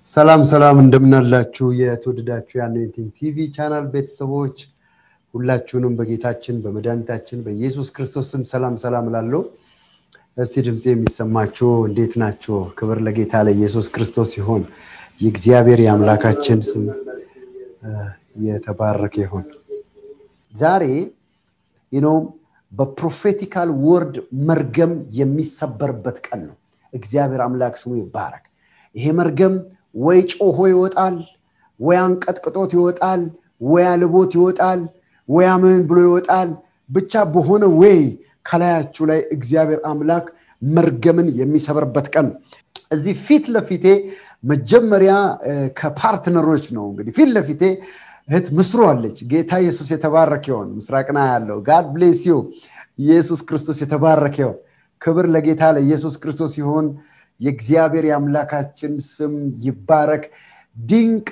ሰላም ሰላም እንደምናላችሁ የተወደዳችሁ የአኖይንቲንግ ቲቪ ቻናል ቤተሰቦች ሁላችሁንም በጌታችን በመድኃኒታችን በኢየሱስ ክርስቶስ ስም ሰላም ሰላም ላለው እስቲ ድምፅ የሚሰማችሁ እንዴት ናቸው? ክብር ለጌታ ለኢየሱስ ክርስቶስ ይሆን። የእግዚአብሔር የአምላካችን ስም የተባረከ ይሆን። ዛሬ ነው በፕሮፌቲካል ወርድ መርገም የሚሰበርበት ቀን ነው። እግዚአብሔር አምላክ ስሙ ይባረክ። ይሄ መርገም ወይ ጮሆ ይወጣል፣ ወይ አንቀጥቅጦት ይወጣል፣ ወይ አልቦት ይወጣል፣ ወይ አሜን ብሎ ይወጣል። ብቻ በሆነ ወይ ከላያችሁ ላይ እግዚአብሔር አምላክ መርገምን የሚሰበርበት ቀን እዚህ ፊት ለፊቴ መጀመሪያ ከፓርትነሮች ነው እንግዲህ ፊት ለፊቴ እህት ምስሩ አለች። ጌታ ኢየሱስ የተባረከ ይሆን። ምስራቅና ያለው ጋድ ብሌስ ዩ። ኢየሱስ ክርስቶስ የተባረከ ይሆን። ክብር ለጌታ ለኢየሱስ ክርስቶስ ይሆን። የእግዚአብሔር የአምላካችን ስም ይባረክ። ዲንቃ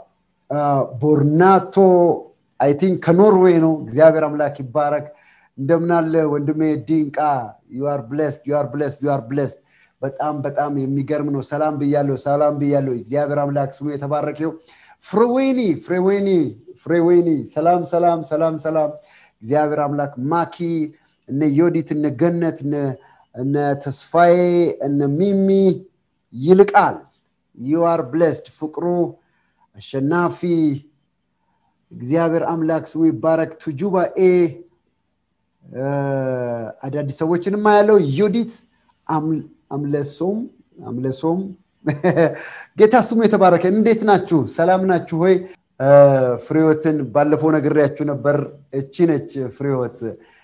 ቦርናቶ አይ ቲንክ ከኖርዌይ ነው። እግዚአብሔር አምላክ ይባረክ። እንደምናለ ወንድሜ ዲንቃ ዩአር ብሌስድ ዩአር ብሌስድ ዩአር ብሌስድ። በጣም በጣም የሚገርም ነው። ሰላም ብያለሁ፣ ሰላም ብያለሁ። እግዚአብሔር አምላክ ስሙ የተባረከው። ፍሬወይኒ ፍሬወይኒ ፍሬወይኒ ሰላም ሰላም ሰላም ሰላም። እግዚአብሔር አምላክ ማኪ፣ እነ ዮዲት፣ እነ ገነት፣ እነ ተስፋዬ፣ እነ ሚሚ ይልቃል ዩአር ብሌስድ። ፍቅሩ አሸናፊ እግዚአብሔር አምላክ ስሙ ይባረክ። ቱጁባ ኤ አዳዲስ ሰዎችንም ያለው ዮዲት አምለሶም አምለሶም ጌታ ስሙ የተባረከ። እንዴት ናችሁ? ሰላም ናችሁ ሆይ? ፍሬወትን ባለፈው ነግሬያችሁ ነበር። እቺ ነች ፍሬወት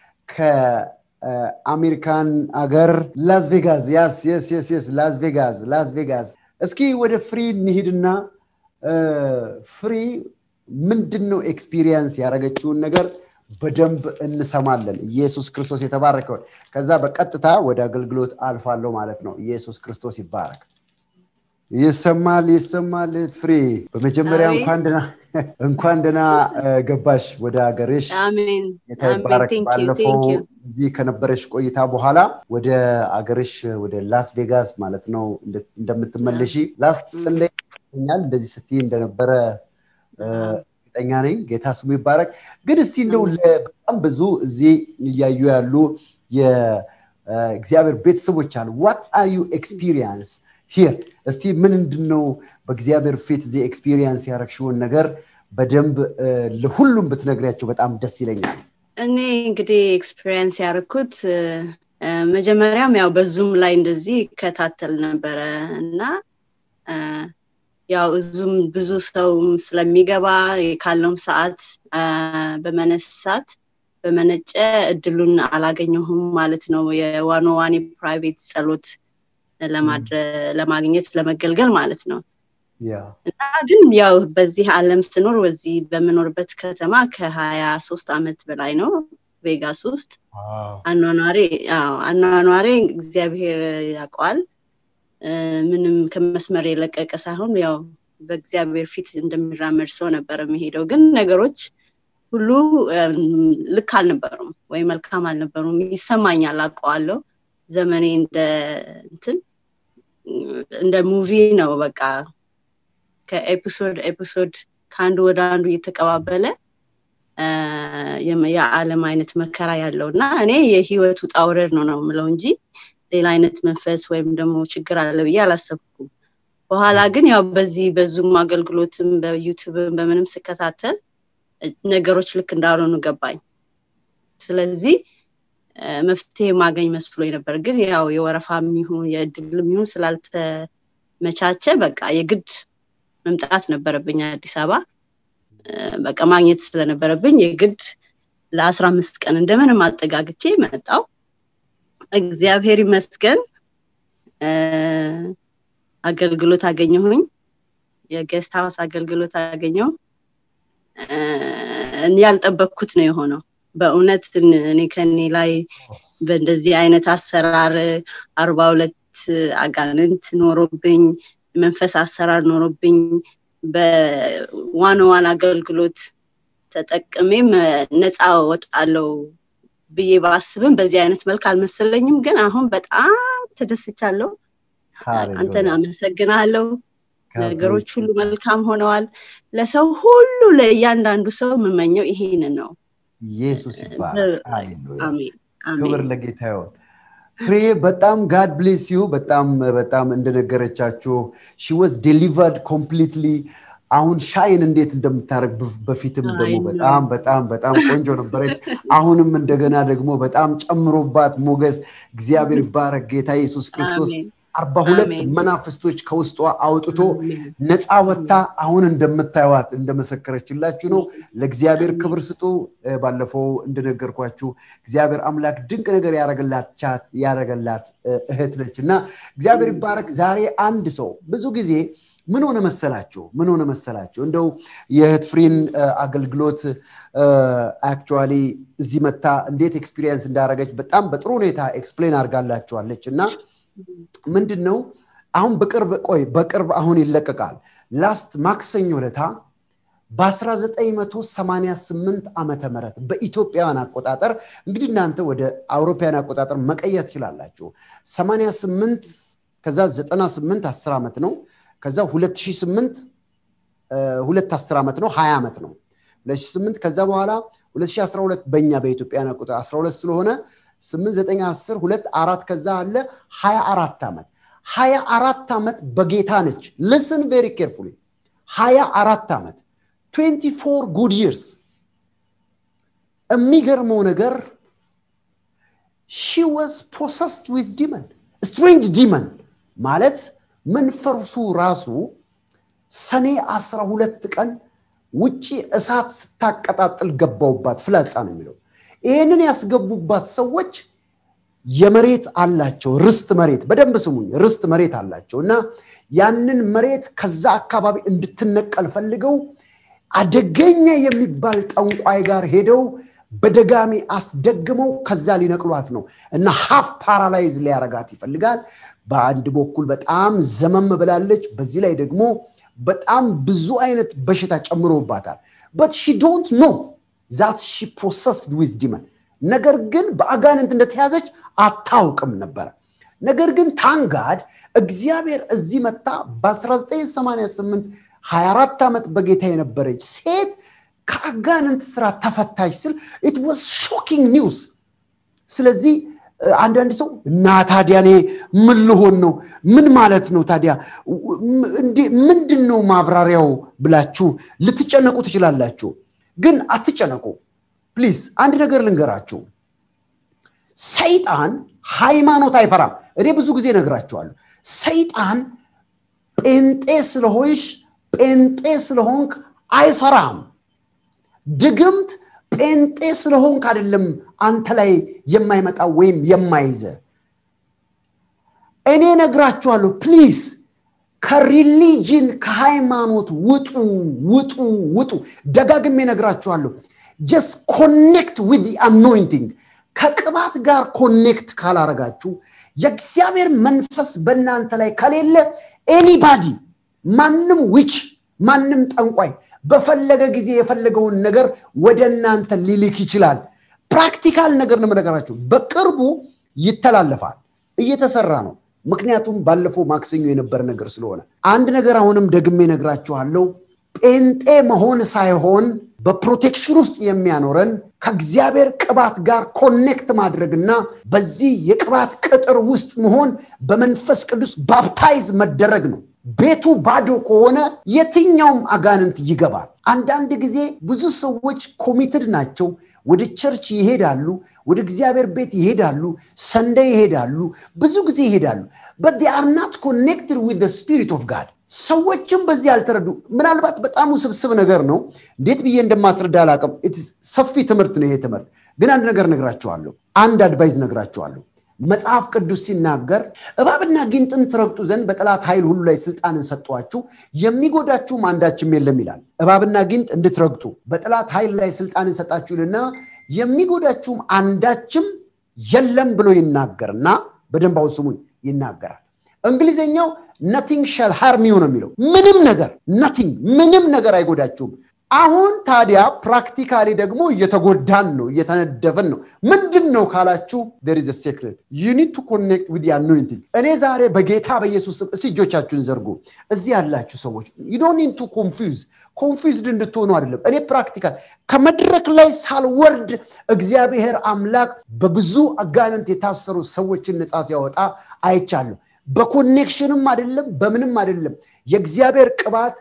ከአሜሪካን አገር ላስ ቬጋስ። ያስ የስ የስ የስ ላስ ቬጋስ ላስ ቬጋስ። እስኪ ወደ ፍሪ እንሂድና ፍሪ ምንድን ነው ኤክስፒሪየንስ ያደረገችውን ነገር በደንብ እንሰማለን። ኢየሱስ ክርስቶስ የተባረከውን ከዛ በቀጥታ ወደ አገልግሎት አልፋለሁ ማለት ነው። ኢየሱስ ክርስቶስ ይባረክ። ይሰማል ይሰማል። ፍሬ በመጀመሪያ እንኳን ደህና ገባሽ ወደ ሀገርሽ። ጌታ ይባረክ። ባለፈው እዚህ ከነበረሽ ቆይታ በኋላ ወደ አገርሽ ወደ ላስ ቬጋስ ማለት ነው እንደምትመለሺ ላስት ሰንደይ ኛል እንደዚህ ስትይ እንደነበረ እርግጠኛ ነኝ። ጌታ ስሙ ይባረክ። ግን እስቲ እንደው በጣም ብዙ እዚህ እያዩ ያሉ የእግዚአብሔር ቤተሰቦች አሉ። ዋት አር ዩ ኤክስፒሪየንስ ሂር እስቲ ምንድን ነው በእግዚአብሔር ፊት እዚህ ኤክስፒሪየንስ ያረግሽውን ነገር በደንብ ለሁሉም ብትነግሪያቸው በጣም ደስ ይለኛል። እኔ እንግዲህ ኤክስፒሪየንስ ያደረኩት መጀመሪያም ያው በዙም ላይ እንደዚህ ይከታተል ነበረ እና ያው እዙም ብዙ ሰው ስለሚገባ ካለውም ሰዓት በመነሳት በመነጨ እድሉን አላገኘሁም ማለት ነው። የዋኖ ዋኔ ፕራይቬት ጸሎት ለማግኘት ለመገልገል ማለት ነው። እና ግን ያው በዚህ ዓለም ስኖር በዚህ በምኖርበት ከተማ ከሀያ ሶስት ዓመት በላይ ነው ቬጋስ ውስጥ አኗኗሬ አኗኗሬ እግዚአብሔር ያውቀዋል። ምንም ከመስመር የለቀቀ ሳይሆን ያው በእግዚአብሔር ፊት እንደሚራመድ ሰው ነበር የሚሄደው። ግን ነገሮች ሁሉ ልክ አልነበሩም ወይ መልካም አልነበሩም። ይሰማኛል፣ አውቀዋለሁ። ዘመኔ እንደ እንትን እንደ ሙቪ ነው። በቃ ከኤፒሶድ ኤፒሶድ ከአንዱ ወደ አንዱ እየተቀባበለ የዓለም አይነት መከራ ያለው እና እኔ የህይወት ውጣ ውረድ ነው ነው የምለው እንጂ ሌላ አይነት መንፈስ ወይም ደግሞ ችግር አለ ብዬ አላሰብኩም። በኋላ ግን ያው በዚህ በዙም አገልግሎትም በዩቱብም በምንም ስከታተል ነገሮች ልክ እንዳልሆኑ ገባኝ። ስለዚህ መፍትሄ ማገኝ መስሎ ነበር። ግን ያው የወረፋ የሚሆን የእድል የሚሆን ስላልተመቻቸ በቃ የግድ መምጣት ነበረብኝ አዲስ አበባ። በቃ ማግኘት ስለነበረብኝ የግድ ለአስራ አምስት ቀን እንደምንም አጠጋግቼ መጣው። እግዚአብሔር ይመስገን አገልግሎት አገኘሁኝ። የጌስት ሀውስ አገልግሎት አገኘው። እኔ ያልጠበቅኩት ነው የሆነው። በእውነት እኔ ከኔ ላይ በእንደዚህ አይነት አሰራር አርባ ሁለት አጋንንት ኖሮብኝ መንፈስ አሰራር ኖሮብኝ በዋን ዋን አገልግሎት ተጠቅሜም ነፃ ወጣለው ብዬ ባስብም በዚህ አይነት መልክ አልመሰለኝም። ግን አሁን በጣም ተደስቻለሁ። አንተን አመሰግናለሁ። ነገሮች ሁሉ መልካም ሆነዋል ለሰው ሁሉ ለእያንዳንዱ ሰው የምመኘው ይሄንን ነው ኢየሱስ ይባላል አሜን ክብር ለጌታ ይሆን ፍሬ በጣም ጋድ ብሌስ ዩ በጣም በጣም እንደነገረቻችሁ ሺ ወዝ ዴሊቨርድ ኮምፕሊትሊ አሁን ሻይን እንዴት እንደምታደርግ በፊትም ደግሞ በጣም በጣም በጣም ቆንጆ ነበረች አሁንም እንደገና ደግሞ በጣም ጨምሮባት ሞገስ እግዚአብሔር ይባረክ ጌታ ኢየሱስ ክርስቶስ አርባ ሁለት መናፍስቶች ከውስጧ አውጥቶ ነፃ ወጥታ አሁን እንደምታዩት እንደመሰከረችላችሁ ነው ለእግዚአብሔር ክብር ስጡ ባለፈው እንደነገርኳችሁ እግዚአብሔር አምላክ ድንቅ ነገር ያረገላት እህት ነች እና እግዚአብሔር ይባረክ ዛሬ አንድ ሰው ብዙ ጊዜ ምን ሆነ መሰላችሁ ምን ሆነ መሰላችሁ እንደው የእህት ፍሪን አገልግሎት አክቹዋሊ እዚህ መታ እንዴት ኤክስፒሪየንስ እንዳደረገች በጣም በጥሩ ሁኔታ ኤክስፕሌን አድርጋላችኋለች እና ምንድን ነው አሁን በቅርብ ቆይ በቅርብ አሁን ይለቀቃል ላስት ማክሰኞ ለታ በ1988 ዓመተ ምህረት በኢትዮጵያውያን አቆጣጠር እንግዲህ እናንተ ወደ አውሮፓውያን አቆጣጠር መቀየር ትችላላችሁ 88 ከዛ 98 10 ዓመት ነው ከዛ 2008 ሁለት 10 ዓመት ነው 20 ዓመት ነው 2008 ከዛ በኋላ 2012 በእኛ በኢትዮጵያን አቆጣጠር 12 ስለሆነ 8 9 10 2 አራት ከዛ አለ 24 ዓመት 24 ዓመት በጌታ ነች ልስን ቬሪ ኬርፉሊ 24 ዓመት 24 ጉድ ይርስ የሚገርመው ነገር ሺ ወዝ ፖሰስድ ዊዝ ዲመን ስትሬንጅ ዲመን ማለት መንፈሱ ራሱ ሰኔ 12 ቀን ውጪ እሳት ስታቀጣጥል ገባውባት ፍላጻ ነው የሚለው ይህንን ያስገቡባት ሰዎች የመሬት አላቸው ርስት መሬት በደንብ ስሙኝ ርስት መሬት አላቸው እና ያንን መሬት ከዛ አካባቢ እንድትነቀል ፈልገው አደገኛ የሚባል ጠንቋይ ጋር ሄደው በደጋሚ አስደግመው ከዛ ሊነቅሏት ነው እና ሀፍ ፓራላይዝ ሊያረጋት ይፈልጋል በአንድ በኩል በጣም ዘመም ብላለች በዚህ ላይ ደግሞ በጣም ብዙ አይነት በሽታ ጨምሮባታል በት ሺ ዶንት ኖ ዛት ሺ ፕሮሰስድ ዊዝ ዲመን ነገር ግን በአጋንንት እንደተያዘች አታውቅም ነበረ ነገር ግን ታንጋድ እግዚአብሔር እዚህ መታ በ1988 24 ዓመት በጌታ የነበረች ሴት ከአጋንንት ስራ ተፈታች ስል ኢት ዋዝ ሾኪንግ ኒውስ ስለዚህ አንዳንድ ሰው እና ታዲያ እኔ ምን ልሆን ነው ምን ማለት ነው ታዲያ ምንድን ነው ማብራሪያው ብላችሁ ልትጨነቁ ትችላላችሁ ግን አትጨነቁ ፕሊዝ አንድ ነገር ልንገራችሁ ሰይጣን ሃይማኖት አይፈራም እኔ ብዙ ጊዜ ነግራችኋለሁ ሰይጣን ጴንጤ ስለሆንሽ ጴንጤ ስለሆንክ አይፈራም ድግምት ጴንጤ ስለሆንክ አይደለም አንተ ላይ የማይመጣ ወይም የማይዘ እኔ ነግራችኋለሁ ፕሊዝ ከሪሊጅን ከሃይማኖት ውጡ ውጡ ውጡ ደጋግሜ ነግራችኋለሁ ጀስት ኮኔክት ዊዝ አኖይንቲንግ ከቅባት ጋር ኮኔክት ካላረጋችሁ የእግዚአብሔር መንፈስ በእናንተ ላይ ከሌለ ኤኒባዲ ማንም ዊች ማንም ጠንቋይ በፈለገ ጊዜ የፈለገውን ነገር ወደ እናንተ ሊልክ ይችላል ፕራክቲካል ነገር ነው ነገራችሁ በቅርቡ ይተላለፋል እየተሰራ ነው ምክንያቱም ባለፈው ማክሰኞ የነበረ ነገር ስለሆነ አንድ ነገር አሁንም ደግሜ ነግራችኋለሁ ጴንጤ መሆን ሳይሆን በፕሮቴክሽን ውስጥ የሚያኖረን ከእግዚአብሔር ቅባት ጋር ኮኔክት ማድረግና በዚህ የቅባት ቅጥር ውስጥ መሆን በመንፈስ ቅዱስ ባፕታይዝ መደረግ ነው ቤቱ ባዶ ከሆነ የትኛውም አጋንንት ይገባል አንዳንድ ጊዜ ብዙ ሰዎች ኮሚትድ ናቸው ወደ ቸርች ይሄዳሉ ወደ እግዚአብሔር ቤት ይሄዳሉ ሰንደ ይሄዳሉ ብዙ ጊዜ ይሄዳሉ በት አር ናት ኮኔክትድ ዊዝ ስፒሪት ኦፍ ጋድ ሰዎችም በዚህ አልተረዱ ምናልባት በጣም ውስብስብ ነገር ነው እንዴት ብዬ እንደማስረዳ አላቅም ሰፊ ትምህርት ነው ይሄ ትምህርት ግን አንድ ነገር ነግራችኋለሁ አንድ አድቫይዝ ነግራችኋለሁ መጽሐፍ ቅዱስ ሲናገር እባብና ጊንጥን ትረግጡ ዘንድ በጠላት ኃይል ሁሉ ላይ ስልጣንን ሰጧችሁ የሚጎዳችሁም አንዳችም የለም ይላል እባብና ጊንጥ እንድትረግጡ በጠላት ኃይል ላይ ስልጣንን ሰጣችሁልና የሚጎዳችሁም አንዳችም የለም ብሎ ይናገርና በደንብ አሁን ስሙኝ ይናገራል እንግሊዝኛው ነቲንግ ሻል ሃርም ነው የሚለው ምንም ነገር ነቲንግ ምንም ነገር አይጎዳችሁም አሁን ታዲያ ፕራክቲካሊ ደግሞ እየተጎዳን ነው፣ እየተነደፍን ነው። ምንድን ነው ካላችሁ ዴር ኢዝ ሴክሬት ዩ ኒድ ቱ ኮኔክት ዊዝ አኖይንቲንግ። እኔ ዛሬ በጌታ በኢየሱስ ስም እስቲ እጆቻችሁን ዘርጉ። እዚህ ያላችሁ ሰዎች ዩ ዶንት ኒድ ቱ ኮንፊውዝ ኮንፊውዝድ እንድትሆኑ አይደለም። እኔ ፕራክቲካል ከመድረክ ላይ ሳልወርድ እግዚአብሔር አምላክ በብዙ አጋንንት የታሰሩ ሰዎችን ነፃ ሲያወጣ አይቻለሁ። በኮኔክሽንም አይደለም በምንም አይደለም። የእግዚአብሔር ቅባት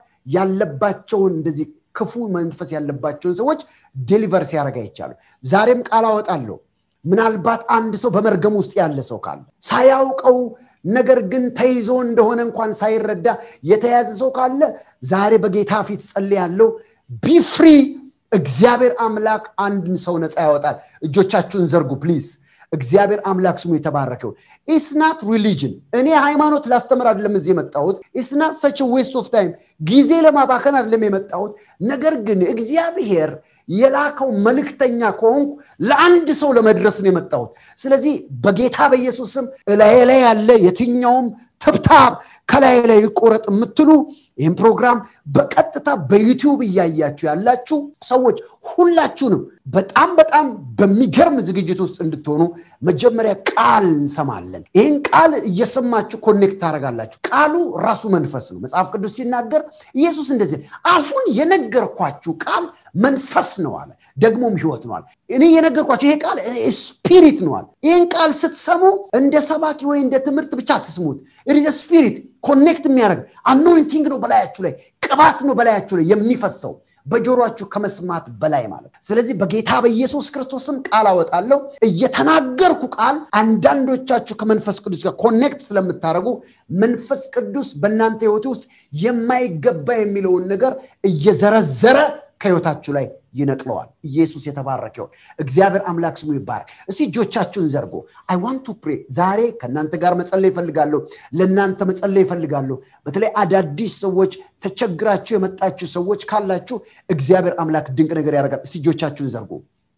ያለባቸውን እንደዚህ ክፉ መንፈስ ያለባቸውን ሰዎች ዴሊቨር ሲያደርግ አይቻለሁ። ዛሬም ቃል አወጣለሁ። ምናልባት አንድ ሰው በመርገም ውስጥ ያለ ሰው ካለ ሳያውቀው ነገር ግን ተይዞ እንደሆነ እንኳን ሳይረዳ የተያዘ ሰው ካለ ዛሬ በጌታ ፊት ጸልያለሁ። ቢፍሪ እግዚአብሔር አምላክ አንድን ሰው ነፃ ያወጣል። እጆቻችሁን ዘርጉ ፕሊዝ። እግዚአብሔር አምላክ ስሙ የተባረከው። ኢስናት ሪሊጅን እኔ ሃይማኖት ላስተምር አይደለም እዚህ የመጣሁት። ኢስናት ሰች ዌስት ኦፍ ታይም ጊዜ ለማባከን አይደለም የመጣሁት። ነገር ግን እግዚአብሔር የላከው መልእክተኛ ከሆንኩ ለአንድ ሰው ለመድረስ ነው የመጣሁት። ስለዚህ በጌታ በኢየሱስ ስም እላዬ ላይ ያለ የትኛውም ትብታብ ከላይ ላይ ይቆረጥ የምትሉ ይህም ፕሮግራም በቀጥታ በዩቲዩብ እያያችሁ ያላችሁ ሰዎች ሁላችሁንም በጣም በጣም በሚገርም ዝግጅት ውስጥ እንድትሆኑ መጀመሪያ ቃል እንሰማለን። ይህን ቃል እየሰማችሁ ኮኔክት ታደርጋላችሁ። ቃሉ ራሱ መንፈስ ነው። መጽሐፍ ቅዱስ ሲናገር ኢየሱስ እንደዚህ አሁን የነገርኳችሁ ቃል መንፈስ ነው አለ፣ ደግሞም ህይወት ነው አለ። እኔ የነገርኳችሁ ይሄ ቃል ስፒሪት ነው አለ። ይህን ቃል ስትሰሙ እንደ ሰባኪ ወይ እንደ ትምህርት ብቻ አትስሙት። ኢዝ ስፒሪት ኮኔክት የሚያደርግ አኖይንቲንግ ነው በላያችሁ ላይ ቅባት ነው በላያችሁ ላይ የሚፈሰው በጆሮችሁ ከመስማት በላይ ማለት ስለዚህ በጌታ በኢየሱስ ክርስቶስም ቃል አወጣለሁ እየተናገርኩ ቃል አንዳንዶቻችሁ ከመንፈስ ቅዱስ ጋር ኮኔክት ስለምታደርጉ መንፈስ ቅዱስ በእናንተ ህይወት ውስጥ የማይገባ የሚለውን ነገር እየዘረዘረ ከህይወታችሁ ላይ ይነቅለዋል። ኢየሱስ የተባረከ ይሁን። እግዚአብሔር አምላክ ስሙ ይባረክ። እስቲ እጆቻችሁን ዘርጎ አይ ዋንት ቱ ፕሬ። ዛሬ ከእናንተ ጋር መጸለይ ይፈልጋለሁ። ለእናንተ መጸለይ ይፈልጋለሁ። በተለይ አዳዲስ ሰዎች ተቸግራችሁ የመጣችሁ ሰዎች ካላችሁ እግዚአብሔር አምላክ ድንቅ ነገር ያደርጋል። እስቲ እጆቻችሁን ዘርጎ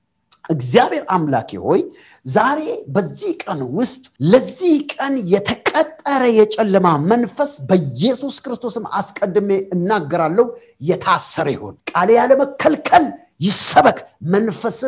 እግዚአብሔር አምላኬ ሆይ ዛሬ በዚህ ቀን ውስጥ ለዚህ ቀን የተቀጠረ የጨለማ መንፈስ በኢየሱስ ክርስቶስም አስቀድሜ እናገራለሁ፣ የታሰረ ይሆን። ቃሌ ያለመከልከል ይሰበክ። መንፈስህ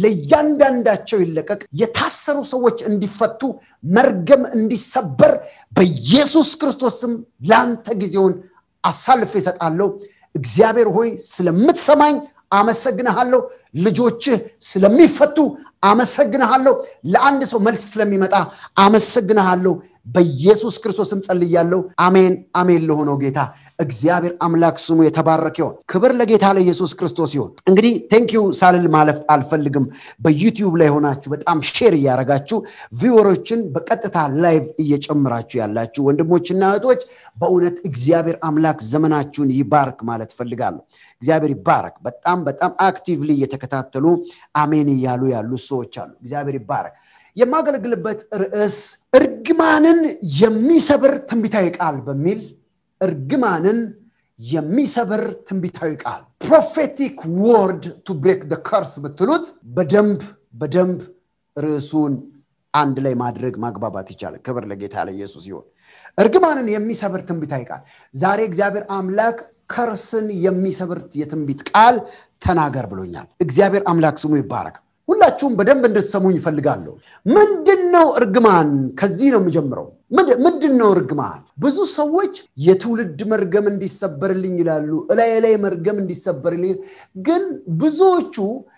ለእያንዳንዳቸው ይለቀቅ። የታሰሩ ሰዎች እንዲፈቱ፣ መርገም እንዲሰበር በኢየሱስ ክርስቶስም ለአንተ ጊዜውን አሳልፌ እሰጣለሁ። እግዚአብሔር ሆይ ስለምትሰማኝ አመሰግንሃለሁ። ልጆችህ ስለሚፈቱ አመሰግንሃለሁ። ለአንድ ሰው መልስ ስለሚመጣ አመሰግንሃለሁ። በኢየሱስ ክርስቶስም ጸልያለሁ። አሜን አሜን። ለሆነው ጌታ እግዚአብሔር አምላክ ስሙ የተባረከ ይሆን። ክብር ለጌታ ለኢየሱስ ክርስቶስ ይሆን። እንግዲህ ቴንኪዩ ሳልል ማለፍ አልፈልግም። በዩቲዩብ ላይ ሆናችሁ በጣም ሼር እያደረጋችሁ ቪወሮችን በቀጥታ ላይቭ እየጨምራችሁ ያላችሁ ወንድሞችና እህቶች በእውነት እግዚአብሔር አምላክ ዘመናችሁን ይባርክ ማለት ፈልጋለሁ። እግዚአብሔር ይባረክ። በጣም በጣም አክቲቭሊ እየተከታተሉ አሜን እያሉ ያሉ ሰዎች አሉ። እግዚአብሔር ይባረክ። የማገለግልበት ርዕስ እርግማንን የሚሰብር ትንቢታዊ ቃል በሚል እርግማንን የሚሰብር ትንቢታዊ ቃል ፕሮፌቲክ ወርድ ቱ ብሬክ ደ ከርስ ብትሉት በደንብ በደንብ ርዕሱን አንድ ላይ ማድረግ ማግባባት ይቻላል። ክብር ለጌታ ለኢየሱስ ይሆን። እርግማንን የሚሰብር ትንቢታዊ ቃል ዛሬ እግዚአብሔር አምላክ ከርስን የሚሰብር የትንቢት ቃል ተናገር ብሎኛል። እግዚአብሔር አምላክ ስሙ ይባረክ። ሁላችሁም በደንብ እንድትሰሙኝ ይፈልጋለሁ። ምንድን ነው እርግማን? ከዚህ ነው የምጀምረው። ምንድን ነው እርግማን? ብዙ ሰዎች የትውልድ መርገም እንዲሰበርልኝ ይላሉ፣ እላይ ላይ መርገም እንዲሰበርልኝ። ግን ብዙዎቹ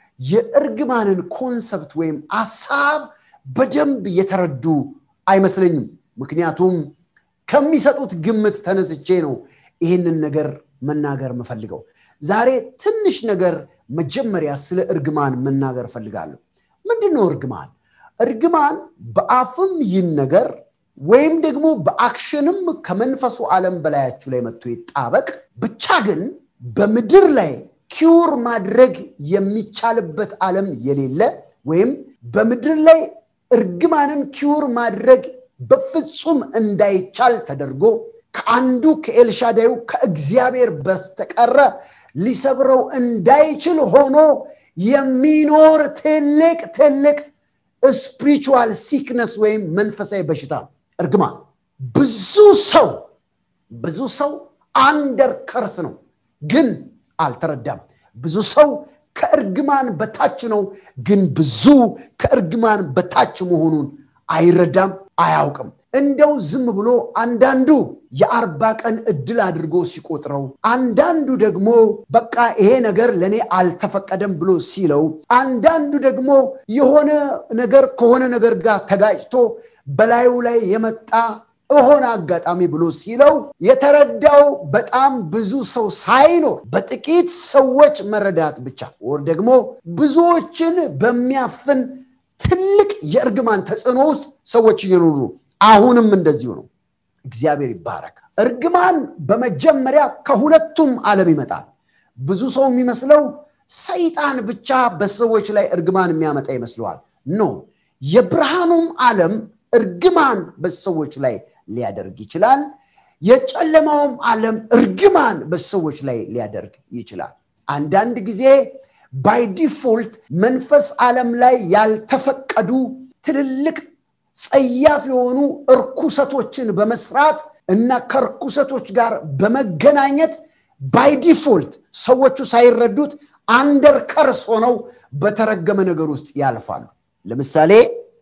የእርግማንን ኮንሰፕት ወይም አሳብ በደንብ የተረዱ አይመስለኝም። ምክንያቱም ከሚሰጡት ግምት ተነስቼ ነው ይህንን ነገር መናገር የምፈልገው። ዛሬ ትንሽ ነገር መጀመሪያ ስለ እርግማን መናገር እፈልጋለሁ። ምንድን ነው እርግማን? እርግማን በአፍም ይህን ነገር ወይም ደግሞ በአክሽንም ከመንፈሱ ዓለም በላያችሁ ላይ መጥቶ ይጣበቅ። ብቻ ግን በምድር ላይ ኪውር ማድረግ የሚቻልበት ዓለም የሌለ ወይም በምድር ላይ እርግማንን ኪውር ማድረግ በፍጹም እንዳይቻል ተደርጎ ከአንዱ ከኤልሻዳዩ ከእግዚአብሔር በስተቀረ ሊሰብረው እንዳይችል ሆኖ የሚኖር ትልቅ ትልቅ ስፒሪቹዋል ሲክነስ ወይም መንፈሳዊ በሽታ እርግማን። ብዙ ሰው ብዙ ሰው አንደር ከርስ ነው፣ ግን አልተረዳም። ብዙ ሰው ከእርግማን በታች ነው፣ ግን ብዙ ከእርግማን በታች መሆኑን አይረዳም፣ አያውቅም። እንደው ዝም ብሎ አንዳንዱ የአርባ ቀን እድል አድርጎ ሲቆጥረው፣ አንዳንዱ ደግሞ በቃ ይሄ ነገር ለእኔ አልተፈቀደም ብሎ ሲለው፣ አንዳንዱ ደግሞ የሆነ ነገር ከሆነ ነገር ጋር ተጋጭቶ በላዩ ላይ የመጣ የሆነ አጋጣሚ ብሎ ሲለው የተረዳው በጣም ብዙ ሰው ሳይኖር በጥቂት ሰዎች መረዳት ብቻ ወር ደግሞ ብዙዎችን በሚያፍን ትልቅ የእርግማን ተጽዕኖ ውስጥ ሰዎች እየኖሩ አሁንም እንደዚሁ ነው። እግዚአብሔር ይባረክ። እርግማን በመጀመሪያ ከሁለቱም ዓለም ይመጣል። ብዙ ሰው የሚመስለው ሰይጣን ብቻ በሰዎች ላይ እርግማን የሚያመጣ ይመስለዋል። ኖ የብርሃኑም ዓለም እርግማን በሰዎች ላይ ሊያደርግ ይችላል። የጨለማውም ዓለም እርግማን በሰዎች ላይ ሊያደርግ ይችላል። አንዳንድ ጊዜ ባይ ዲፎልት መንፈስ ዓለም ላይ ያልተፈቀዱ ትልልቅ ጸያፍ የሆኑ እርኩሰቶችን በመስራት እና ከእርኩሰቶች ጋር በመገናኘት ባይ ዲፎልት ሰዎቹ ሳይረዱት አንደር ከርስ ሆነው በተረገመ ነገር ውስጥ ያልፋሉ። ለምሳሌ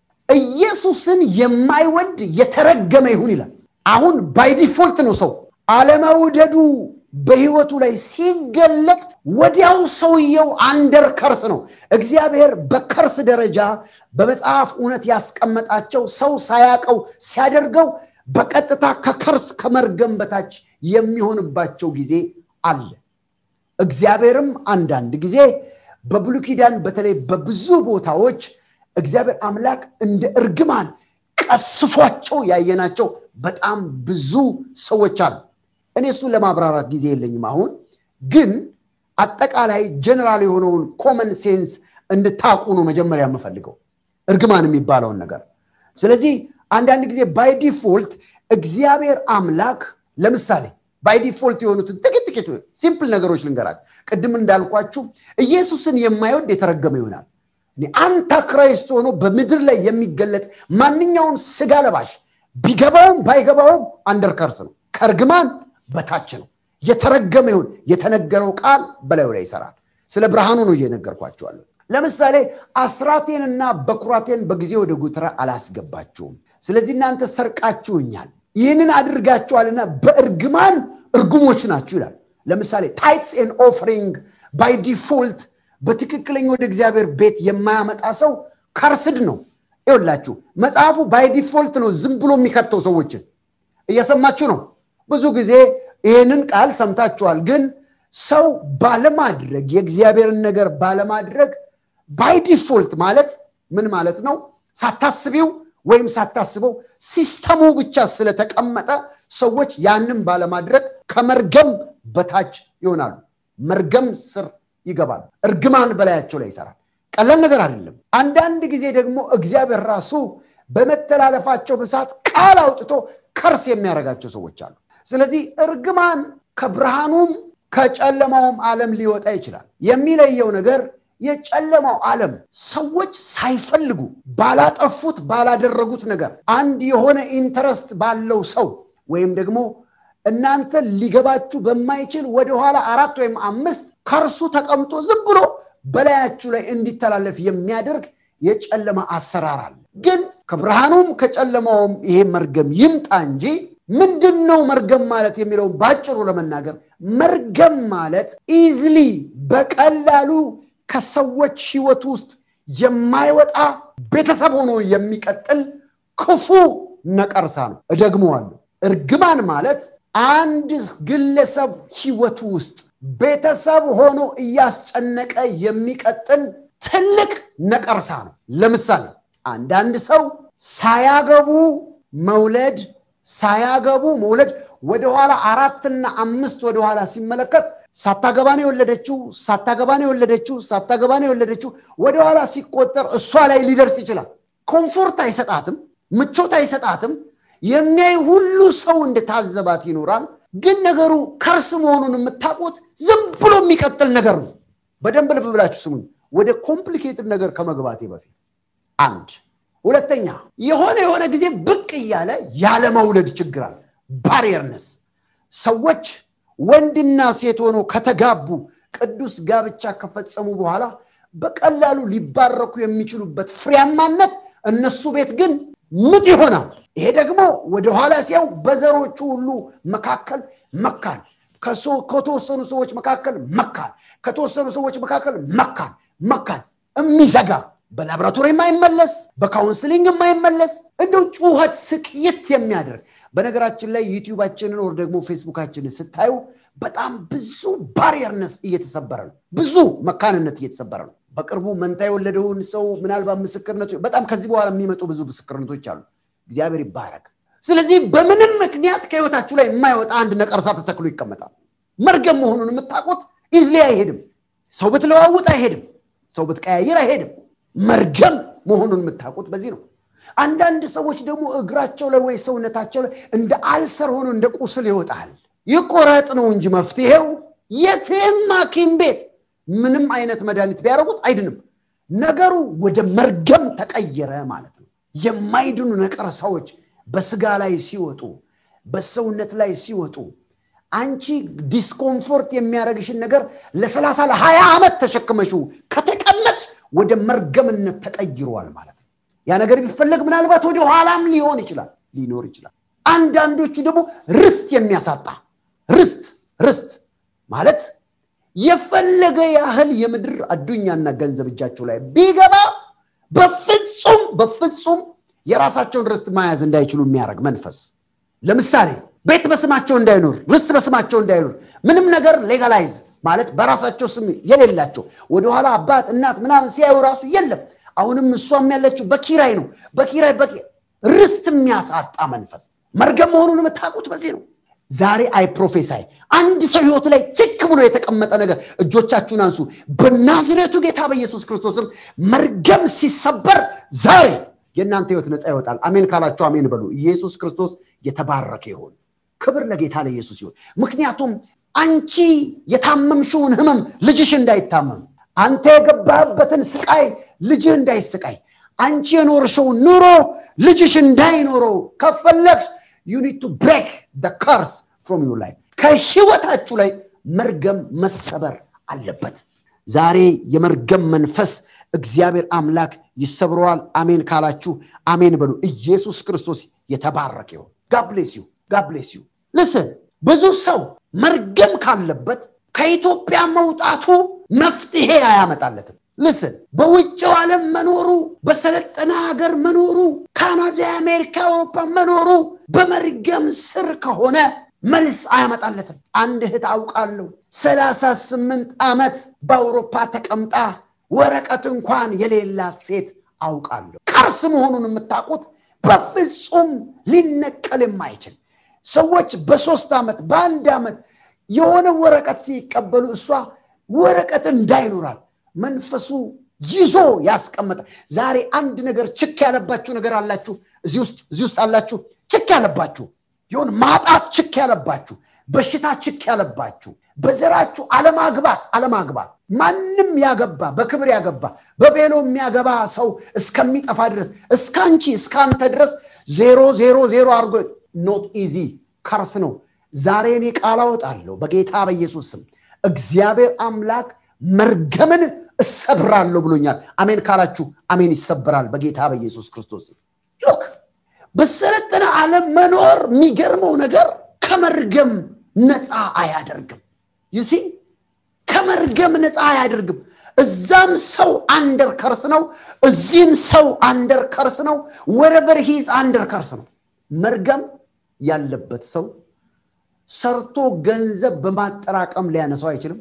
ኢየሱስን የማይወድ የተረገመ ይሁን ይላል። አሁን ባይ ዲፎልት ነው ሰው አለመውደዱ በህይወቱ ላይ ሲገለጥ ወዲያው ሰውየው አንደር ከርስ ነው። እግዚአብሔር በከርስ ደረጃ በመጽሐፍ እውነት ያስቀመጣቸው ሰው ሳያቀው ሲያደርገው በቀጥታ ከከርስ ከመርገም በታች የሚሆንባቸው ጊዜ አለ። እግዚአብሔርም አንዳንድ ጊዜ በብሉይ ኪዳን በተለይ በብዙ ቦታዎች እግዚአብሔር አምላክ እንደ እርግማን ቀስፏቸው ያየናቸው በጣም ብዙ ሰዎች አሉ። እኔ እሱን ለማብራራት ጊዜ የለኝም። አሁን ግን አጠቃላይ ጀነራል የሆነውን ኮመን ሴንስ እንድታቁ ነው መጀመሪያ የምፈልገው እርግማን የሚባለውን ነገር። ስለዚህ አንዳንድ ጊዜ ባይ ዲፎልት እግዚአብሔር አምላክ ለምሳሌ ባይ ዲፎልት የሆኑትን ጥቂት ጥቂት ሲምፕል ነገሮች ልንገራችሁ። ቅድም እንዳልኳችሁ ኢየሱስን የማይወድ የተረገመ ይሆናል። አንታ ክራይስት ሆኖ በምድር ላይ የሚገለጥ ማንኛውም ስጋ ለባሽ ቢገባውም ባይገባውም አንደርከርስ ነው፣ ከእርግማን በታች ነው። የተረገመ ይሁን የተነገረው ቃል በላዩ ላይ ይሰራል። ስለ ብርሃኑ ነው እየነገርኳቸዋለሁ። ለምሳሌ አስራቴንና በኩራቴን በጊዜ ወደ ጉተራ አላስገባችሁም፣ ስለዚህ እናንተ ሰርቃችሁኛል፣ ይህንን አድርጋችኋልና በእርግማን እርጉሞች ናችሁ ይላል። ለምሳሌ ታይትስ ኤን ኦፍሪንግ ባይ ዲፎልት በትክክለኛ ወደ እግዚአብሔር ቤት የማያመጣ ሰው ከርስድ ነው። ይኸውላችሁ መጽሐፉ ባይ ዲፎልት ነው ዝም ብሎ የሚከተው ሰዎችን እየሰማችሁ ነው። ብዙ ጊዜ ይህንን ቃል ሰምታችኋል። ግን ሰው ባለማድረግ የእግዚአብሔርን ነገር ባለማድረግ ባይ ዲፎልት ማለት ምን ማለት ነው? ሳታስቢው ወይም ሳታስበው ሲስተሙ ብቻ ስለተቀመጠ ሰዎች ያንን ባለማድረግ ከመርገም በታች ይሆናሉ። መርገም ስር ይገባሉ። እርግማን በላያቸው ላይ ይሰራል። ቀላል ነገር አይደለም። አንዳንድ ጊዜ ደግሞ እግዚአብሔር ራሱ በመተላለፋቸው ብዛት ቃል አውጥቶ ከርስ የሚያደርጋቸው ሰዎች አሉ። ስለዚህ እርግማን ከብርሃኑም ከጨለማውም ዓለም ሊወጣ ይችላል። የሚለየው ነገር የጨለማው ዓለም ሰዎች ሳይፈልጉ ባላጠፉት ባላደረጉት ነገር አንድ የሆነ ኢንተረስት ባለው ሰው ወይም ደግሞ እናንተ ሊገባችሁ በማይችል ወደኋላ አራት ወይም አምስት ከእርሱ ተቀምጦ ዝም ብሎ በላያችሁ ላይ እንዲተላለፍ የሚያደርግ የጨለማ አሰራር አለ። ግን ከብርሃኑም ከጨለማውም ይሄ መርገም ይምጣ እንጂ ምንድን ነው መርገም ማለት የሚለውን ባጭሩ ለመናገር መርገም ማለት ኢዝሊ በቀላሉ ከሰዎች ህይወት ውስጥ የማይወጣ ቤተሰብ ሆኖ የሚቀጥል ክፉ ነቀርሳ ነው። እደግመዋለሁ። እርግማን ማለት አንድ ግለሰብ ህይወት ውስጥ ቤተሰብ ሆኖ እያስጨነቀ የሚቀጥል ትልቅ ነቀርሳ ነው። ለምሳሌ አንዳንድ ሰው ሳያገቡ መውለድ ሳያገቡ መውለድ ወደኋላ አራትና አምስት ወደኋላ ሲመለከት ሳታገባ ነው የወለደችው፣ ሳታገባ ነው የወለደችው፣ ሳታገባ ነው የወለደችው። ወደኋላ ሲቆጠር እሷ ላይ ሊደርስ ይችላል። ኮምፎርት አይሰጣትም፣ ምቾት አይሰጣትም። የሚያይ ሁሉ ሰው እንደታዘባት ይኖራል። ግን ነገሩ ከርስ መሆኑን የምታውቁት ዝም ብሎ የሚቀጥል ነገር ነው። በደንብ ልብ ብላችሁ ስሙኝ። ወደ ኮምፕሊኬትድ ነገር ከመግባቴ በፊት አንድ ሁለተኛ የሆነ የሆነ ጊዜ ብቅ እያለ ያለመውለድ ችግር አለ። ባሪየርነስ ሰዎች ወንድና ሴት ሆኖ ከተጋቡ ቅዱስ ጋብቻ ከፈጸሙ በኋላ በቀላሉ ሊባረኩ የሚችሉበት ፍሬያማነት እነሱ ቤት ግን ምጥ ይሆናል። ይሄ ደግሞ ወደኋላ ሲያው በዘሮቹ ሁሉ መካከል መካን፣ ከተወሰኑ ሰዎች መካከል መካን፣ ከተወሰኑ ሰዎች መካከል መካን መካን የሚዘጋ በላቦራቶሪ የማይመለስ በካውንስሊንግ የማይመለስ እንደው ጩኸት ስቅይት የሚያደርግ በነገራችን ላይ ዩቲዩባችንን ወር ደግሞ ፌስቡካችንን ስታዩ በጣም ብዙ ባሪየርነስ እየተሰበረ ነው። ብዙ መካንነት እየተሰበረ ነው። በቅርቡ መንታ የወለደውን ሰው ምናልባት ምስክርነቱ በጣም ከዚህ በኋላ የሚመጡ ብዙ ምስክርነቶች አሉ። እግዚአብሔር ይባረክ። ስለዚህ በምንም ምክንያት ከህይወታችሁ ላይ የማይወጣ አንድ ነቀርሳ ተተክሎ ይቀመጣል። መርገም መሆኑን የምታውቁት ኢዝሊ አይሄድም። ሰው ብትለዋውጥ አይሄድም። ሰው ብትቀያይር አይሄድም። መርገም መሆኑን የምታውቁት በዚህ ነው። አንዳንድ ሰዎች ደግሞ እግራቸው ላይ ወይ ሰውነታቸው ላይ እንደ አልሰር ሆኖ እንደ ቁስል ይወጣል። ይቆረጥ ነው እንጂ መፍትሄው የትም ሐኪም ቤት ምንም አይነት መድኃኒት ቢያደርጉት አይድንም። ነገሩ ወደ መርገም ተቀየረ ማለት ነው። የማይድኑ ነቀርሳዎች በስጋ ላይ ሲወጡ፣ በሰውነት ላይ ሲወጡ አንቺ ዲስኮምፎርት የሚያደርግሽን ነገር ለሰላሳ ለሀያ ዓመት ተሸክመሽው ከተቀመጥሽ ወደ መርገምነት ተቀይሯል ማለት ነው። ያ ነገር ቢፈለግ ምናልባት ወደ ኋላም ሊሆን ይችላል ሊኖር ይችላል። አንዳንዶቹ ደግሞ ርስት የሚያሳጣ ርስት ርስት ማለት የፈለገ ያህል የምድር አዱኛና ገንዘብ እጃቸው ላይ ቢገባ በፍጹም በፍጹም የራሳቸውን ርስት መያዝ እንዳይችሉ የሚያደርግ መንፈስ ለምሳሌ ቤት በስማቸው እንዳይኖር ርስት በስማቸው እንዳይኖር ምንም ነገር ሌጋላይዝ ማለት በራሳቸው ስም የሌላቸው ወደኋላ አባት እናት ምናምን ሲያዩ ራሱ የለም አሁንም እሷም ያለችው በኪራይ ነው በኪራይ ርስት የሚያሳጣ መንፈስ መርገም መሆኑን የምታውቁት በዚህ ነው ዛሬ አይ ፕሮፌሳይ አንድ ሰው ህይወት ላይ ችክ ብሎ የተቀመጠ ነገር እጆቻችሁን አንሱ በናዝሬቱ ጌታ በኢየሱስ ክርስቶስም መርገም ሲሰበር ዛሬ የእናንተ ህይወት ነፃ ይወጣል አሜን ካላችሁ አሜን በሉ ኢየሱስ ክርስቶስ የተባረከ ይሆን ክብር ለጌታ ለኢየሱስ ይሆን ምክንያቱም አንቺ የታመምሽውን ህመም ልጅሽ እንዳይታመም አንተ የገባህበትን ስቃይ ልጅህ እንዳይስቃይ አንቺ የኖርሽውን ኑሮ ልጅሽ እንዳይኖረው ከፈለግሽ ዩኒድ ቱ ብሬክ ከርስ ፍሮም ዩ ላይ ከህይወታችሁ ላይ መርገም መሰበር አለበት ዛሬ የመርገም መንፈስ እግዚአብሔር አምላክ ይሰብረዋል አሜን ካላችሁ አሜን በሉ ኢየሱስ ክርስቶስ የተባረከ ይሆን ጋብሌስ ዩ ጋብሌስ ዩ ልስን ብዙ ሰው መርገም ካለበት ከኢትዮጵያ መውጣቱ መፍትሄ አያመጣለትም ልስን በውጭው ዓለም መኖሩ በሰለጠነ ሀገር መኖሩ ካናዳ አሜሪካ አውሮፓ መኖሩ በመርገም ስር ከሆነ መልስ አያመጣለትም አንድ እህት አውቃለሁ ሰላሳ ስምንት ዓመት በአውሮፓ ተቀምጣ ወረቀት እንኳን የሌላት ሴት አውቃለሁ ከርስ መሆኑን የምታውቁት በፍጹም ሊነቀል የማይችል ሰዎች በሶስት ዓመት በአንድ ዓመት የሆነ ወረቀት ሲቀበሉ እሷ ወረቀት እንዳይኖራት መንፈሱ ይዞ ያስቀመጠ ዛሬ አንድ ነገር ችክ ያለባችሁ ነገር አላችሁ እዚህ ውስጥ እዚህ ውስጥ አላችሁ ችክ ያለባችሁ ይሁን ማጣት ችክ ያለባችሁ በሽታ ችክ ያለባችሁ በዘራችሁ አለማግባት አለማግባት ማንም ያገባ በክብር ያገባ በቬሎ የሚያገባ ሰው እስከሚጠፋ ድረስ እስከ አንቺ እስከ አንተ ድረስ ዜሮ ዜሮ ዜሮ አድርጎ ኖት ኢዚ ከርስ ነው ዛሬ እኔ ቃል አወጣለሁ በጌታ በኢየሱስ ስም እግዚአብሔር አምላክ መርገምን እሰብራለሁ ብሎኛል አሜን ካላችሁ አሜን ይሰብራል በጌታ በኢየሱስ ክርስቶስ ሎክ በሰለጠነ ዓለም መኖር የሚገርመው ነገር ከመርገም ነፃ አያደርግም ዩሲ ከመርገም ነፃ አያደርግም እዛም ሰው አንደር ከርስ ነው እዚህም ሰው አንደር ከርስ ነው ወረቨር ሂዝ አንደር ከርስ ነው መርገም ያለበት ሰው ሰርቶ ገንዘብ በማጠራቀም ሊያነሳው አይችልም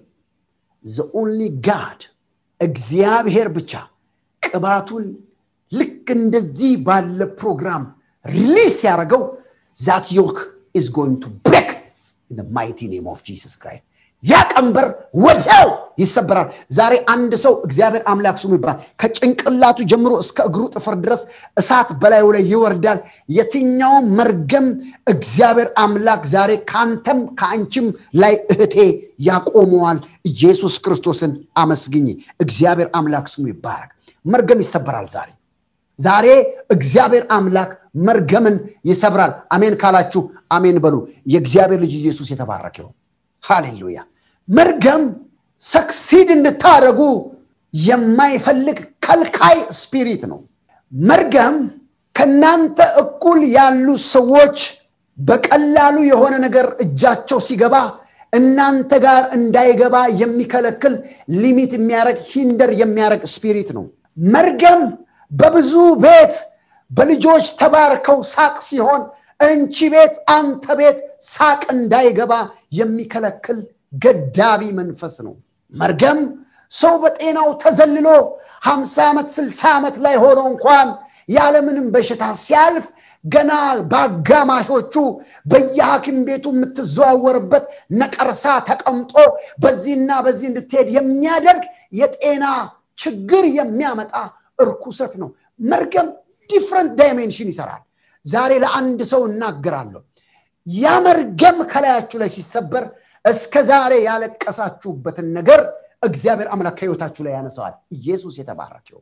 ዘኦንሊ ጋድ እግዚአብሔር ብቻ ቅባቱን ልክ እንደዚህ ባለ ፕሮግራም ሪሊስ ያደረገው ዛት ዮክ ኢዝ ጎይንግ ቱ ብሬክ ኢን ማይቲ ኔም ኦፍ ጂሰስ ክራይስት ያ ቀንበር ወዲያው ይሰበራል ዛሬ አንድ ሰው እግዚአብሔር አምላክ ስሙ ይባል ከጭንቅላቱ ጀምሮ እስከ እግሩ ጥፍር ድረስ እሳት በላዩ ላይ ይወርዳል የትኛውም መርገም እግዚአብሔር አምላክ ዛሬ ከአንተም ከአንቺም ላይ እህቴ ያቆመዋል ኢየሱስ ክርስቶስን አመስግኝ እግዚአብሔር አምላክ ስሙ ይባረክ መርገም ይሰበራል ዛሬ ዛሬ እግዚአብሔር አምላክ መርገምን ይሰብራል አሜን ካላችሁ አሜን በሉ የእግዚአብሔር ልጅ ኢየሱስ የተባረከ ይሁን ሃሌሉያ መርገም ሰክሲድ እንድታደረጉ የማይፈልግ ከልካይ ስፒሪት ነው መርገም ከእናንተ እኩል ያሉ ሰዎች በቀላሉ የሆነ ነገር እጃቸው ሲገባ እናንተ ጋር እንዳይገባ የሚከለክል ሊሚት የሚያደረግ ሂንደር የሚያደረግ ስፒሪት ነው መርገም በብዙ ቤት በልጆች ተባርከው ሳቅ ሲሆን እንቺ ቤት አንተ ቤት ሳቅ እንዳይገባ የሚከለክል ገዳቢ መንፈስ ነው መርገም ሰው በጤናው ተዘልሎ ሀምሳ ዓመት ስልሳ ዓመት ላይ ሆኖ እንኳን ያለምንም በሽታ ሲያልፍ ገና በአጋማሾቹ በየሐኪም ቤቱ የምትዘዋወርበት ነቀርሳ ተቀምጦ በዚህና በዚህ እንድትሄድ የሚያደርግ የጤና ችግር የሚያመጣ እርኩሰት ነው መርገም ዲፍረንት ዳይሜንሽን ይሰራል ዛሬ ለአንድ ሰው እናገራለሁ ያ መርገም ከላያችሁ ላይ ሲሰበር እስከ ዛሬ ያለቀሳችሁበትን ነገር እግዚአብሔር አምላክ ከህይወታችሁ ላይ ያነሰዋል ኢየሱስ የተባረከው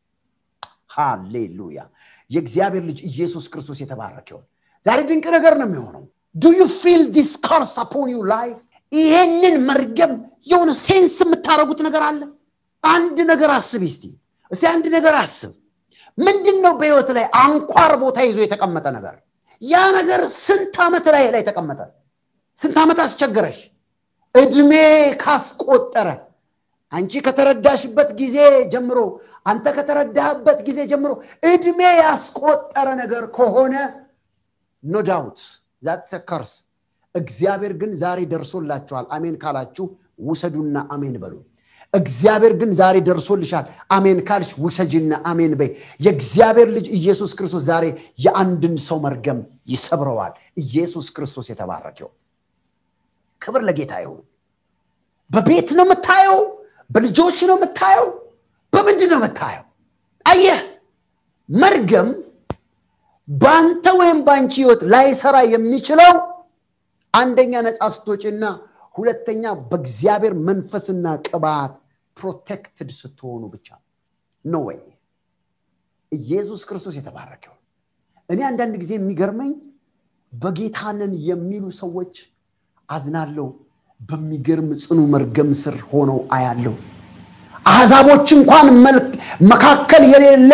ሃሌሉያ የእግዚአብሔር ልጅ ኢየሱስ ክርስቶስ የተባረከው ዛሬ ድንቅ ነገር ነው የሚሆነው ዱ ዩ ፊል ዲስ ካርስ አፖን ዩ ላይፍ ይሄንን መርገም የሆነ ሴንስ የምታደረጉት ነገር አለ አንድ ነገር አስብ እስቲ እስቲ አንድ ነገር አስብ ምንድን ነው በህይወት ላይ አንኳር ቦታ ይዞ የተቀመጠ ነገር ያ ነገር ስንት ዓመት ላይ ላይ ተቀመጠ ስንት ዓመት አስቸገረሽ እድሜ ካስቆጠረ አንቺ ከተረዳሽበት ጊዜ ጀምሮ አንተ ከተረዳህበት ጊዜ ጀምሮ እድሜ ያስቆጠረ ነገር ከሆነ ኖ ዳውት ዛት ሰከርስ እግዚአብሔር ግን ዛሬ ደርሶላችኋል አሜን ካላችሁ ውሰዱና አሜን በሉ እግዚአብሔር ግን ዛሬ ደርሶልሻል አሜን ካልሽ ውሰጅና አሜን በይ የእግዚአብሔር ልጅ ኢየሱስ ክርስቶስ ዛሬ የአንድን ሰው መርገም ይሰብረዋል ኢየሱስ ክርስቶስ የተባረከው ክብር ለጌታ ይሁን በቤት ነው የምታየው በልጆች ነው የምታየው በምንድን ነው የምታየው አየህ መርገም በአንተ ወይም በአንቺ ህይወት ላይሰራ የሚችለው አንደኛ ነፃ ስትወጪና ሁለተኛ በእግዚአብሔር መንፈስና ቅባት ፕሮቴክትድ ስትሆኑ ብቻ ነው ወይ ኢየሱስ ክርስቶስ የተባረከው እኔ አንዳንድ ጊዜ የሚገርመኝ በጌታንን የሚሉ ሰዎች አዝናለሁ በሚገርም ጽኑ መርገም ስር ሆነው አያለው አሕዛቦች እንኳን መካከል የሌለ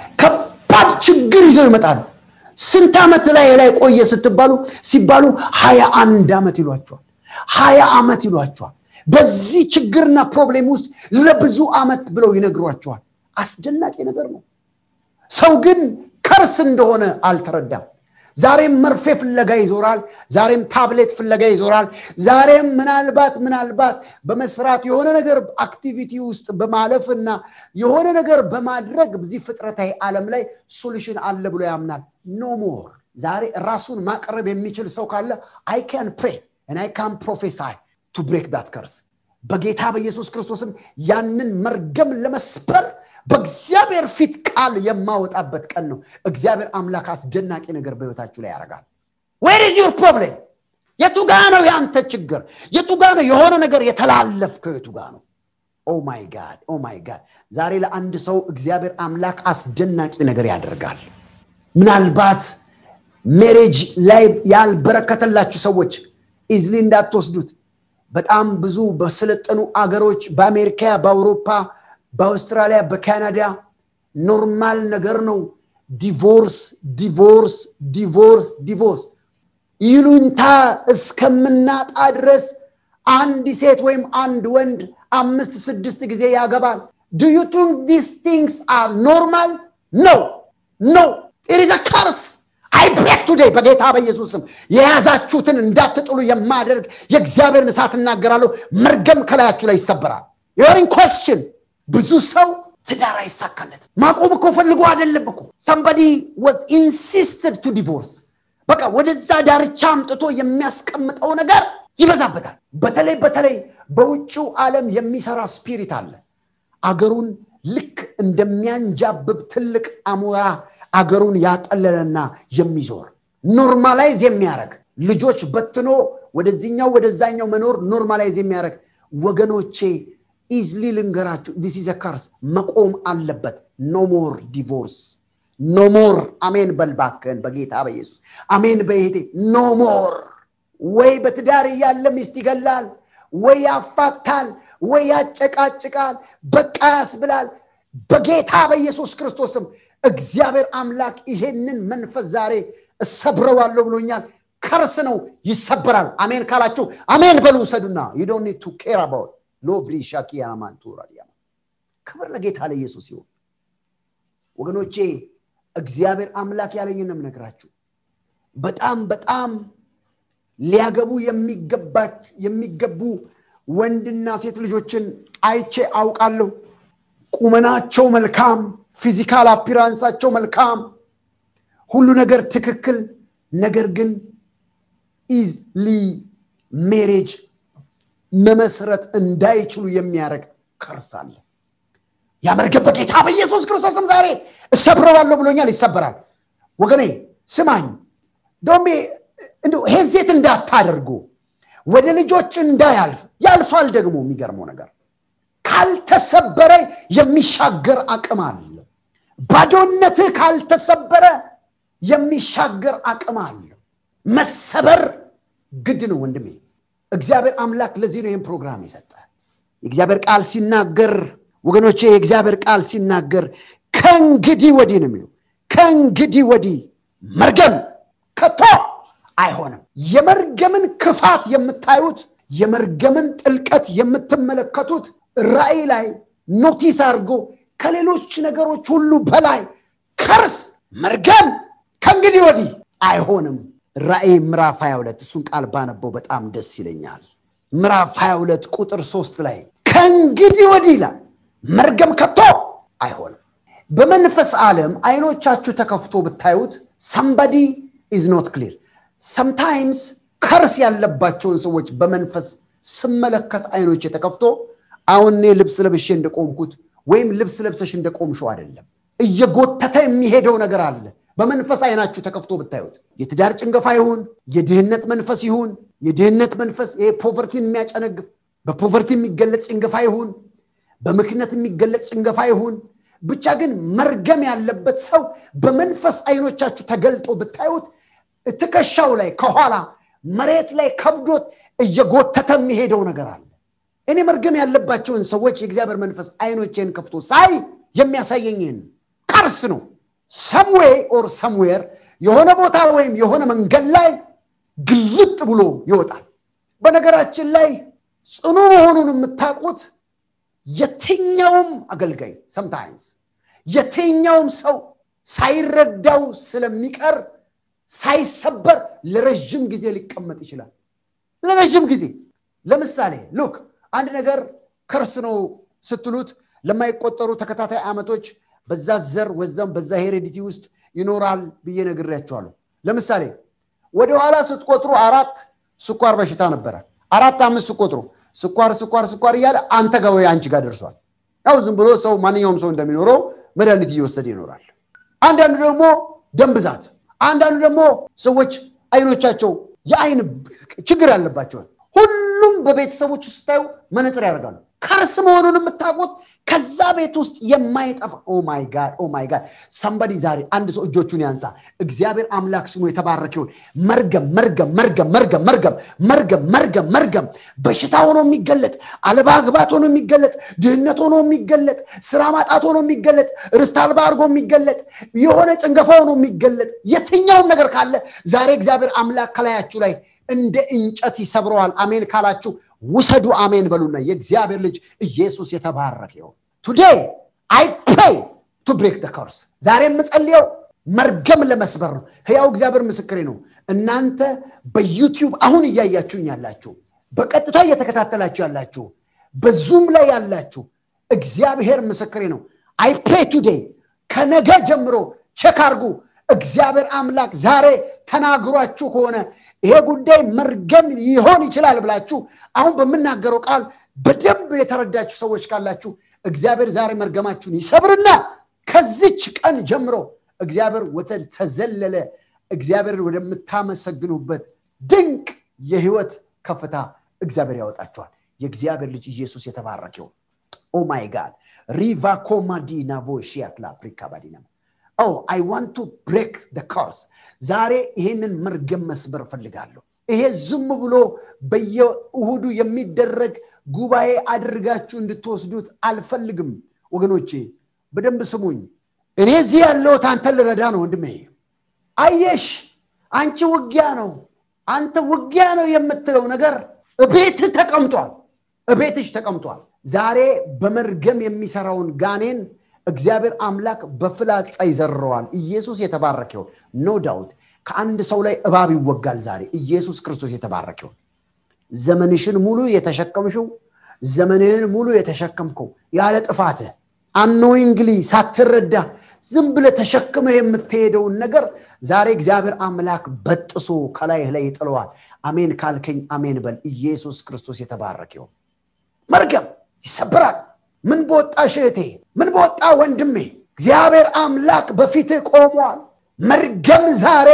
ከባድ ችግር ይዘው ይመጣሉ ስንት ዓመት ላይ ላይ ቆየ ስትባሉ ሲባሉ ሀያ አንድ ዓመት ይሏቸዋል ሀያ ዓመት ይሏቸዋል በዚህ ችግርና ፕሮብሌም ውስጥ ለብዙ ዓመት ብለው ይነግሯቸዋል አስደናቂ ነገር ነው ሰው ግን ከርስ እንደሆነ አልተረዳም ዛሬም መርፌ ፍለጋ ይዞራል ዛሬም ታብሌት ፍለጋ ይዞራል ዛሬም ምናልባት ምናልባት በመስራት የሆነ ነገር አክቲቪቲ ውስጥ በማለፍ እና የሆነ ነገር በማድረግ በዚህ ፍጥረታዊ ዓለም ላይ ሶሉሽን አለ ብሎ ያምናል ኖ ሞር ዛሬ ራሱን ማቅረብ የሚችል ሰው ካለ አይ ካን ፕሬ and I can prophesy to break that curse. በጌታ በኢየሱስ ክርስቶስም ያንን መርገም ለመስበር በእግዚአብሔር ፊት ቃል የማወጣበት ቀን ነው እግዚአብሔር አምላክ አስደናቂ ነገር በህይወታችሁ ላይ ያደርጋል ዌር ኢዝ ዩር ፕሮብሌም የቱ ጋ ነው የአንተ ችግር የቱ ጋ ነው የሆነ ነገር የተላለፍከው የቱ ጋ ነው ኦ ማይ ጋድ ኦ ማይ ጋድ ዛሬ ለአንድ ሰው እግዚአብሔር አምላክ አስደናቂ ነገር ያደርጋል ምናልባት ሜሬጅ ላይ ያልበረከተላችሁ ሰዎች ኢዝሊ እንዳትወስዱት በጣም ብዙ በሰለጠኑ አገሮች በአሜሪካ በአውሮፓ በአውስትራሊያ በካናዳ ኖርማል ነገር ነው ዲቮርስ ዲቮርስ ዲቮርስ ዲቮርስ ይሉንታ እስከምናጣ ድረስ አንድ ሴት ወይም አንድ ወንድ አምስት ስድስት ጊዜ ያገባል ዱ ዩ ቲንክ ዲስ ቲንግስ አር ኖርማል ኖ ኖ ኢዝ ካርስ አይ ብሬክ ቱዴይ በጌታ በኢየሱስ ስም የያዛችሁትን እንዳትጥሉ የማደርግ የእግዚአብሔርን እሳት እናገራለሁ መርገም ከላያችሁ ላይ ይሰበራል የወሪን ኮስችን ብዙ ሰው ትዳር አይሳካለት ማቆም እኮ ፈልጎ አይደለም እኮ ሰምበዲ ወዝ ኢንሲስትድ ቱ ዲቮርስ በቃ ወደዛ ዳርቻ አምጥቶ የሚያስቀምጠው ነገር ይበዛበታል በተለይ በተለይ በውጭው ዓለም የሚሰራ ስፒሪት አለ አገሩን ልክ እንደሚያንጃብብ ትልቅ አሞራ አገሩን ያጠለለና የሚዞር ኖርማላይዝ የሚያደርግ ልጆች በትኖ ወደዚኛው ወደዛኛው መኖር ኖርማላይዝ የሚያደርግ ወገኖቼ ኢዝሊ ልንገራችሁ ዲስ ኢዝ ካርስ መቆም አለበት ኖ ሞር ዲቮርስ ኖ ሞር አሜን በልባክን በጌታ በኢየሱስ አሜን በይሄቴ ኖ ሞር ወይ በትዳር እያለ ሚስት ይገላል፣ ወይ ያፋታል፣ ወይ ያጨቃጭቃል፣ በቃ ያስብላል። በጌታ በኢየሱስ ክርስቶስም እግዚአብሔር አምላክ ይሄንን መንፈስ ዛሬ እሰብረዋለሁ ብሎኛል። ከርስ ነው ይሰበራል። አሜን ካላችሁ አሜን በሉ ውሰዱና ዩዶኒ ቱ ኬር አባውት ሎቭሪ ሻኪያማንቱራዲያ ክብር ለጌታ ለኢየሱስ ይሁን። ወገኖቼ እግዚአብሔር አምላክ ያለኝን ነው የምነግራችሁ። በጣም በጣም ሊያገቡ የሚገቡ ወንድና ሴት ልጆችን አይቼ አውቃለሁ። ቁመናቸው መልካም፣ ፊዚካል አፒራንሳቸው መልካም፣ ሁሉ ነገር ትክክል። ነገር ግን ኢዝሊ ሜሬጅ መመስረት እንዳይችሉ የሚያደርግ ከርስ አለ። ያመርገብ በጌታ በኢየሱስ ክርስቶስም ዛሬ እሰብረዋለሁ ብሎኛል። ይሰበራል። ወገኔ ስማኝ፣ ዶሜ እንዲሁ ሄዜት እንዳታደርጉ ወደ ልጆች እንዳያልፍ ያልፋል። ደግሞ የሚገርመው ነገር ካልተሰበረ የሚሻገር አቅም አለ። ባዶነትህ ካልተሰበረ የሚሻገር አቅም አለ። መሰበር ግድ ነው ወንድሜ። እግዚአብሔር አምላክ ለዚህ ነው ይህን ፕሮግራም የሰጠ። የእግዚአብሔር ቃል ሲናገር ወገኖቼ፣ የእግዚአብሔር ቃል ሲናገር ከእንግዲህ ወዲህ ነው የሚለው ከእንግዲህ ወዲህ መርገም ከቶ አይሆንም። የመርገምን ክፋት የምታዩት የመርገምን ጥልቀት የምትመለከቱት ራእይ ላይ ኖቲስ አድርጎ ከሌሎች ነገሮች ሁሉ በላይ ከርስ መርገም ከእንግዲህ ወዲህ አይሆንም። ራእይ ምዕራፍ 22 እሱን ቃል ባነበው በጣም ደስ ይለኛል። ምዕራፍ 22 ቁጥር ሶስት ላይ ከእንግዲህ ወዲህ ይላል መርገም ከቶ አይሆንም። በመንፈስ ዓለም አይኖቻችሁ ተከፍቶ ብታዩት ሰምባዲ ኢዝ ኖት ክሊር ሰምታይምስ ከርስ ያለባቸውን ሰዎች በመንፈስ ስመለከት አይኖች ተከፍቶ አሁን እኔ ልብስ ለብሼ እንደቆምኩት ወይም ልብስ ለብሰሽ እንደቆምሽው አይደለም። እየጎተተ የሚሄደው ነገር አለ። በመንፈስ አይናችሁ ተከፍቶ ብታዩት የትዳር ጭንገፋ ይሁን የድህነት መንፈስ ይሁን የድህነት መንፈስ ይሄ ፖቨርቲን የሚያጨነግፍ በፖቨርቲ የሚገለጽ ጭንገፋ ይሁን በምክንያት የሚገለጽ ጭንገፋ ይሁን ብቻ ግን መርገም ያለበት ሰው በመንፈስ አይኖቻችሁ ተገልጦ ብታዩት ትከሻው ላይ ከኋላ መሬት ላይ ከብዶት እየጎተተ የሚሄደው ነገር አለ። እኔ መርገም ያለባቸውን ሰዎች የእግዚአብሔር መንፈስ አይኖቼን ከፍቶ ሳይ የሚያሳየኝን ቀርስ ነው። ሰምዌ ኦር ሰምዌር የሆነ ቦታ ወይም የሆነ መንገድ ላይ ግልጥ ብሎ ይወጣል። በነገራችን ላይ ጽኑ መሆኑን የምታውቁት የትኛውም አገልጋይ ሰምታይምስ የትኛውም ሰው ሳይረዳው ስለሚቀር ሳይሰበር ለረዥም ጊዜ ሊቀመጥ ይችላል። ለረዥም ጊዜ ለምሳሌ ሉክ አንድ ነገር ከርስ ነው ስትሉት ለማይቆጠሩ ተከታታይ ዓመቶች በዛ ዘር ወዛም በዛ ሄሬዲቲ ውስጥ ይኖራል ብዬ ነግሬያቸዋለሁ። ለምሳሌ ወደኋላ ስትቆጥሩ አራት ስኳር በሽታ ነበረ። አራት አምስት ስትቆጥሩ ስኳር ስኳር ስኳር እያለ አንተ ጋር ወይ አንቺ ጋር ደርሷል። ያው ዝም ብሎ ሰው ማንኛውም ሰው እንደሚኖረው መድኃኒት እየወሰደ ይኖራል። አንዳንዱ ደግሞ ደም ብዛት፣ አንዳንዱ ደግሞ ሰዎች አይኖቻቸው የአይን ችግር ያለባቸዋል። ሁሉም በቤተሰቦች ስታዩ መነፅር ያደርጋሉ። ከርስ መሆኑን የምታውቁት ከዛ ቤት ውስጥ የማይጠፋ ኦማይ ጋድ ሰንበዲ ዛሬ አንድ ሰው እጆቹን ያንሳ። እግዚአብሔር አምላክ ስሙ የተባረከ ይሁን። መርገም መርገም መርገም መርገም መርገም መርገም መርገም መርገም በሽታ ሆኖ የሚገለጥ አለማግባት ሆኖ የሚገለጥ ድህነት ሆኖ የሚገለጥ ስራ ማጣት ሆኖ የሚገለጥ ርስት አልባ አድርጎ የሚገለጥ የሆነ ጭንገፋ ሆኖ የሚገለጥ የትኛውም ነገር ካለ ዛሬ እግዚአብሔር አምላክ ከላያችሁ ላይ እንደ እንጨት ይሰብረዋል። አሜን ካላችሁ ውሰዱ። አሜን በሉና የእግዚአብሔር ልጅ ኢየሱስ የተባረከ ይሁን። ቱዴይ አይ ፕሬይ ቱ ብሬክ ደ ከርስ። ዛሬ የምጸልየው መርገም ለመስበር ነው። ህያው እግዚአብሔር ምስክሬ ነው። እናንተ በዩቲዩብ አሁን እያያችሁኝ ያላችሁ፣ በቀጥታ እየተከታተላችሁ ያላችሁ፣ በዙም ላይ ያላችሁ እግዚአብሔር ምስክሬ ነው። አይ ፕሬይ ቱዴይ ከነገ ጀምሮ ቼክ አርጉ። እግዚአብሔር አምላክ ዛሬ ተናግሯችሁ ከሆነ ይሄ ጉዳይ መርገም ሊሆን ይችላል ብላችሁ አሁን በምናገረው ቃል በደንብ የተረዳችሁ ሰዎች ካላችሁ እግዚአብሔር ዛሬ መርገማችሁን ይሰብርና ከዚች ቀን ጀምሮ እግዚአብሔር ወደ ተዘለለ እግዚአብሔርን ወደምታመሰግኑበት ድንቅ የህይወት ከፍታ እግዚአብሔር ያወጣችኋል። የእግዚአብሔር ልጅ ኢየሱስ የተባረከ ይሁን። ኦ ማይ ጋድ ሪቫ ኮማዲና ቮሺያክላ አፍሪካ ባዲና ኦ አይ ዋንት ቱ ብሬክ ደ ከርስ ዛሬ ይሄንን መርገም መስበር እፈልጋለሁ። ይሄ ዝም ብሎ በየእሁዱ የሚደረግ ጉባኤ አድርጋችሁ እንድትወስዱት አልፈልግም ወገኖቼ በደንብ ስሙኝ እኔ እዚህ ያለሁት አንተን ልረዳ ነው ወንድሜ አየሽ አንቺ ውጊያ ነው አንተ ውጊያ ነው የምትለው ነገር እቤትህ ተቀምጧል እቤትሽ ተቀምጧል ዛሬ በመርገም የሚሰራውን ጋኔን እግዚአብሔር አምላክ በፍላጻ ይዘረዋል ኢየሱስ የተባረከው ኖ ዳውት ከአንድ ሰው ላይ እባብ ይወጋል ዛሬ ኢየሱስ ክርስቶስ የተባረከው ዘመንሽን ሙሉ የተሸከምሽው ዘመንህን ሙሉ የተሸከምከው ያለ ጥፋትህ አኖይንግሊ ሳትረዳ ዝም ብለ ተሸክመ የምትሄደውን ነገር ዛሬ እግዚአብሔር አምላክ በጥሶ ከላይህ ላይ ይጥለዋል አሜን ካልከኝ አሜን በል ኢየሱስ ክርስቶስ የተባረክ ይሁን መርገም ይሰብራል ምን በወጣ እህቴ ምን በወጣ ወንድሜ እግዚአብሔር አምላክ በፊትህ ቆሟል መርገም ዛሬ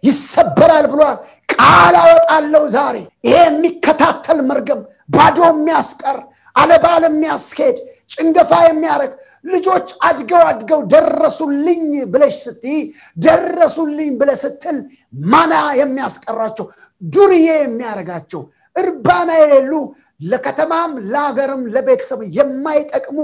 ይሰበራል ብሏል ቃል አወጣለሁ ዛሬ ይሄ የሚከታተል መርገም ባዶ የሚያስቀር አለባል የሚያስኬድ ጭንገፋ የሚያደርግ ልጆች አድገው አድገው ደረሱልኝ ብለሽ ስትይ ደረሱልኝ ብለ ስትል ማና የሚያስቀራቸው ዱርዬ የሚያደርጋቸው እርባና የሌሉ ለከተማም ለሀገርም ለቤተሰብ የማይጠቅሙ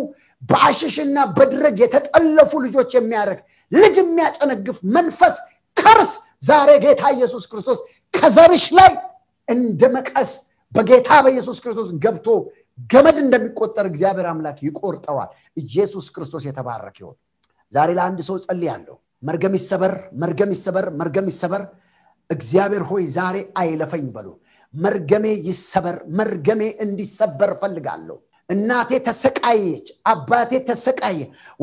በአሽሽና በድረግ የተጠለፉ ልጆች የሚያደርግ ልጅ የሚያጨነግፍ መንፈስ ከርስ ዛሬ ጌታ ኢየሱስ ክርስቶስ ከዘርሽ ላይ እንደ መቀስ በጌታ በኢየሱስ ክርስቶስ ገብቶ ገመድ እንደሚቆጠር እግዚአብሔር አምላክ ይቆርጠዋል ኢየሱስ ክርስቶስ የተባረክ ይሆን ዛሬ ለአንድ ሰው ጸልያለሁ መርገም ይሰበር መርገም ይሰበር መርገም ይሰበር እግዚአብሔር ሆይ ዛሬ አይለፈኝ በሉ መርገሜ ይሰበር መርገሜ እንዲሰበር ፈልጋለሁ እናቴ ተሰቃየች አባቴ ተሰቃየ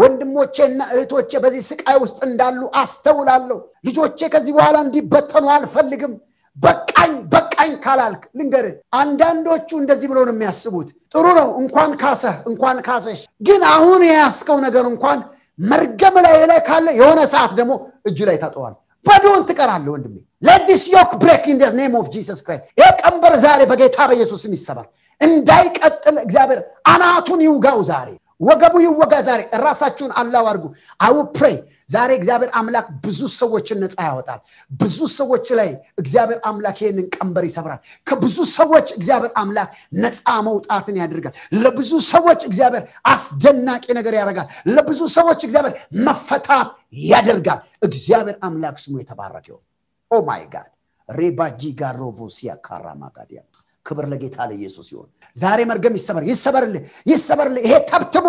ወንድሞቼና እህቶቼ በዚህ ስቃይ ውስጥ እንዳሉ አስተውላለሁ ልጆቼ ከዚህ በኋላ እንዲበተኑ አልፈልግም በቃኝ በቃኝ ካላልክ ልንገር አንዳንዶቹ እንደዚህ ብሎ ነው የሚያስቡት ጥሩ ነው እንኳን ካሰህ እንኳን ካሰሽ ግን አሁን የያስከው ነገር እንኳን መርገም ላይ ላይ ካለ የሆነ ሰዓት ደግሞ እጅ ላይ ታጠዋል ባዶን ትቀራለ ወንድሜ ለዲስ ዮክ ብሬክ ኢን ኔም ኦፍ ጂሰስ ክራይስት ይህ ቀንበር ዛሬ በጌታ በኢየሱስም ይሰባል እንዳይቀጥል እግዚአብሔር አናቱን ይውጋው ዛሬ ወገቡ ይወጋ ዛሬ ራሳችሁን አላው አድርጉ አው ፕሬ ዛሬ እግዚአብሔር አምላክ ብዙ ሰዎችን ነፃ ያወጣል ብዙ ሰዎች ላይ እግዚአብሔር አምላክ ይህንን ቀንበር ይሰብራል ከብዙ ሰዎች እግዚአብሔር አምላክ ነፃ መውጣትን ያደርጋል ለብዙ ሰዎች እግዚአብሔር አስደናቂ ነገር ያደርጋል ለብዙ ሰዎች እግዚአብሔር መፈታት ያደርጋል እግዚአብሔር አምላክ ስሙ የተባረከው ኦ ማይ ጋድ ሬባጂ ጋሮቮሲያ ካራማጋዲያ ክብር ለጌታ ለኢየሱስ ይሆን ዛሬ መርገም ይሰበር ይሰበርልህ ይሰበርልህ ይሄ ተብትቦ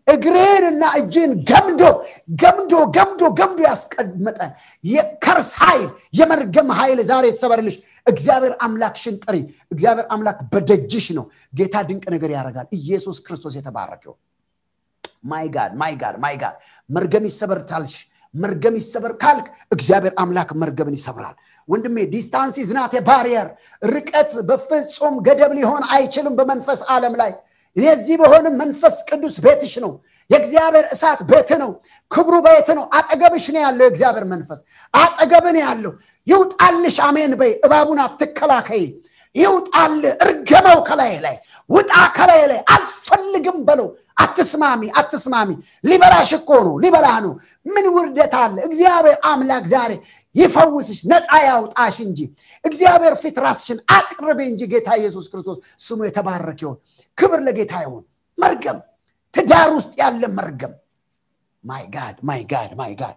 እግርህንና እጅህን ገምዶ ገምዶ ገምዶ ገምዶ ያስቀመጠ የከርስ ኃይል የመርገም ኃይል ዛሬ ይሰበርልሽ እግዚአብሔር አምላክሽን ጥሪ እግዚአብሔር አምላክ በደጅሽ ነው ጌታ ድንቅ ነገር ያደርጋል ኢየሱስ ክርስቶስ የተባረከው ማይ ጋድ ማይ ጋድ ማይ ጋድ መርገም ይሰበር ታልሽ መርገም ይሰበር ካልክ እግዚአብሔር አምላክ መርገምን ይሰብራል ወንድሜ ዲስታንስ ዝናት ባሪየር ርቀት በፍጹም ገደብ ሊሆን አይችልም በመንፈስ ዓለም ላይ የዚህ በሆንም መንፈስ ቅዱስ ቤትሽ ነው የእግዚአብሔር እሳት ቤት ነው ክብሩ ቤት ነው አጠገብሽ ነው ያለው የእግዚአብሔር መንፈስ አጠገብን ያለው ይውጣልሽ አሜን በይ እባቡን አትከላከይ ይውጣል እርገመው ከላይ ላይ ውጣ ከላይ ላይ አልፈልግም በለው አትስማሚ አትስማሚ ሊበላሽ እኮ ነው ሊበላህ ነው ምን ውርደት አለ እግዚአብሔር አምላክ ዛሬ ይፈውስሽ ነፃ ያውጣሽ እንጂ እግዚአብሔር ፊት ራስሽን አቅርቤ እንጂ ጌታ ኢየሱስ ክርስቶስ ስሙ የተባረክ ይሆን ክብር ለጌታ ይሆን መርገም ትዳር ውስጥ ያለ መርገም ማይ ጋድ ማይ ጋድ ማይ ጋድ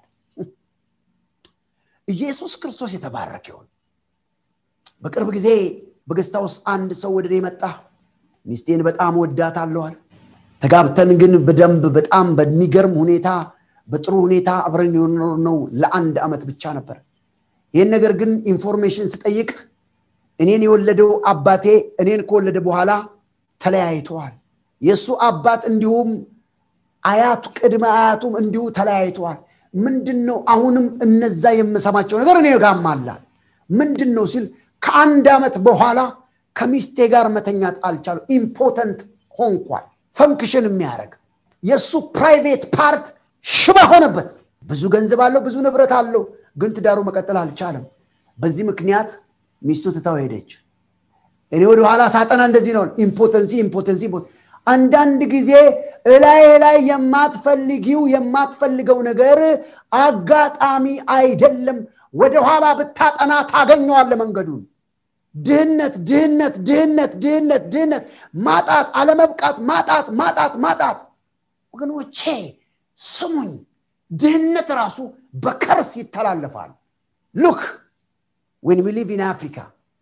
ኢየሱስ ክርስቶስ የተባረክ ይሆን በቅርብ ጊዜ በገስታ ውስጥ አንድ ሰው ወደ እኔ መጣ ሚስቴን በጣም ወዳት አለዋል ተጋብተን ግን በደንብ በጣም በሚገርም ሁኔታ በጥሩ ሁኔታ አብረን የኖርነው ለአንድ ዓመት ብቻ ነበር ይህን ነገር ግን ኢንፎርሜሽን ስጠይቅ እኔን የወለደው አባቴ እኔን ከወለደ በኋላ ተለያይተዋል የእሱ አባት እንዲሁም አያቱ ቅድመ አያቱም እንዲሁ ተለያይተዋል ምንድን ነው አሁንም እነዛ የምሰማቸው ነገር እኔ ጋማላል ምንድን ነው ሲል ከአንድ ዓመት በኋላ ከሚስቴ ጋር መተኛት አልቻሉ ኢምፖተንት ሆንኳል ፈንክሽን የሚያደርግ የእሱ ፕራይቬት ፓርት ሽባ ሆነበት ብዙ ገንዘብ አለው ብዙ ንብረት አለው ግን ትዳሩ መቀጠል አልቻለም በዚህ ምክንያት ሚስቱ ትታው ሄደች እኔ ወደ ኋላ ሳጠና እንደዚህ ነው ኢምፖተንሲ ኢምፖተንሲ አንዳንድ ጊዜ እላይ ላይ የማትፈልጊው የማትፈልገው ነገር አጋጣሚ አይደለም ወደኋላ ብታጠና ታገኘዋለ መንገዱን ድህነት ድህነት ድህነት ድህነት ድህነት ማጣት አለመብቃት ማጣት ማጣት ማጣት ወገኖቼ ስሙኝ ድህነት ራሱ በከርስ ይተላለፋል ሉክ ዌን ዊ ሊቭ ኢን አፍሪካ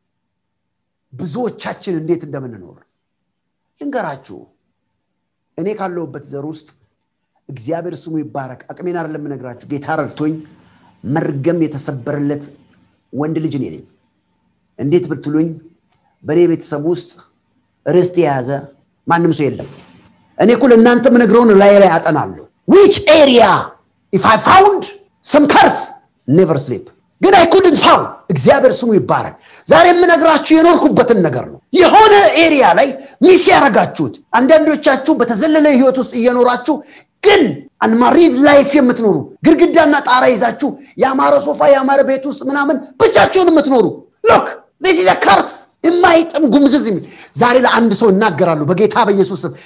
ብዙዎቻችን እንዴት እንደምንኖር ልንገራችሁ እኔ ካለሁበት ዘር ውስጥ እግዚአብሔር ስሙ ይባረክ አቅሜን አይደለም የምነግራችሁ ጌታ ረድቶኝ መርገም የተሰበረለት ወንድ ልጅ እኔ ነኝ እንዴት ብትሉኝ በእኔ ቤተሰብ ውስጥ ርስት የያዘ ማንም ሰው የለም እኔ እኮ ለእናንተ ምነግረውን ላይ ላይ አጠናለሁ ዊች ኤሪያ ኢፍ አይ ፋውንድ ሰም ከርስ ኔቨር ስሊፕ ግን አይ ኩድንት ፋውንድ እግዚአብሔር ስሙ ይባረክ ዛሬ የምነግራችሁ የኖርኩበትን ነገር ነው የሆነ ኤሪያ ላይ ሚስ ያረጋችሁት አንዳንዶቻችሁ በተዘለለ ህይወት ውስጥ እየኖራችሁ ግን አንማሪድ ላይፍ የምትኖሩ ግድግዳና ጣራ ይዛችሁ የአማረ ሶፋ የአማረ ቤት ውስጥ ምናምን ብቻችሁን የምትኖሩ ሎክ ዚስ ከርስ የማይጥም ጉምዝዝ የሚል ዛሬ ለአንድ ሰው እናገራሉ በጌታ በኢየሱስ ስም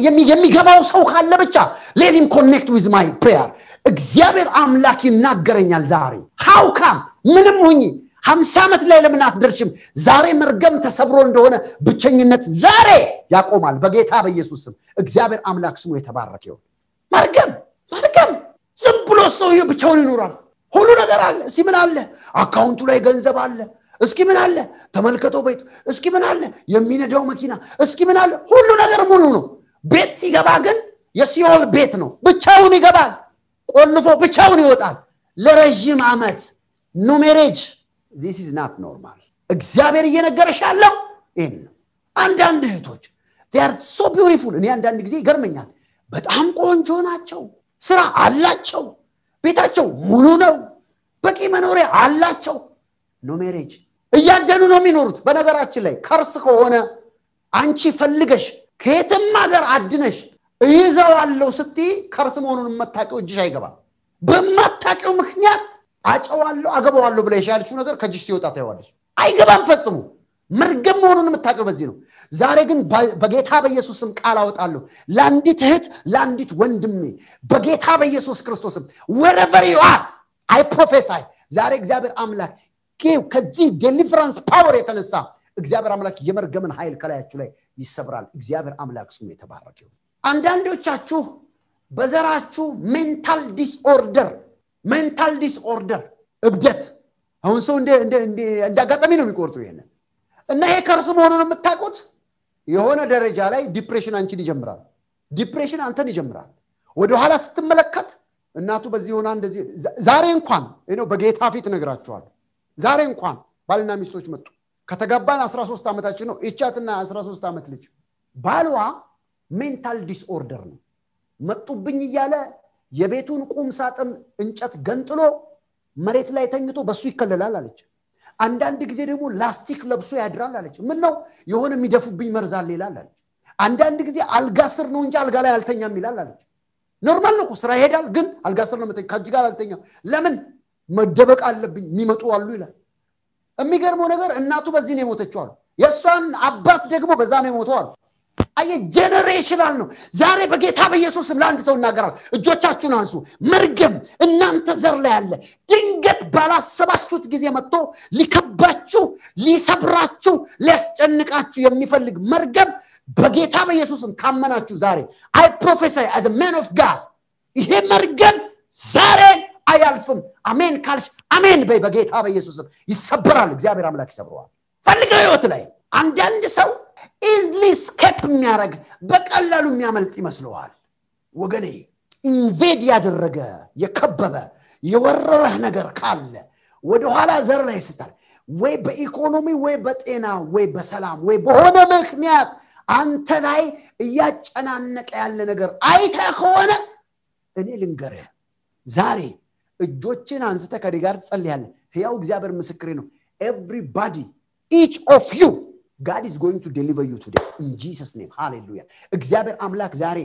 የሚገባው ሰው ካለ ብቻ ሌቲም ኮኔክት ዊዝ ማይ ፕሬየር እግዚአብሔር አምላክ ይናገረኛል ዛሬ ሃውካም ምንም ሁኝ ሀምሳ ዓመት ላይ ለምን አትደርሽም ዛሬ መርገም ተሰብሮ እንደሆነ ብቸኝነት ዛሬ ያቆማል በጌታ በኢየሱስ ስም እግዚአብሔር አምላክ ስሙ የተባረክ ይሆን መርገም መርገም ዝም ብሎ ሰውዬ ብቻውን ይኖራል ሁሉ ነገር አለ እስቲ ምን አለ አካውንቱ ላይ ገንዘብ አለ እስኪ ምን አለ ተመልከተው ቤቱ እስኪ ምን አለ የሚነዳው መኪና እስኪ ምን አለ ሁሉ ነገር ሙሉ ነው ቤት ሲገባ ግን የሲኦል ቤት ነው ብቻውን ይገባል ቆልፎ ብቻውን ይወጣል ለረዥም ዓመት ኖ ሜሬጅ ዚስ ኢዝ ናት ኖርማል እግዚአብሔር እየነገረሽ ያለው ይህን ነው አንዳንድ እህቶች ር ሶ ቢዩቲፉል እኔ አንዳንድ ጊዜ ይገርመኛል በጣም ቆንጆ ናቸው ስራ አላቸው ቤታቸው ሙሉ ነው በቂ መኖሪያ አላቸው ኖ ሜሬጅ እያደኑ ነው የሚኖሩት በነገራችን ላይ ከርስ ከሆነ አንቺ ፈልገሽ ከየትም ሀገር አድነሽ እይዘዋለሁ ስትይ ከርስ መሆኑን የማታውቂው እጅሽ አይገባም በማታውቂው ምክንያት አጨዋለሁ አገባዋለሁ ብለሽ ያልችው ነገር ከእጅሽ ሲወጣ ታይዋለሽ አይገባም ፈጽሞ መርገም መሆኑን የምታውቀው በዚህ ነው ዛሬ ግን በጌታ በኢየሱስም ቃል አወጣለሁ ለአንዲት እህት ለአንዲት ወንድሜ በጌታ በኢየሱስ ክርስቶስም ወረቨር ዩአር አይ ፕሮፌሳይ ዛሬ እግዚአብሔር አምላክ ከዚህ ዴሊቨራንስ ፓወር የተነሳ እግዚአብሔር አምላክ የመርገምን ኃይል ከላያችሁ ላይ ይሰብራል እግዚአብሔር አምላክ ስሙ የተባረክ ይሁን አንዳንዶቻችሁ በዘራችሁ ሜንታል ዲስኦርደር ሜንታል ዲስኦርደር እብደት አሁን ሰው እንደ አጋጣሚ ነው የሚቆርጡ ይሄንን እና ይሄ ከእርሱ መሆኑን የምታውቁት የሆነ ደረጃ ላይ ዲፕሬሽን አንቺን ይጀምራል ዲፕሬሽን አንተን ይጀምራል ወደኋላ ስትመለከት እናቱ በዚህ ሆና እንደዚህ ዛሬ እንኳን በጌታ ፊት እነግራችኋለሁ ዛሬ እንኳን ባልና ሚስቶች መጡ ከተጋባን 13 ዓመታችን ነው ይቻትና 13 ዓመት ልጅ ባሏ ሜንታል ዲስኦርደር ነው መጡብኝ እያለ የቤቱን ቁም ሳጥን እንጨት ገንጥሎ መሬት ላይ ተኝቶ በሱ ይከለላል አለች አንዳንድ ጊዜ ደግሞ ላስቲክ ለብሶ ያድራል አለች ምን ነው የሆነ የሚደፉብኝ መርዛል ይላል አለች አንዳንድ ጊዜ አልጋ ስር ነው እንጂ አልጋ ላይ አልተኛም ይላል አለች ኖርማል ነው ስራ ይሄዳል ግን አልጋ ስር ነው ከእጅ ጋር አልተኛም ለምን መደበቅ አለብኝ የሚመጡ አሉ ይላል የሚገርመው ነገር እናቱ በዚህ ነው የሞተችው አሉ የእሷን አባት ደግሞ በዛ ነው የሞተው አሉ አየ ጀነሬሽናል ነው ዛሬ በጌታ በኢየሱስም ለአንድ ሰው እናገራል እጆቻችሁን አንሱ መርገም እናንተ ዘር ላይ አለ ድንገት ባላሰባችሁት ጊዜ መጥቶ ሊከባችሁ ሊሰብራችሁ ሊያስጨንቃችሁ የሚፈልግ መርገም በጌታ በኢየሱስም ካመናችሁ ዛሬ አይ ፕሮፌሳይ አዝ ማን ኦፍ ጋድ ይሄ መርገም ዛሬ አያልፍም አሜን ካልሽ አሜን በይ በጌታ በኢየሱስም ይሰበራል እግዚአብሔር አምላክ ይሰብረዋል ፈልገው ህይወት ላይ አንዳንድ ሰው ኢዝሊ ስኬፕ የሚያደረግ በቀላሉ የሚያመልጥ ይመስለዋል ወገኔ ኢንቬድ ያደረገ የከበበ የወረረህ ነገር ካለ ወደኋላ ዘር ላይ ስታል ወይ በኢኮኖሚ ወይ በጤና ወይ በሰላም ወይ በሆነ ምክንያት አንተ ላይ እያጨናነቀ ያለ ነገር አይተ ከሆነ እኔ ልንገርህ ዛሬ እጆችን አንስተ ከኔ ጋር ትጸልያለ ህያው እግዚአብሔር ምስክሬ ነው ኤቭሪባዲ ኢች ኦፍ ዩ ጋድ ኢዝ ጎይንግ ቱ ዴሊቨር ዩ ቱዴ ኢን ጂሰስ ኔም ሃሌሉያ እግዚአብሔር አምላክ ዛሬ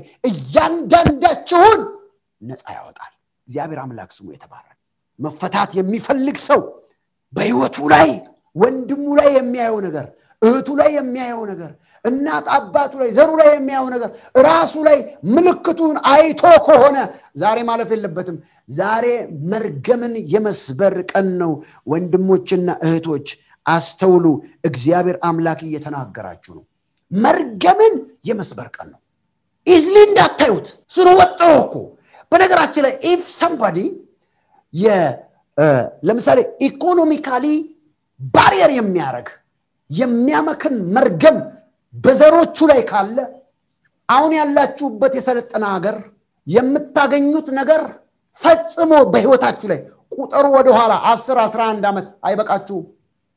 እያንዳንዳችሁን ነፃ ያወጣል እግዚአብሔር አምላክ ስሙ የተባረክ መፈታት የሚፈልግ ሰው በህይወቱ ላይ ወንድሙ ላይ የሚያየው ነገር እህቱ ላይ የሚያየው ነገር እናት አባቱ ላይ ዘሩ ላይ የሚያየው ነገር ራሱ ላይ ምልክቱን አይቶ ከሆነ ዛሬ ማለፍ የለበትም ዛሬ መርገምን የመስበር ቀን ነው ወንድሞችና እህቶች አስተውሉ። እግዚአብሔር አምላክ እየተናገራችሁ ነው። መርገምን የመስበር ቀን ነው። ኢዝሊ እንዳታዩት ስለወጥሮ እኮ በነገራችን ላይ ኢፍ ሰምባዲ ለምሳሌ ኢኮኖሚካሊ ባሪየር የሚያደርግ የሚያመክን መርገም በዘሮቹ ላይ ካለ አሁን ያላችሁበት የሰለጠነ ሀገር የምታገኙት ነገር ፈጽሞ በህይወታችሁ ላይ ቁጥሩ ወደኋላ አስር አስራ አንድ ዓመት አይበቃችሁም።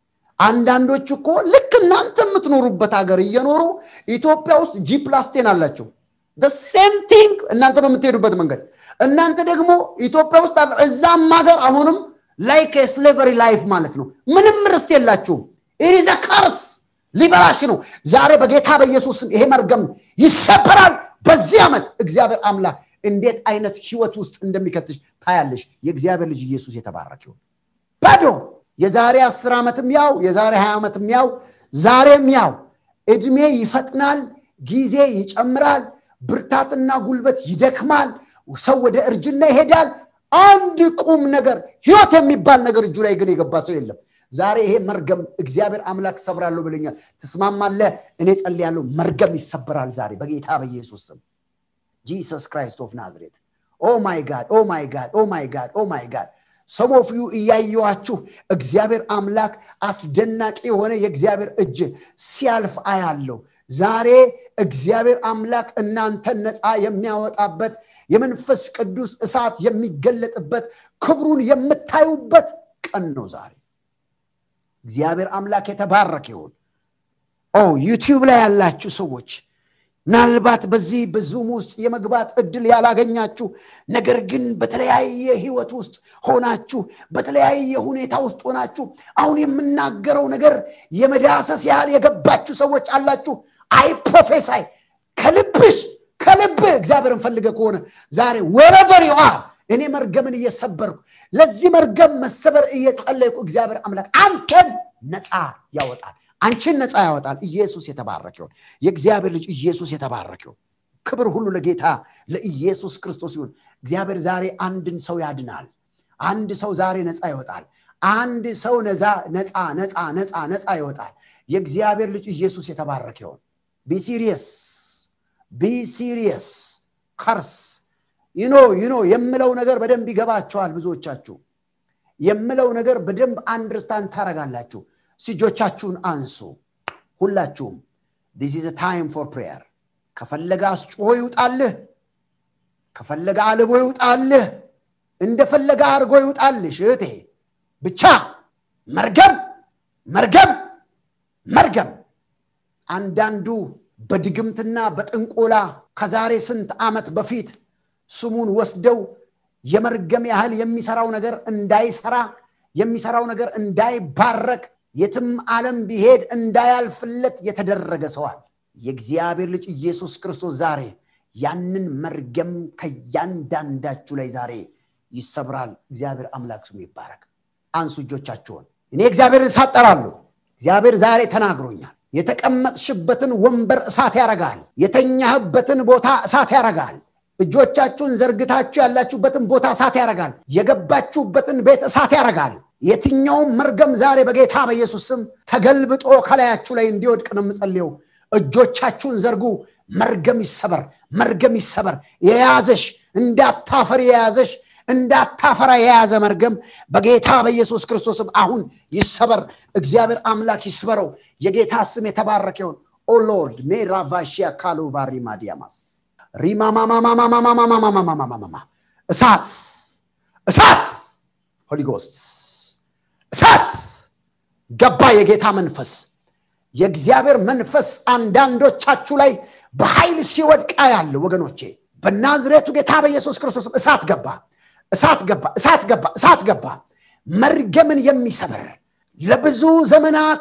አንዳንዶች እኮ ልክ እናንተ የምትኖሩበት ሀገር እየኖሩ ኢትዮጵያ ውስጥ ጂ ፕላስቴን አላቸው። ሴም ቲንግ እናንተ በምትሄዱበት መንገድ እናንተ ደግሞ ኢትዮጵያ ውስጥ እዛም ሀገር አሁንም ላይክ የስሌቨሪ ላይፍ ማለት ነው። ምንም ርስት የላችሁም። ኢሪዘ ካርስ ሊበላሽ ነው። ዛሬ በጌታ በኢየሱስ ስም ይሄ መርገም ይሰበራል። በዚህ ዓመት እግዚአብሔር አምላክ እንዴት አይነት ህይወት ውስጥ እንደሚከትሽ ታያለሽ። የእግዚአብሔር ልጅ ኢየሱስ የተባረክ ይሁን። ባዶ የዛሬ አስር ዓመትም ያው የዛሬ ሀያ ዓመትም ያው ዛሬም ያው እድሜ ይፈጥናል፣ ጊዜ ይጨምራል፣ ብርታትና ጉልበት ይደክማል፣ ሰው ወደ እርጅና ይሄዳል። አንድ ቁም ነገር ህይወት የሚባል ነገር እጁ ላይ ግን የገባ ሰው የለም። ዛሬ ይሄ መርገም እግዚአብሔር አምላክ ሰብራለሁ ብለኛል። ትስማማለህ? እኔ ጸልያለሁ። መርገም ይሰበራል ዛሬ በጌታ በኢየሱስ ስም። ጂሰስ ክራይስት ኦፍ ናዝሬት። ኦ ማይ ጋድ ኦ ማይ ጋድ ኦ ማይ ጋድ ኦ ማይ ጋድ ሰሞፍዩ እያየዋችሁ እግዚአብሔር አምላክ አስደናቂ የሆነ የእግዚአብሔር እጅ ሲያልፍ አያለው። ዛሬ እግዚአብሔር አምላክ እናንተን ነፃ የሚያወጣበት የመንፈስ ቅዱስ እሳት የሚገለጥበት ክብሩን የምታዩበት ቀን ነው ዛሬ። እግዚአብሔር አምላክ የተባረክ ይሁን። ኦ ዩቲዩብ ላይ ያላችሁ ሰዎች ምናልባት በዚህ በዙም ውስጥ የመግባት እድል ያላገኛችሁ ነገር ግን በተለያየ ህይወት ውስጥ ሆናችሁ በተለያየ ሁኔታ ውስጥ ሆናችሁ አሁን የምናገረው ነገር የመዳሰስ ያህል የገባችሁ ሰዎች አላችሁ። አይ ፕሮፌሳይ ከልብሽ ከልብህ እግዚአብሔርን ፈልገ ከሆነ ዛሬ ወረቨር ዩ አር እኔ መርገምን እየሰበርኩ ለዚህ መርገም መሰበር እየጸለይኩ እግዚአብሔር አምላክ አንተን ነፃ ያወጣል። አንቺን ነፃ ያወጣል። ኢየሱስ የተባረክ ይሁን። የእግዚአብሔር ልጅ ኢየሱስ የተባረክ ይሁን። ክብር ሁሉ ለጌታ ለኢየሱስ ክርስቶስ ይሁን። እግዚአብሔር ዛሬ አንድን ሰው ያድናል። አንድ ሰው ዛሬ ነፃ ይወጣል። አንድ ሰው ነፃ ነፃ ነፃ ነፃ ነፃ ይወጣል። የእግዚአብሔር ልጅ ኢየሱስ የተባረክ ይሁን። ቢሲሪየስ ቢሲሪየስ ከርስ ይኖ ይኖ የምለው ነገር በደንብ ይገባቸዋል። ብዙዎቻችሁ የምለው ነገር በደንብ አንድርስታንድ ታረጋላችሁ። እጆቻችሁን አንሱ። ሁላችሁም ዲስ ኢዝ ታይም ፎር ፕሬየር። ከፈለገ አስጮሆ ይውጣልህ፣ ከፈለገ አልቦ ይውጣልህ፣ እንደፈለገ አድርጎ ይውጣልሽ እህቴ። ብቻ መርገም መርገም መርገም። አንዳንዱ በድግምትና በጥንቆላ ከዛሬ ስንት ዓመት በፊት ስሙን ወስደው የመርገም ያህል የሚሰራው ነገር እንዳይሰራ የሚሰራው ነገር እንዳይባረክ የትም ዓለም ቢሄድ እንዳያልፍለት የተደረገ ሰዋል። የእግዚአብሔር ልጅ ኢየሱስ ክርስቶስ ዛሬ ያንን መርገም ከእያንዳንዳችሁ ላይ ዛሬ ይሰብራል። እግዚአብሔር አምላክ ስሙ ይባረክ። አንሱ እጆቻችሁን። እኔ እግዚአብሔርን ሳጠራለሁ። እግዚአብሔር ዛሬ ተናግሮኛል። የተቀመጥሽበትን ወንበር እሳት ያረጋል። የተኛህበትን ቦታ እሳት ያረጋል። እጆቻችሁን ዘርግታችሁ ያላችሁበትን ቦታ እሳት ያረጋል። የገባችሁበትን ቤት እሳት ያረጋል። የትኛውም መርገም ዛሬ በጌታ በኢየሱስ ስም ተገልብጦ ከላያችሁ ላይ እንዲወድቅ ነው የምጸልየው። እጆቻችሁን ዘርጉ። መርገም ይሰበር፣ መርገም ይሰበር። የያዘሽ እንዳታፈር የያዘሽ እንዳታፈራ የያዘ መርገም በጌታ በኢየሱስ ክርስቶስም አሁን ይሰበር። እግዚአብሔር አምላክ ይስበረው። የጌታ ስም የተባረከ ይሁን። ኦ ሎርድ ሜራቫሺያ ካሎቫሪ ማዲያማስ ሪማማማማማማማማማማማማማ እሳት እሳት ሆሊ ጎስት እሳት ገባ። የጌታ መንፈስ የእግዚአብሔር መንፈስ አንዳንዶቻችሁ ላይ በኃይል ሲወድቃ ያለው ወገኖቼ፣ በናዝሬቱ ጌታ በኢየሱስ ክርስቶስ እሳት ገባ፣ እሳት ገባ፣ እሳት ገባ፣ እሳት ገባ። መርገምን የሚሰብር ለብዙ ዘመናት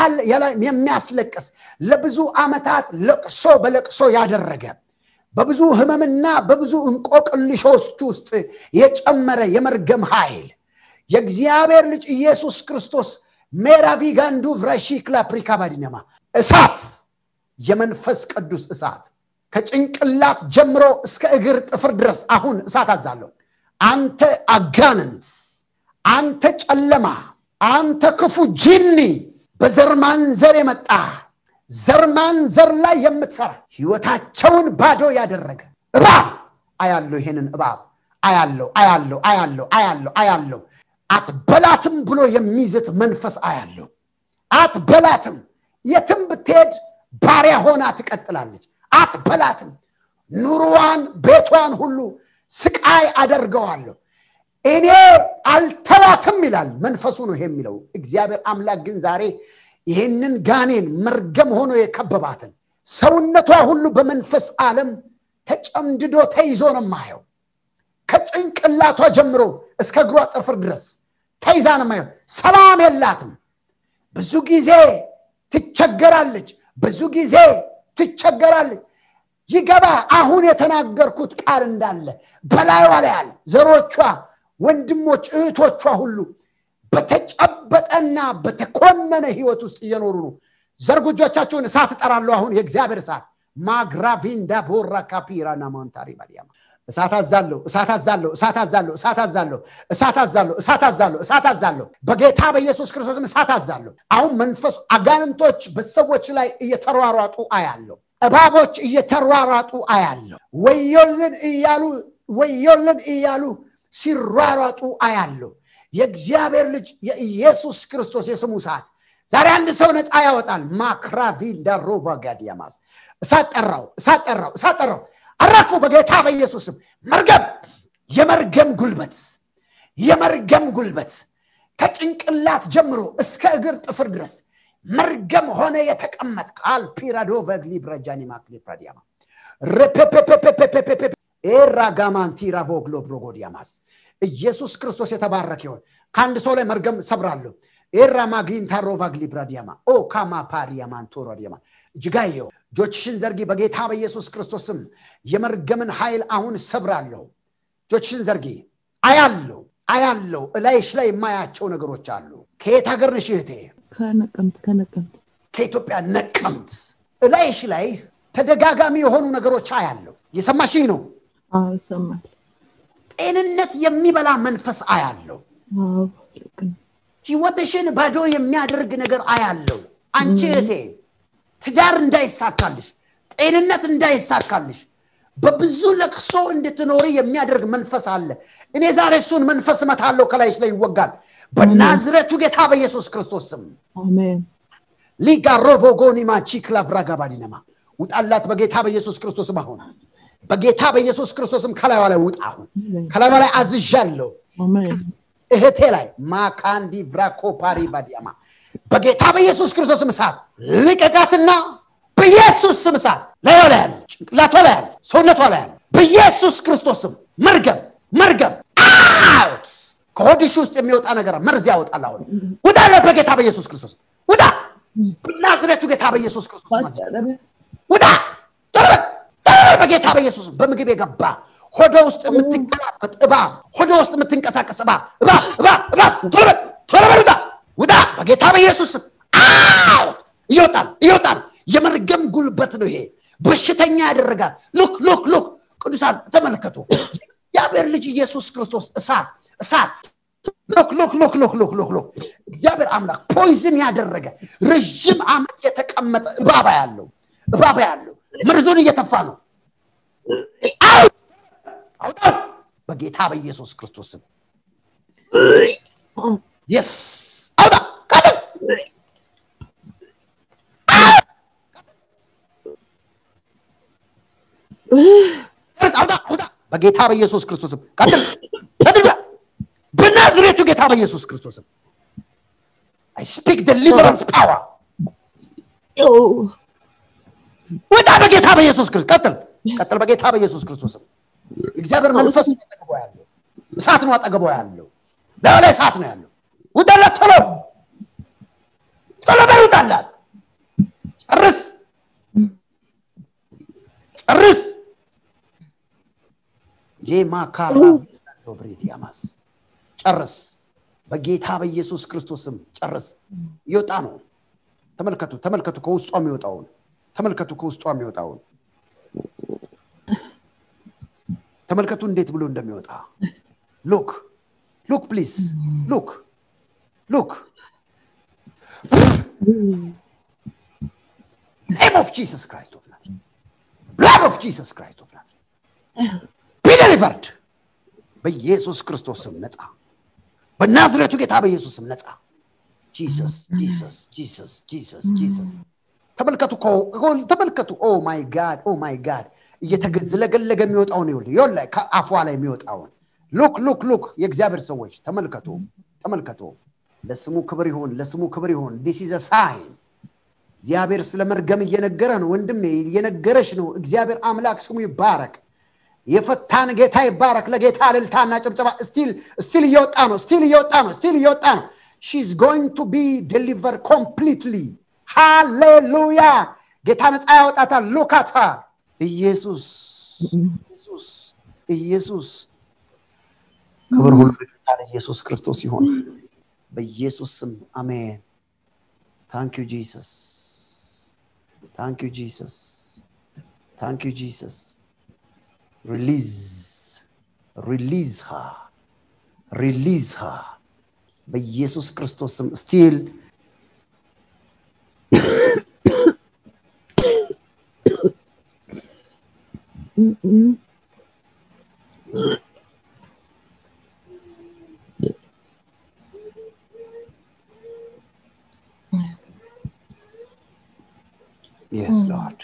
የሚያስለቅስ ለብዙ ዓመታት ለቅሶ በለቅሶ ያደረገ በብዙ ህመምና በብዙ እንቆቅልሾች ውስጥ የጨመረ የመርገም ኃይል የእግዚአብሔር ልጅ ኢየሱስ ክርስቶስ ሜራቪ ጋንዱ ቭራሺክላ ፕሪካባዲነማ እሳት የመንፈስ ቅዱስ እሳት ከጭንቅላት ጀምሮ እስከ እግር ጥፍር ድረስ አሁን እሳት አዛለሁ። አንተ አጋንንት፣ አንተ ጨለማ፣ አንተ ክፉ ጂኒ በዘር ማንዘር የመጣ ዘር ማንዘር ላይ የምትሰራ ህይወታቸውን ባዶ ያደረገ እባብ አያለው ይሄንን እባብ አያለው አያለው አያለው አያለው አያለው አትበላትም ብሎ የሚዝት መንፈስ አያለው አትበላትም የትም ብትሄድ ባሪያ ሆና ትቀጥላለች አትበላትም ኑሮዋን ቤቷን ሁሉ ስቃይ አደርገዋለሁ እኔ አልተዋትም ይላል መንፈሱ ነው ይሄ የሚለው እግዚአብሔር አምላክ ግን ዛሬ ይህንን ጋኔን መርገም ሆኖ የከበባትን ሰውነቷ ሁሉ በመንፈስ ዓለም ተጨምድዶ ተይዞ ነው ማየው ከጭንቅላቷ ጀምሮ እስከ እግሯ ጥፍር ድረስ ተይዛ ነው ማየው ሰላም የላትም ብዙ ጊዜ ትቸገራለች ብዙ ጊዜ ትቸገራለች ይገባ አሁን የተናገርኩት ቃል እንዳለ በላይዋ ላይ ያለ ዘሮቿ ወንድሞች እህቶቿ ሁሉ በተጨበጠና በተኮነነ ህይወት ውስጥ እየኖሩ ነው ዘርጉጆቻቸውን እሳት እጠራለሁ አሁን የእግዚአብሔር እሳት ማግራቪንዳ ቦራ ካፒራና ማንታሪ ባዲያማ እሳት አዛለሁ እሳት አዛለሁ እሳት አዛለሁ እሳት አዛለሁ እሳት አዛለሁ እሳት አዛለሁ እሳት አዛለሁ በጌታ በኢየሱስ ክርስቶስም እሳት አዛለሁ አሁን መንፈሱ አጋንንቶች በሰዎች ላይ እየተሯሯጡ አያለሁ እባቦች እየተሯሯጡ አያለሁ ወዮልን እያሉ ወዮልን እያሉ ሲሯሯጡ አያለሁ የእግዚአብሔር ልጅ የኢየሱስ ክርስቶስ የስሙ ሰዓት ዛሬ አንድ ሰው ነፃ ያወጣል ማክራቪንዳ ሮቫጋዲያማስ እሳት ጠራው እሳት ጠራው እሳት ጠራው አረፉ በጌታ በኢየሱስም መርገም የመርገም ጉልበት የመርገም ጉልበት ከጭንቅላት ጀምሮ እስከ እግር ጥፍር ድረስ መርገም ሆነ የተቀመጥ ቃል ፒራዶ ቨግሊ ብረጃኒ ማክሊ ፕራዲያማ ኤራጋማንቲራ ቮግሎ ብሮጎዲያማስ ኢየሱስ ክርስቶስ የተባረክ ይሆን ከአንድ ሰው ላይ መርገም ሰብራለሁ ኤራማጊንታ ሮቫግሊ ብራዲያማ ኦ ካማ ፓሪያማንቶሮ ዲያማ እጅጋየው እጆችሽን ዘርጊ በጌታ በኢየሱስ ክርስቶስም የመርገምን ኃይል አሁን ሰብራለሁ እጆችሽን ዘርጊ አያለው አያለው እላይሽ ላይ የማያቸው ነገሮች አሉ ከየት ሀገር ነሽ እህቴ ከነቀምት ከነቀምት ከኢትዮጵያ ነቀምት እላይሽ ላይ ተደጋጋሚ የሆኑ ነገሮች አያለው የሰማሽኝ ነው አዎ ይሰማል ጤንነት የሚበላ መንፈስ አያለው አዎ ልክ ነው ህይወትሽን ባዶ የሚያደርግ ነገር አያለው አንቺ እህቴ ትዳር እንዳይሳካልሽ ጤንነት እንዳይሳካልሽ በብዙ ለቅሶ እንድትኖሪ የሚያደርግ መንፈስ አለ እኔ ዛሬ እሱን መንፈስ መታለው ከላይሽ ላይ ይወጋል በናዝረቱ ጌታ በኢየሱስ ክርስቶስ ስም አሜን ሊጋሮቮጎኒማ ቺክላቭራጋባዲነማ ውጣላት በጌታ በኢየሱስ ክርስቶስም አሁን በጌታ በኢየሱስ ክርስቶስም ከላይዋ ላይ ውጣ አሁን ከላይዋ ላይ አዝዣለሁ አሜን እህቴ ላይ ማካንዲ ቭራኮፓሪ ባዲያማ በጌታ በኢየሱስ ክርስቶስም እሳት ልቀቃትና በኢየሱስ ስም እሳት ላይዋ ላይ ያለ ጭንቅላቷ ላይ ያለ ሰውነቷ ላይ ያለ በኢየሱስ ክርስቶስም መርገም መርገም አውት ከሆድሽ ውስጥ የሚወጣ ነገር መርዝ ያወጣል አሁን ውጣለት በጌታ በኢየሱስ ክርስቶስ ውጣ በናዝሬቱ ጌታ በኢየሱስ ክርስቶስ መርዝ ውጣ ቶሎ በል፣ ቶሎ በል በጌታ በኢየሱስ በምግብ የገባ ሆደ ውስጥ የምትገላበጥ እባብ ሆደ ውስጥ የምትንቀሳቀስ እባብ እባብ እባብ እባብ ቶሎ በል ቶሎ በል ውጣ ውጣ በጌታ በኢየሱስ ስም አውት እየወጣ ነው እየወጣ ነው የመርገም ጉልበት ነው ይሄ በሽተኛ ያደረጋል ሉክ ሉክ ሉክ ቅዱሳን ተመልከቱ እግዚአብሔር ልጅ ኢየሱስ ክርስቶስ እሳት እሳት ሎክ ሎክ ሎክ ሎክ ሎክ ሎክ ሎክ እግዚአብሔር አምላክ ፖይዝን ያደረገ ረዥም ዓመት የተቀመጠ እባባ ያለው እባባ ያለው መርዙን እየተፋ ነው አው! አውጣው በጌታ በኢየሱስ ክርስቶስ ስም የስ አውጣ ቀጥል ቀጥል፣ አውጣ አውጣ በጌታ በኢየሱስ ክርስቶስ ስም ቀጥል ቀጥል ብላ በናዝሬቱ ጌታ በኢየሱስ ክርስቶስ ስም አይ ስፒክ ዴሊቨረንስ ፓወር ውጣ በጌታ በኢየሱስ ክርስቶስ ቀጥል ቀጥል በጌታ በኢየሱስ ክርስቶስ ስም እግዚአብሔር መንፈስ ነው አጠገቧ ያለው እሳት ነው አጠገቧ ያለው ላዩ ላይ እሳት ነው ያለው ውጣላት ቶሎ ቶሎ በል ውጣላት ጨርስ ጨርስ ጄማካራ ብሬዲያማስ ጨርስ በጌታ በኢየሱስ ክርስቶስ ስም ጨርስ ይወጣ ነው ተመልከቱ ተመልከቱ ከውስጧ የሚወጣውን ተመልከቱ ከውስጧ የሚወጣውን ተመልከቱ እንዴት ብሎ እንደሚወጣ ሉክ ሉክ ፕሊዝ ሉክ ሉክ ኔም ኦፍ ጂሰስ ክራይስት ኦፍ ናዝሬት ብላድ ኦፍ ጂሰስ ክራይስት ኦፍ ናዝሬት ቢ ደሊቨርድ በኢየሱስ ክርስቶስ ስም ነፃ በናዝሬቱ ጌታ በኢየሱስ ስም ነፃ ጂሰስ ጂሰስ ጂሰስ ጂሰስ ጂሰስ ተመልከቱ ተመልከቱ ኦ ማይ ጋድ ኦ ማይ ጋድ እየተገዝለገለገ የሚወጣውን ይኸውልህ ይኸውልህ ከአፏ ላይ የሚወጣውን ሉክ ሉክ ሉክ የእግዚአብሔር ሰዎች ተመልከቱ ተመልከቱ ለስሙ ክብር ይሁን ለስሙ ክብር ይሁን ዲስ ኢዝ ሳይን እግዚአብሔር ስለ መርገም እየነገረ ነው ወንድሜ እየነገረች ነው እግዚአብሔር አምላክ ስሙ ይባረክ የፈታን ጌታ ይባረክ ለጌታ እልልታና ጭብጨባ ስቲል ስቲል እየወጣ ነው ስቲል እየወጣ ነው ስቲል እየወጣ ነው ሺዝ ጎይንግ ቱ ቢ ዴሊቨር ኮምፕሊትሊ ሃሌሉያ ጌታ ነፃ ያወጣታል ሉካታ ኢየሱስ ኢየሱስ ኢየሱስ ክብር ሁሉ ለጌታ ለኢየሱስ ክርስቶስ ይሆን በኢየሱስ ስም አሜን ታንክ ዩ ጂሰስ ታንክ ዩ ጂሰስ ታንክ ዩ ጂሰስ ሪሊዝ ሪሊዝ ሃ ሪሊዝ ሃ በኢየሱስ ክርስቶስ ስም ስቲል Yes, Lord.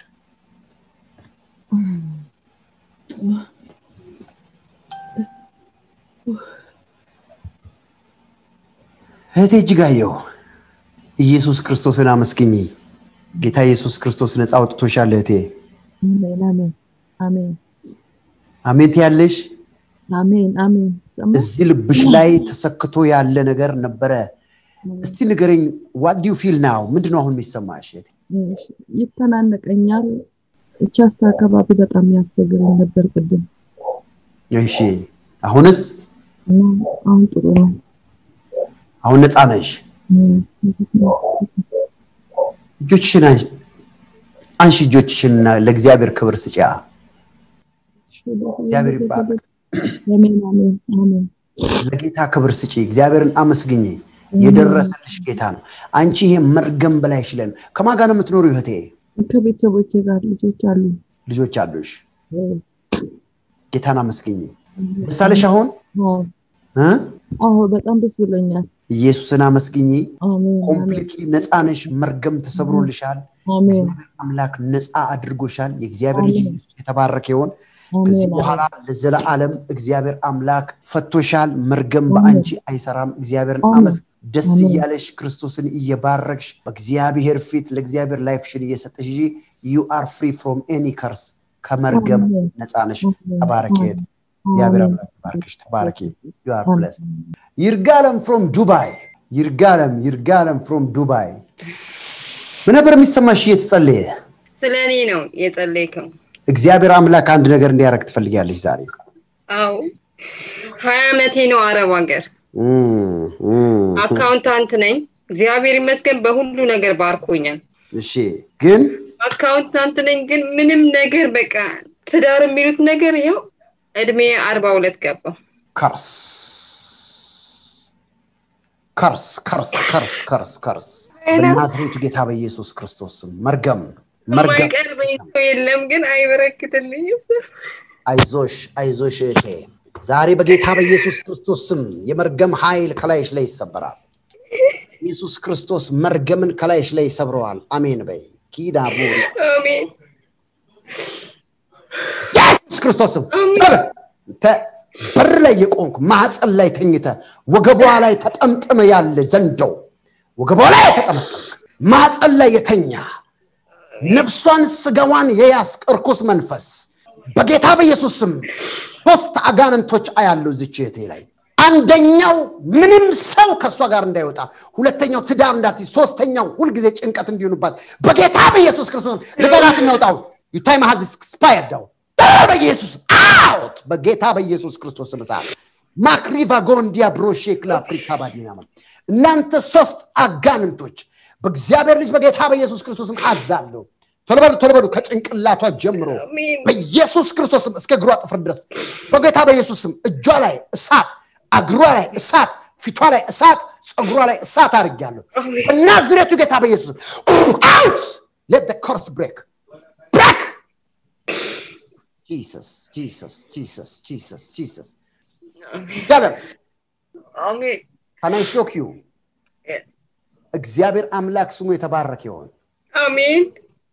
እህቴ እጅጋየሁ ኢየሱስ ክርስቶስን አመስግኝ። ጌታ ኢየሱስ ክርስቶስ ነፃ አውጥቶሻል እህቴ። አሜን አሜን አሜን አሜን ትያለሽ። አሜን አሜን ሰማ እዚህ ልብሽ ላይ ተሰክቶ ያለ ነገር ነበረ። እስቲ ንገረኝ፣ ዋት ዱ ፊል ናው? ምንድነው አሁን የሚሰማሽ? እህቴ? ይተናነቀኛል። ቻስት አካባቢ በጣም ያስቸግረኝ ነበር ቅድም እሺ፣ አሁንስ? እና አሁን ጥሩ ነው። አሁን ነፃ ነሽ? እጆችሽን አንሺ፣ አንሺ እጆችሽንና ለእግዚአብሔር ክብር ስጪያ። እግዚአብሔር ይባረክ። አሜን አሜን አሜን ለጌታ ክብር ስጪ። እግዚአብሔርን አመስግኝ። የደረሰልሽ ጌታ ነው። አንቺ ይሄ መርገም በላይ ይችለን። ከማን ጋር ነው የምትኖሩ እህቴ? ከቤተሰቦቼ ጋር ልጆች አሉ። ልጆች አሉሽ? ጌታን አመስግኝ። ደስ አለሽ አሁን እ? አዎ በጣም ደስ ብሎኛል። ኢየሱስን አመስግኝ። አሜን አሜን ኮምፕሊትሊ ነፃ ነሽ። መርገም ተሰብሮልሻል። አሜን እግዚአብሔር አምላክ ነፃ አድርጎሻል። የእግዚአብሔር ልጅ አሜን። ኢየሱስ የተባረከ ይሆን። ከዚህ አሜን በኋላ ለዘለዓለም እግዚአብሔር አምላክ ፈቶሻል። መርገም በአንቺ አይሰራም። እግዚአብሔርን አሜን። አመስግኝ። ደስ አሜን። እያለሽ ክርስቶስን እየባረክሽ በእግዚአብሔር ፊት ለእግዚአብሔር ላይፍሽን እየሰጠሽ እንጂ ዩ አር ፍሪ ፍሮም ኤኒ ከርስ ከመርገም አሜን። ነፃ ነሽ። ተባረኪ እህቴ። እግዚአብሔር አምላክ ይባርክሽ። ተባረኪ። ዩ አር ብለስ ይርጋለም ፍሮም ዱባይ ይርጋለም ይርጋለም ፍሮም ዱባይ ምን ነበር የሚሰማሽ እየተጸለየ ስለ እኔ ነው የጸለይከው። እግዚአብሔር አምላክ አንድ ነገር እንዲያደርግ ትፈልጊያለሽ ዛሬ አዎ ሀያ ዓመቴ ነው አረብ ሀገር እም፣ እም። አካውንታንት ነኝ። እግዚአብሔር ይመስገን በሁሉ ነገር ባርኮኛል። እሺ ግን አካውንታንት ነኝ፣ ግን ምንም ነገር በቃ ትዳር የሚሉት ነገር ይኸው እድሜ አርባ ሁለት ገባ። ከርስ ከርስ ከርስ ከርስ ከርስ ከርስ በናዝሬቱ ጌታ በኢየሱስ ክርስቶስ ስም መርገም መርገም የማይቀርበኝ ሰው የለም፣ ግን አይበረክትልኝም። አይዞሽ አይዞሽ እህቴ ዛሬ በጌታ በኢየሱስ ክርስቶስ ስም የመርገም ኃይል ከላይሽ ላይ ይሰበራል ኢየሱስ ክርስቶስ መርገምን ከላይሽ ላይ ይሰብረዋል አሜን በይ ኪዳ ቡሪ አሜን ኢየሱስ ክርስቶስ ስም አሜን። ቅረብ። ተ- በር ላይ የቆንክ ማህፀን ላይ ተኝተ ወገቧ ላይ ተጠምጥመ ያለ ዘንዶው ወገቧ ላይ ተጠመጠምክ ማህፀን ላይ የተኛ ነፍሷን ስጋዋን የያዝክ እርኩስ መንፈስ በጌታ በኢየሱስ ስም ሶስት አጋንንቶች አያለው ዝች እህቴ ላይ አንደኛው ምንም ሰው ከእሷ ጋር እንዳይወጣ ሁለተኛው ትዳር እንዳትይዝ ሶስተኛው ሁልጊዜ ጭንቀት እንዲሆኑባት በጌታ በኢየሱስ ክርስቶስ ልቀናት እናውጣው ዩታይ ማሃዝ ስፓየርዳው በኢየሱስ አውት በጌታ በኢየሱስ ክርስቶስ ስም እሳት ማክሪቫ ጎንዲያ ብሮሼክላ ፕሪካ ባዲናማ እናንተ ሶስት አጋንንቶች በእግዚአብሔር ልጅ በጌታ በኢየሱስ ክርስቶስም አዛለሁ ቶሎ በሉ ቶሎ በሉ ከጭንቅላቷ ጀምሮ አሜን በኢየሱስ ክርስቶስም እስከ እግሯ ጥፍር ድረስ በጌታ በኢየሱስም እጇ ላይ እሳት እግሯ ላይ እሳት ፊቷ ላይ እሳት ፀጉሯ ላይ እሳት አድርጊያለሁ በናዝሬቱ ጌታ በኢየሱስ አውት ሌት ኮርስ ብሬክ ብሬክ ጂሰስ ጂሰስ ጂሰስ ጂሰስ ጂሰስ ገለም አሜን ካናይ ሾክ ዩ እግዚአብሔር አምላክ ስሙ የተባረክ ይሆን አሜን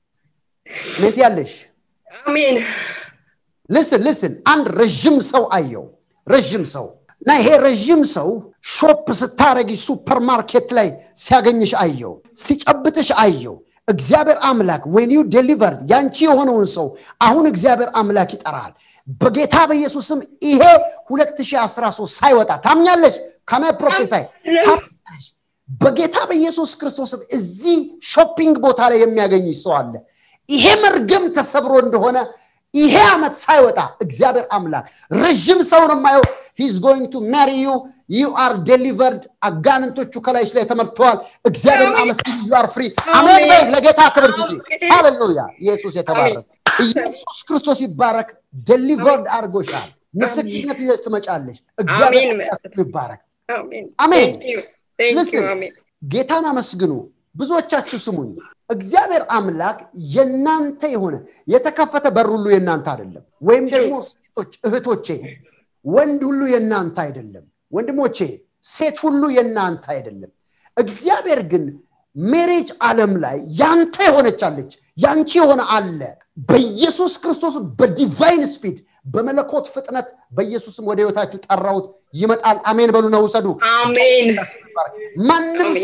ሜት ያለሽ አሜን ልስን ልስን አንድ ረዥም ሰው አየው ረዥም ሰው እና ይሄ ረዥም ሰው ሾፕ ስታረጊ ሱፐርማርኬት ላይ ሲያገኝሽ አየው ሲጨብጥሽ አየው እግዚአብሔር አምላክ ወን ዩ ዴሊቨርድ ያንቺ የሆነውን ሰው አሁን እግዚአብሔር አምላክ ይጠራል በጌታ በኢየሱስም ይሄ 2013 ሳይወጣ ታምኛለሽ ከማይ ፕሮፌሳይ ታምኛለሽ በጌታ በኢየሱስ ክርስቶስም እዚህ ሾፒንግ ቦታ ላይ የሚያገኝሽ ሰው አለ ይሄ መርገም ተሰብሮ እንደሆነ ይሄ ዓመት ሳይወጣ እግዚአብሔር አምላክ ረዥም ሰው ነው የማየው ሂዝ ጎይንግ ቱ ማሪ ዩ ዩ አር ዴሊቨርድ አጋንንቶቹ ከላይሽ ላይ ተመርተዋል እግዚአብሔር አመስግን ዩ አር ፍሪ አሜን በይ ለጌታ ክብር ስጪ ሃሌሉያ ኢየሱስ የተባረክ ኢየሱስ ክርስቶስ ይባረክ ዴሊቨርድ አድርጎሻል ምስክርነት ይዘሽ ትመጫለሽ እግዚአብሔር አሜን። አምላክ ይባረክ አሜን አሜን። Thank you. Thank you. Listen. አሜን ጌታን አመስግኑ ብዙዎቻችሁ ስሙኝ እግዚአብሔር አምላክ የናንተ የሆነ የተከፈተ በር ሁሉ የናንተ አይደለም ወይም ደግሞ ሴቶች እህቶቼ ወንድ ሁሉ የናንተ አይደለም ወንድሞቼ ሴት ሁሉ የናንተ አይደለም እግዚአብሔር ግን ሜሬጅ ዓለም ላይ ያንተ የሆነች አለች ያንቺ የሆነ አለ በኢየሱስ ክርስቶስ በዲቫይን ስፒድ በመለኮት ፍጥነት በኢየሱስም ወደ ህይወታችሁ ጠራውት ይመጣል አሜን በሉ ነው ውሰዱ አሜን ማንም አሜን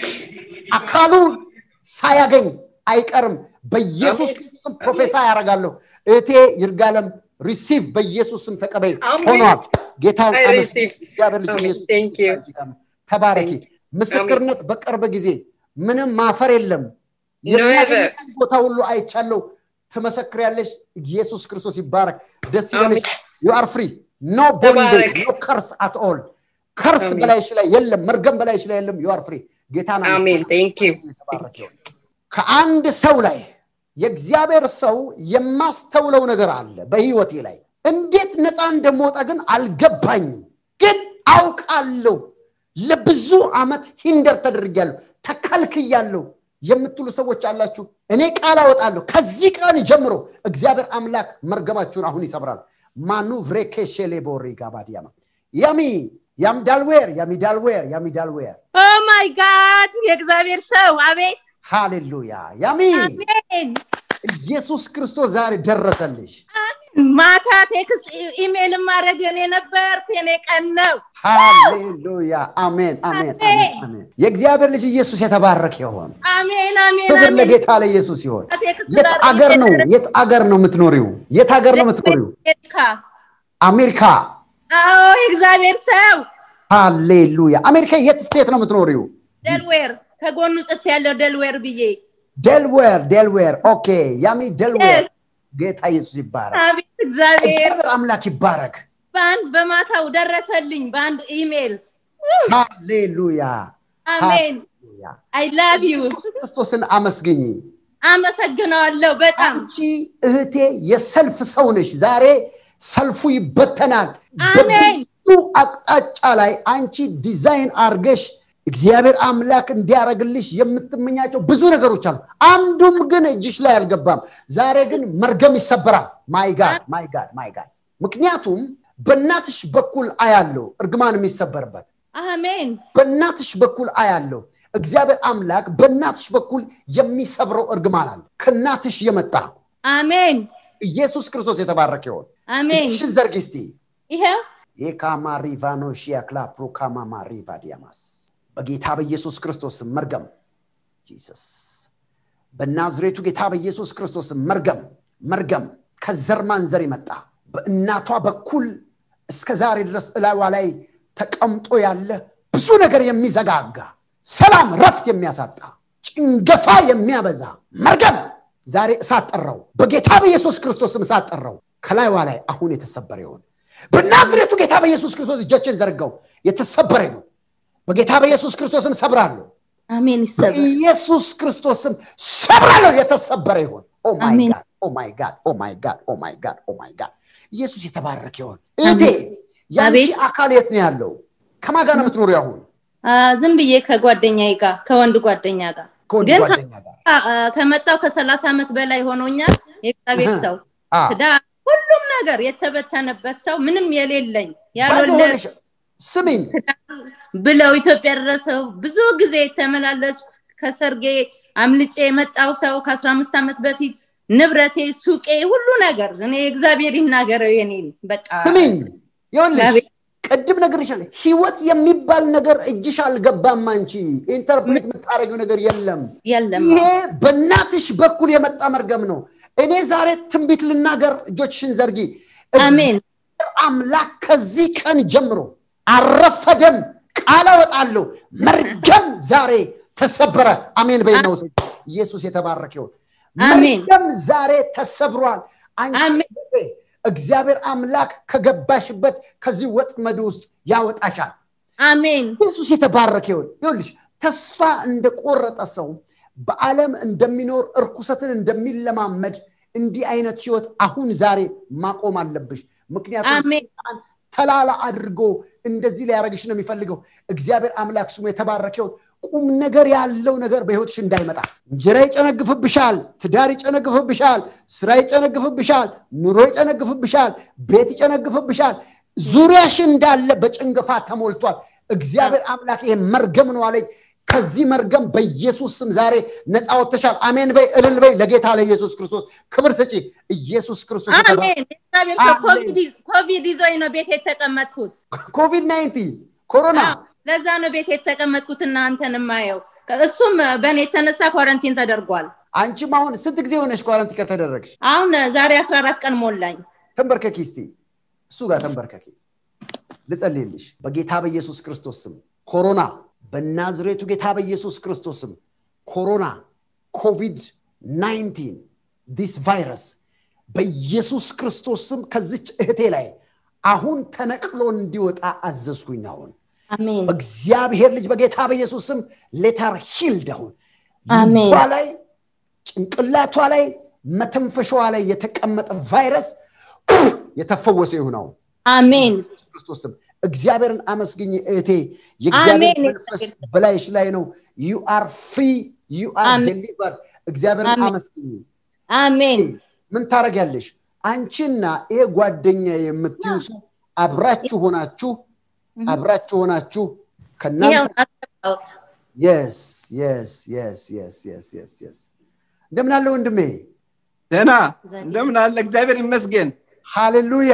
አካሉን ሳያገኝ አይቀርም በኢየሱስ አሜን። ክርስቶስም ፕሮፌሳ ያደርጋለሁ እህቴ ይርጋለም ሪሲቭ በኢየሱስም ተቀበይ አሜን። ሆኗል ጌታን I አመስግን receive. እግዚአብሔር ልጅ አሜን። ኢየሱስ Thank you. ተባረኪ Thank ምስክርነት በቅርብ ጊዜ ምንም ማፈር የለም Never. የሚያገኝ ቦታ ሁሉ አይቻለሁ ትመሰክሪያለሽ ኢየሱስ ክርስቶስ ይባረክ ደስ ይበልሽ ዩ አር ፍሪ ኖ ቦንዴጅ ተባረክ። ኖ ከርስ አት ኦል ከርስ አሜን። በላይሽ ላይ የለም መርገም በላይሽ ላይ የለም ዩ አር ፍሪ ጌታን አሜን አመስግን። ቴንክ ዩ የተባረከ ይሁን። ከአንድ ሰው ላይ የእግዚአብሔር ሰው የማስተውለው ነገር አለ በህይወቴ ላይ እንዴት ነፃ እንደምወጣ ግን አልገባኝም ግን አውቃለሁ ለብዙ ዓመት ሂንደር ተደርጊያለሁ ተከልክያለሁ የምትሉ ሰዎች አላችሁ እኔ ቃል አወጣለሁ ከዚህ ቀን ጀምሮ እግዚአብሔር አምላክ መርገማችሁን አሁን ይሰብራል ማኑ ቭሬኬሼሌ ቦሪ ጋባዲያማ ያሚ ያምዳልዌር ያሚዳልዌር ያሚዳልዌር ኦ ማይ ጋድ የእግዚአብሔር ሰው አቤት ሃሌሉያ ያሚ አሜን ኢየሱስ ክርስቶስ ዛሬ ደረሰልሽ ማታ ቴክስት ኢሜል ማድረግ የኔ ነበርኩ የኔ ቀን ነው ሃሌሉያ አሜን አሜን አሜን አሜን የእግዚአብሔር ልጅ ኢየሱስ የተባረከ ይሆን አሜን አሜን ክብር አሜን ለጌታ ለኢየሱስ ይሆን ቴክስት የት ላድርግ አገር ነው የነበረ- የት አገር ነው የምትኖሪው የት አገር ነው የምትኖሪው አሜሪካ አሜሪካ አዎ የእግዚአብሔር ሰው ሃሌሉያ አሜሪካ የት ስቴት ነው የምትኖሪው ደልዌር ከጎኑ ጽፍ ያለው ደልዌር ብዬ ዴልዌር ዴልዌር ኦኬ ያሚ ዴልዌር Yes. ጌታ ኢየሱስ ይባረክ አቤት እግዚአብሔር እግዚአብሔር አምላክ ይባረክ በአንድ በማታው ደረሰልኝ በአንድ ኢሜል ሃሌሉያ አሜን ሃሌሉያ አይ ላቭ ዩ ኢየሱስ ክርስቶስን አመስግኝ አመሰግነዋለሁ በጣም አንቺ እህቴ የሰልፍ ሰው ነሽ ዛሬ ሰልፉ ይበተናል አሜን። በብዙ አቅጣጫ ላይ አንቺ ዲዛይን አርገሽ እግዚአብሔር አምላክ እንዲያደርግልሽ የምትመኛቸው ብዙ ነገሮች አሉ አንዱም ግን እጅሽ ላይ አልገባም ዛሬ ግን መርገም ይሰበራል ማይ ጋድ ማይ ጋድ ማይ ጋድ ምክንያቱም በእናትሽ በኩል አያለው እርግማን የሚሰበርበት አሜን በእናትሽ በኩል አያለው እግዚአብሔር አምላክ በእናትሽ በኩል የሚሰብረው እርግማን አለ ከእናትሽ የመጣ አሜን ኢየሱስ ክርስቶስ የተባረከ ይሆን አሜን እጅሽን ዘርጊ እስቲ ይኸው የካማ ሪቫኖሺያ ክላፕሮካማማ ሪቫዲያማስ በጌታ በኢየሱስ ክርስቶስ ስም መርገም ጂሰስ በናዝሬቱ ጌታ በኢየሱስ ክርስቶስ ስም መርገም መርገም ከዘር ማንዘር የመጣ በእናቷ በኩል እስከ ዛሬ ድረስ እላዋ ላይ ተቀምጦ ያለ ብዙ ነገር የሚዘጋጋ ሰላም ረፍት የሚያሳጣ ጭንገፋ የሚያበዛ መርገም ዛሬ እሳት ጠራው በጌታ በኢየሱስ ክርስቶስም እሳት ጠራው ከላይዋ ላይ አሁን የተሰበረ ይሆን በናዝሬቱ ጌታ በኢየሱስ ክርስቶስ እጆችን ዘርጋው የተሰበረ ይሁን በጌታ በኢየሱስ ክርስቶስም ሰብራለሁ አሜን ይሰበር በኢየሱስ ክርስቶስም ሰብራለሁ የተሰበረ ይሆን ኦ ማይ አሜን። ጋድ ኦ ማይ ጋድ ኦ ማይ ጋድ ኦ ማይ ጋድ ኦ ማይ ጋድ ኢየሱስ የተባረከ ይሆን እህቴ ያንቺ አቤት። አካል የት ነው ያለው ከማን ጋር ነው የምትኖሪው አሁን? አ፣ ዝም ብዬ ከጓደኛዬ ጋር ከወንድ ጓደኛ ጋር ከወንድ ግን ጓደኛ ጋር አ፣ ከመጣው ከሰላሳ ዓመት በላይ ሆኖኛል። የእግዚአብሔር እህ። ሰው አ፣ ትዳር፣ ሁሉም ነገር የተበተነበት ሰው ምንም የሌለኝ ባዶ ያልወለድ ሆነሽ ስሚኝ፣ ብለው ኢትዮጵያ ደረሰው ብዙ ጊዜ የተመላለሱ ከሰርጌ አምልጬ የመጣው ሰው ከአስራ አምስት ዓመት በፊት ንብረቴ፣ ሱቄ፣ ሁሉ ነገር እኔ እግዚአብሔር ይናገረው የኔን በቃ ስሚኝ፣ ይኸውልሽ እግዚአብሔር- ቅድም ነግሬሻለሁ። ህይወት የሚባል ነገር እጅሽ አልገባም። አንቺ ኢንተርፕሬት የምታደርጊው ነገር የለም። የለም ይሄ በእናትሽ በኩል የመጣ መርገም ነው። እኔ ዛሬ ትንቢት ልናገር፣ እጆችሽን ዘርጊ። አሜን እግዚአብሔር አምላክ ከዚህ ቀን ጀምሮ አረፈደም ቃል አወጣለሁ። መርገም ዛሬ ተሰበረ። አሜን በይና ውሰጅ። ኢየሱስ የተባረከ ይሁን። አሜን። መርገም ዛሬ ተሰብሯል። አንቺ አሜን። እህቴ፣ እግዚአብሔር አምላክ ከገባሽበት ከዚህ ወጥመድ ውስጥ ያወጣሻል። አሜን ኢየሱስ የተባረከ ይሁን። ይኸውልሽ ተስፋ እንደቆረጠ ሰው በዓለም እንደሚኖር እርኩሰትን እንደሚለማመድ እንዲህ አይነት ህይወት አሁን ዛሬ ማቆም አለብሽ። ምክንያቱም አሜን። ሰይጣን ተላላ አድርጎ እንደዚህ ሊያደርግሽ ነው የሚፈልገው። እግዚአብሔር አምላክ ስሙ የተባረከ ይሁን። ቁም ነገር ያለው ነገር በህይወትሽ እንዳይመጣ እንጀራ ይጨነግፍብሻል፣ ትዳር ይጨነግፍብሻል፣ ስራ ይጨነግፍብሻል፣ ኑሮ ይጨነግፍብሻል፣ ቤት ይጨነግፍብሻል። ዙሪያሽ እንዳለ በጭንገፋ ተሞልቷል። እግዚአብሔር አምላክ ይሄ መርገም ነው አለኝ። ከዚህ መርገም በኢየሱስ ስም ዛሬ ነፃ ወጥተሻል። አሜን በይ፣ እልል በይ። ለጌታ ለኢየሱስ ክርስቶስ ክብር ስጪ። ኢየሱስ ክርስቶስ የተባ- አሜን እግዚአብሔር ሰው አሜን። ኮቪድ ይዝ- ኮቪድ ይዞኝ ነው ቤት የተቀመጥኩት ኮቪድ ናይንቲን ኮሮና አዎ፣ ለዛ ነው ቤት የተቀመጥኩት እናንተን የማየው እሱም በእኔ የተነሳ ኳረንቲን ተደርጓል አንቺም አሁን ስንት ጊዜ ሆነሽ ኳረንቲን ከተደረግሽ? አሁን ዛሬ አስራ አራት ቀን ሞላኝ ተንበርከኪ እስቲ እሱ ጋር ተንበርከኪ ልጸልይልሽ በጌታ በኢየሱስ ክርስቶስ ስም ኮሮና በናዝሬቱ ጌታ በኢየሱስ ክርስቶስ ስም ኮሮና ኮቪድ 19 ዲስ ቫይረስ በኢየሱስ ክርስቶስ ስም ከዚች እህቴ ላይ አሁን ተነቅሎ እንዲወጣ አዘዝኩኝ አሁን አሜን በእግዚአብሔር ልጅ በጌታ በኢየሱስ ስም ሌተር ሂልድ አሁን አሜን። ልቧ ላይ ጭንቅላቷ ላይ መተንፈሻዋ ላይ የተቀመጠ ቫይረስ የተፈወሰ ይሁን አሁን አሜን በኢየሱስ ክርስቶስ ስም እግዚአብሔርን አመስግኝ እህቴ የእግዚአብሔር አሜን። መንፈስ በላይሽ ላይ ነው ዩ አር ፍሪ ዩ አር አሜን። ዴሊቨር እግዚአብሔርን አሜን። አመስግኝ አሜን ምን ታደርጊያለሽ አንቺና ይሄ ጓደኛ የምትዩ ሰው አብራችሁ ሆናችሁ አብራችሁ ሆናችሁ ይኸው ከእናንተ አስገባሁት የስ የስ የስ የስ የስ የስ የስ እንደምን አለ ወንድሜ ደህና እግዚአብሔር እንደምን አለ እግዚአብሔር ይመስገን ሃሌሉያ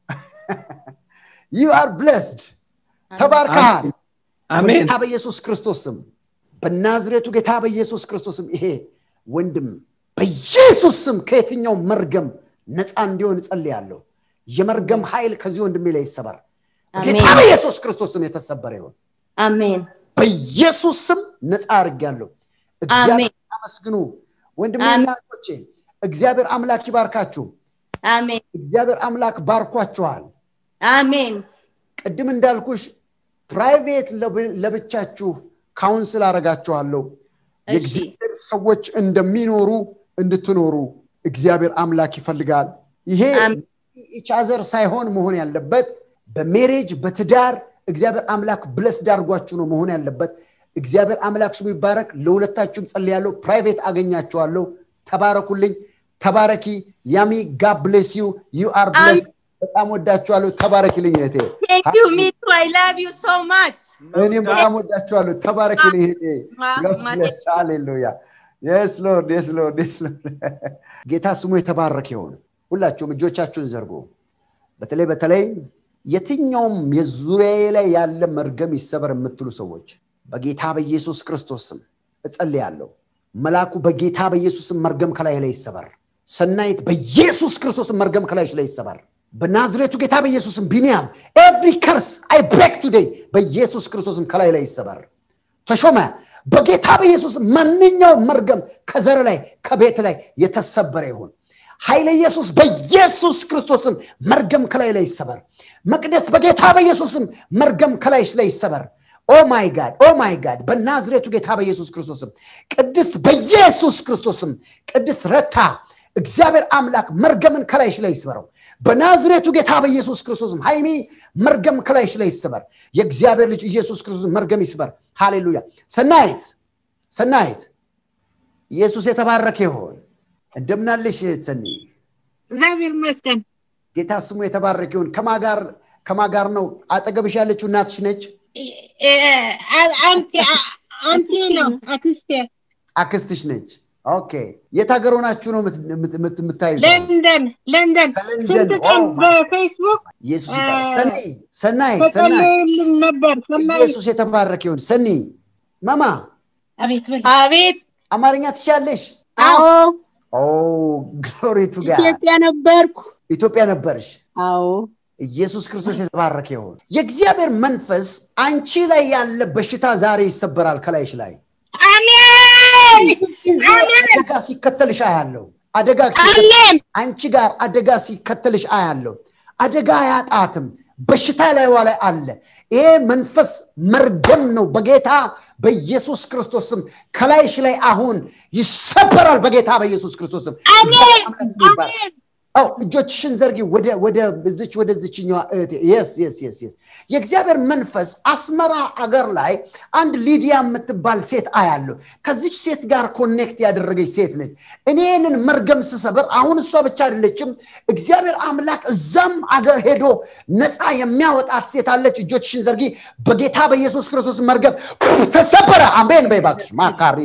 ዩ አር ብለስድ ተባርከሃል አሜን በጌታ በኢየሱስ ክርስቶስ ስም በናዝሬቱ ጌታ በኢየሱስ ክርስቶስ ስም ይሄ ወንድም በኢየሱስ ስም ከየትኛው መርገም ነፃ እንዲሆን እጸልያለሁ የመርገም ኃይል ከዚህ ወንድሜ ላይ ይሰበር በጌታ አሜን በኢየሱስ ክርስቶስ ስም የተሰበረ ይሆን አሜን በኢየሱስ ስም ነፃ አድርጊያለሁ እግዚአብሔር አመስግኑ ወንድሜና እህቶቼ እግዚአብሔር አምላክ ይባርካችሁ አሜን እግዚአብሔር አምላክ ባርኳችኋል አሜን ቅድም እንዳልኩሽ ፕራይቬት ለብ- ለብቻችሁ ካውንስል አረጋችኋለሁ እሺ የእግዚአብሔር ሰዎች እንደሚኖሩ እንድትኖሩ እግዚአብሔር አምላክ ይፈልጋል ይሄ አሜን። ኢቻዘር ሳይሆን መሆን ያለበት በሜሬጅ በትዳር እግዚአብሔር አምላክ ብለስ ዳርጓችሁ ነው መሆን ያለበት እግዚአብሔር አምላክ ስሙ ይባረክ ለሁለታችሁም ጸልያለሁ ፕራይቬት አገኛችኋለሁ ተባረኩልኝ ተባረኪ ያሚ ጋብ ብሌስ ዩ ዩ አር ብለስ በጣም ወዳችኋለሁ ተባረኪልኝ እህቴ ቴንክ ዩ ሚ ቱ አይ ላቭ ዩ ሶ ማች እኔም በጣም ወዳችኋለሁ ተባረኪልኝ እህቴ God bless. ሃሌሉያ የስ ሎርድ የስ ሎርድ የስ ሎርድ ጌታ ስሙ የተባረከ ይሁን ሁላችሁም እጆቻችሁን ዘርጉ በተለይ በተለይ የትኛውም የዙሪያዬ ላይ ያለ መርገም ይሰበር የምትሉ ሰዎች በጌታ በኢየሱስ ክርስቶስ ስም እጸልያለሁ መልአኩ በጌታ በኢየሱስ ስም መርገም ከላይ ላይ ይሰበር ሰናይት በኢየሱስ ክርስቶስ ስም መርገም ከላይሽ ላይ ይሰበር በናዝሬቱ ጌታ በኢየሱስም ቢኒያም ኤቭሪ ከርስ አይ ብሬክ ቱዴይ በኢየሱስ ክርስቶስም ከላይ ላይ ይሰበር ተሾመ በጌታ በኢየሱስ ማንኛውም መርገም ከዘር ላይ ከቤት ላይ የተሰበረ ይሁን ኃይለ ኢየሱስ በኢየሱስ ክርስቶስም መርገም ከላይ ላይ ይሰበር መቅደስ በጌታ በኢየሱስም መርገም ከላይሽ ላይ ይሰበር ኦ ማይ ጋድ ኦ ማይ ጋድ በናዝሬቱ ጌታ በኢየሱስ ክርስቶስም ቅድስት በኢየሱስ ክርስቶስም ቅድስት ረታ እግዚአብሔር አምላክ መርገምን ከላይሽ ላይ ይስበረው በናዝሬቱ ጌታ በኢየሱስ ክርስቶስም ሃይሚ መርገም ከላይሽ ላይ ይስበር የእግዚአብሔር ልጅ ኢየሱስ ክርስቶስ መርገም ይስበር ሃሌሉያ ሰናይት ሰናይት ኢየሱስ የተባረከ ይሆን እንደምናለሽ ሰኒ እግዚአብሔር ይመስገን ጌታ ስሙ የተባረከ ይሁን ከማጋር ከማጋር ነው አጠገብሽ ያለችው እናትሽ ነች አንቲ ነው አክስቴ አክስትሽ ነች ኦኬ የት ሀገር ሆናችሁ ነው የምታዩ ለንደን ለንደን ስንት ቀን በፌስቡክ ኢየሱስ ሰኒ ሰናይ ተጸለዩልን ነበር ሰናይ ኢየሱስ የተባረከ ይሁን ሰኒ ማማ አቤት አቤት አማርኛ ትችያለሽ አዎ ኦ ግሎሪ ቱ ጋድ ኢትዮጵያ ነበርኩ ኢትዮጵያ ነበርሽ አዎ ኢየሱስ ክርስቶስ የተባረከ ይሁን የእግዚአብሔር መንፈስ አንቺ ላይ ያለ በሽታ ዛሬ ይሰበራል ከላይሽ ላይ አሜን ጊዜ አደጋ ሲከተልሽ አያለው አደጋ አሜን አንቺ ጋር አደጋ ሲከተልሽ አያለው አደጋ አያጣትም በሽታ ላይዋ ላይ አለ ይሄ መንፈስ መርገም ነው በጌታ በኢየሱስ ክርስቶስም ከላይሽ ላይ አሁን ይሰበራል በጌታ በኢየሱስ ክርስቶስም አሜን አሜን አው እጆችሽን ዘርጊ ወደ ወደ ዝች ወደ ዝችኛዋ እህቴ የስ የስ የስ የስ የእግዚአብሔር መንፈስ አስመራ አገር ላይ አንድ ሊዲያ የምትባል ሴት አያለሁ ከዚች ሴት ጋር ኮኔክት ያደረገች ሴት ነች እኔንን መርገም ስሰበር አሁን እሷ ብቻ አይደለችም እግዚአብሔር አምላክ እዛም አገር ሄዶ ነፃ የሚያወጣት ሴት አለች እጆችሽን ዘርጊ በጌታ በኢየሱስ ክርስቶስ መርገም ተሰበረ አሜን በይ እባክሽ ማካሪ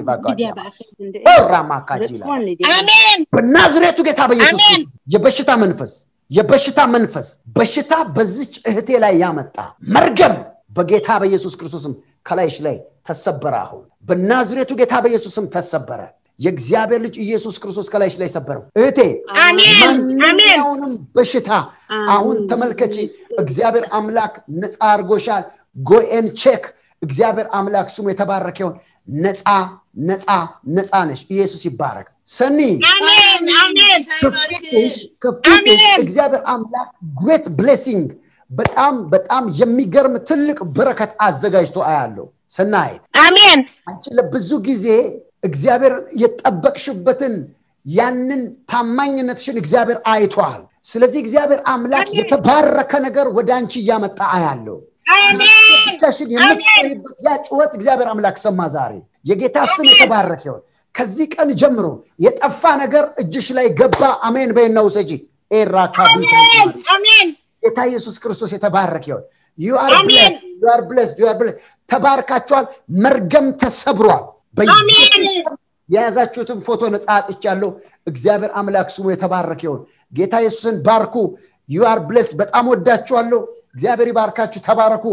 ራ ማካጂ አሜን በናዝሬቱ ጌታ በኢየሱስ አሜን። ክርስቶስ የበሽታ መንፈስ የበሽታ መንፈስ በሽታ በዚች እህቴ ላይ ያመጣ መርገም በጌታ በኢየሱስ ክርስቶስም ከላይሽ ላይ ተሰበረ አሁን በናዝሬቱ ጌታ በኢየሱስም ተሰበረ የእግዚአብሔር ልጅ ኢየሱስ ክርስቶስ ከላይሽ ላይ ሰበረው እህቴ አሜን አሜን ማንኛውንም በሽታ አሁን ተመልከቺ እግዚአብሔር አምላክ ነፃ አድርጎሻል ጎኤን ቼክ እግዚአብሔር አምላክ ስሙ የተባረከ ይሁን ነፃ ነፃ ነፃ ነሽ ኢየሱስ ይባረክ ሰኒ አሜን አሜን ከፊትሽ ከፊትሽ አሜን። እግዚአብሔር አምላክ ግሬት ብሌሲንግ በጣም በጣም የሚገርም ትልቅ በረከት አዘጋጅቶ አያለው ሰናይት አሜን አንቺ ለብዙ ጊዜ እግዚአብሔር የጠበቅሽበትን ያንን ታማኝነትሽን እግዚአብሔር አይቷል ስለዚህ እግዚአብሔር አምላክ አሜን። የተባረከ ነገር ወደ አንቺ እያመጣ አያለው አሜን ብቻሽን የምትቆይበት ያ ጩኸት እግዚአብሔር አምላክ ሰማ ዛሬ የጌታ ስም የተባረከ ይሆን ከዚህ ቀን ጀምሮ የጠፋ ነገር እጅሽ ላይ ገባ አሜን በይና ውሰጂ ኤራካቢ አሜን አሜን ጌታ ኢየሱስ ክርስቶስ የተባረከ ይሆን ዩ አር አሜን። ብለስ ዩ አር ብለስ ዩ አር ብለስ ተባርካችኋል መርገም ተሰብሯል በኢየሱስ አሜን። ስም የያዛችሁትን ፎቶ ነጻ አጥቻለሁ እግዚአብሔር አምላክ ስሙ የተባረከ ይሆን ጌታ ኢየሱስን ባርኩ ዩ አር ብለስ በጣም ወዳችኋለሁ እግዚአብሔር ይባርካችሁ ተባረኩ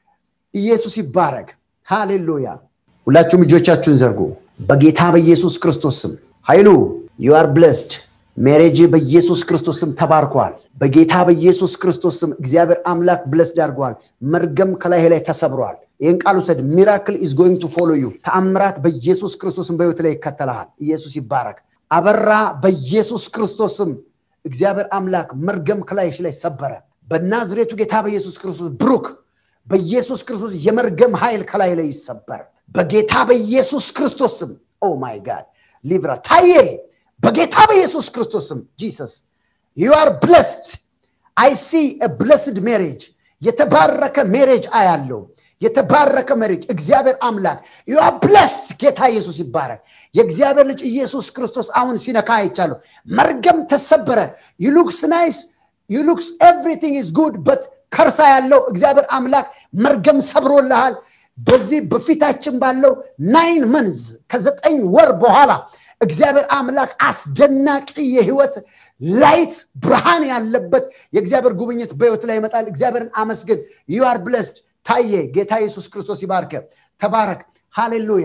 ኢየሱስ ይባረክ ሃሌሉያ ሁላችሁም እጆቻችሁን ዘርጉ በጌታ በኢየሱስ ክርስቶስ ስም ኃይሉ ዩ አር ብለስድ ሜሬጅ በኢየሱስ ክርስቶስ ስም ተባርኳል በጌታ በኢየሱስ ክርስቶስ ስም እግዚአብሔር አምላክ ብለስድ አድርገዋል መርገም ከላይ ላይ ተሰብሯል ይህን ቃል ውሰድ ሚራክል ኢዝ ጎይንግ ቱ ፎሎ ዩ ተአምራት በኢየሱስ ክርስቶስም በህይወት ላይ ይከተልሃል ኢየሱስ ይባረክ አበራ በኢየሱስ ክርስቶስም እግዚአብሔር አምላክ መርገም ከላይሽ ላይ ሰበረ በናዝሬቱ ጌታ በኢየሱስ ክርስቶስ ብሩክ በኢየሱስ ክርስቶስ የመርገም ኃይል ከላይ ላይ ይሰበር በጌታ በኢየሱስ ክርስቶስ ስም ኦ ማይ ጋድ ሊቭራ ታዬ በጌታ በኢየሱስ ክርስቶስ ስም ጂሰስ ዩ አር ብለስድ አይ ሲ ብለስድ ሜሬጅ የተባረከ ሜሬጅ አያለው የተባረከ ሜሬጅ እግዚአብሔር አምላክ ዩ አር ብለስድ ጌታ ኢየሱስ ይባረክ የእግዚአብሔር ልጅ ኢየሱስ ክርስቶስ አሁን ሲነካ አይቻለሁ መርገም ተሰበረ ዩ ሉክስ ናይስ ዩ ሉክስ ኤቭሪቲንግ ኢዝ ጉድ በት ከርሳ ያለው እግዚአብሔር አምላክ መርገም ሰብሮልሃል በዚህ በፊታችን ባለው ናይን መንዝ ከዘጠኝ ወር በኋላ እግዚአብሔር አምላክ አስደናቂ የህይወት ላይት ብርሃን ያለበት የእግዚአብሔር ጉብኝት በህይወት ላይ ይመጣል እግዚአብሔርን አመስግን ዩ አር ብለስድ ታየ ጌታ ኢየሱስ ክርስቶስ ይባርከ ተባረክ ሃሌሉያ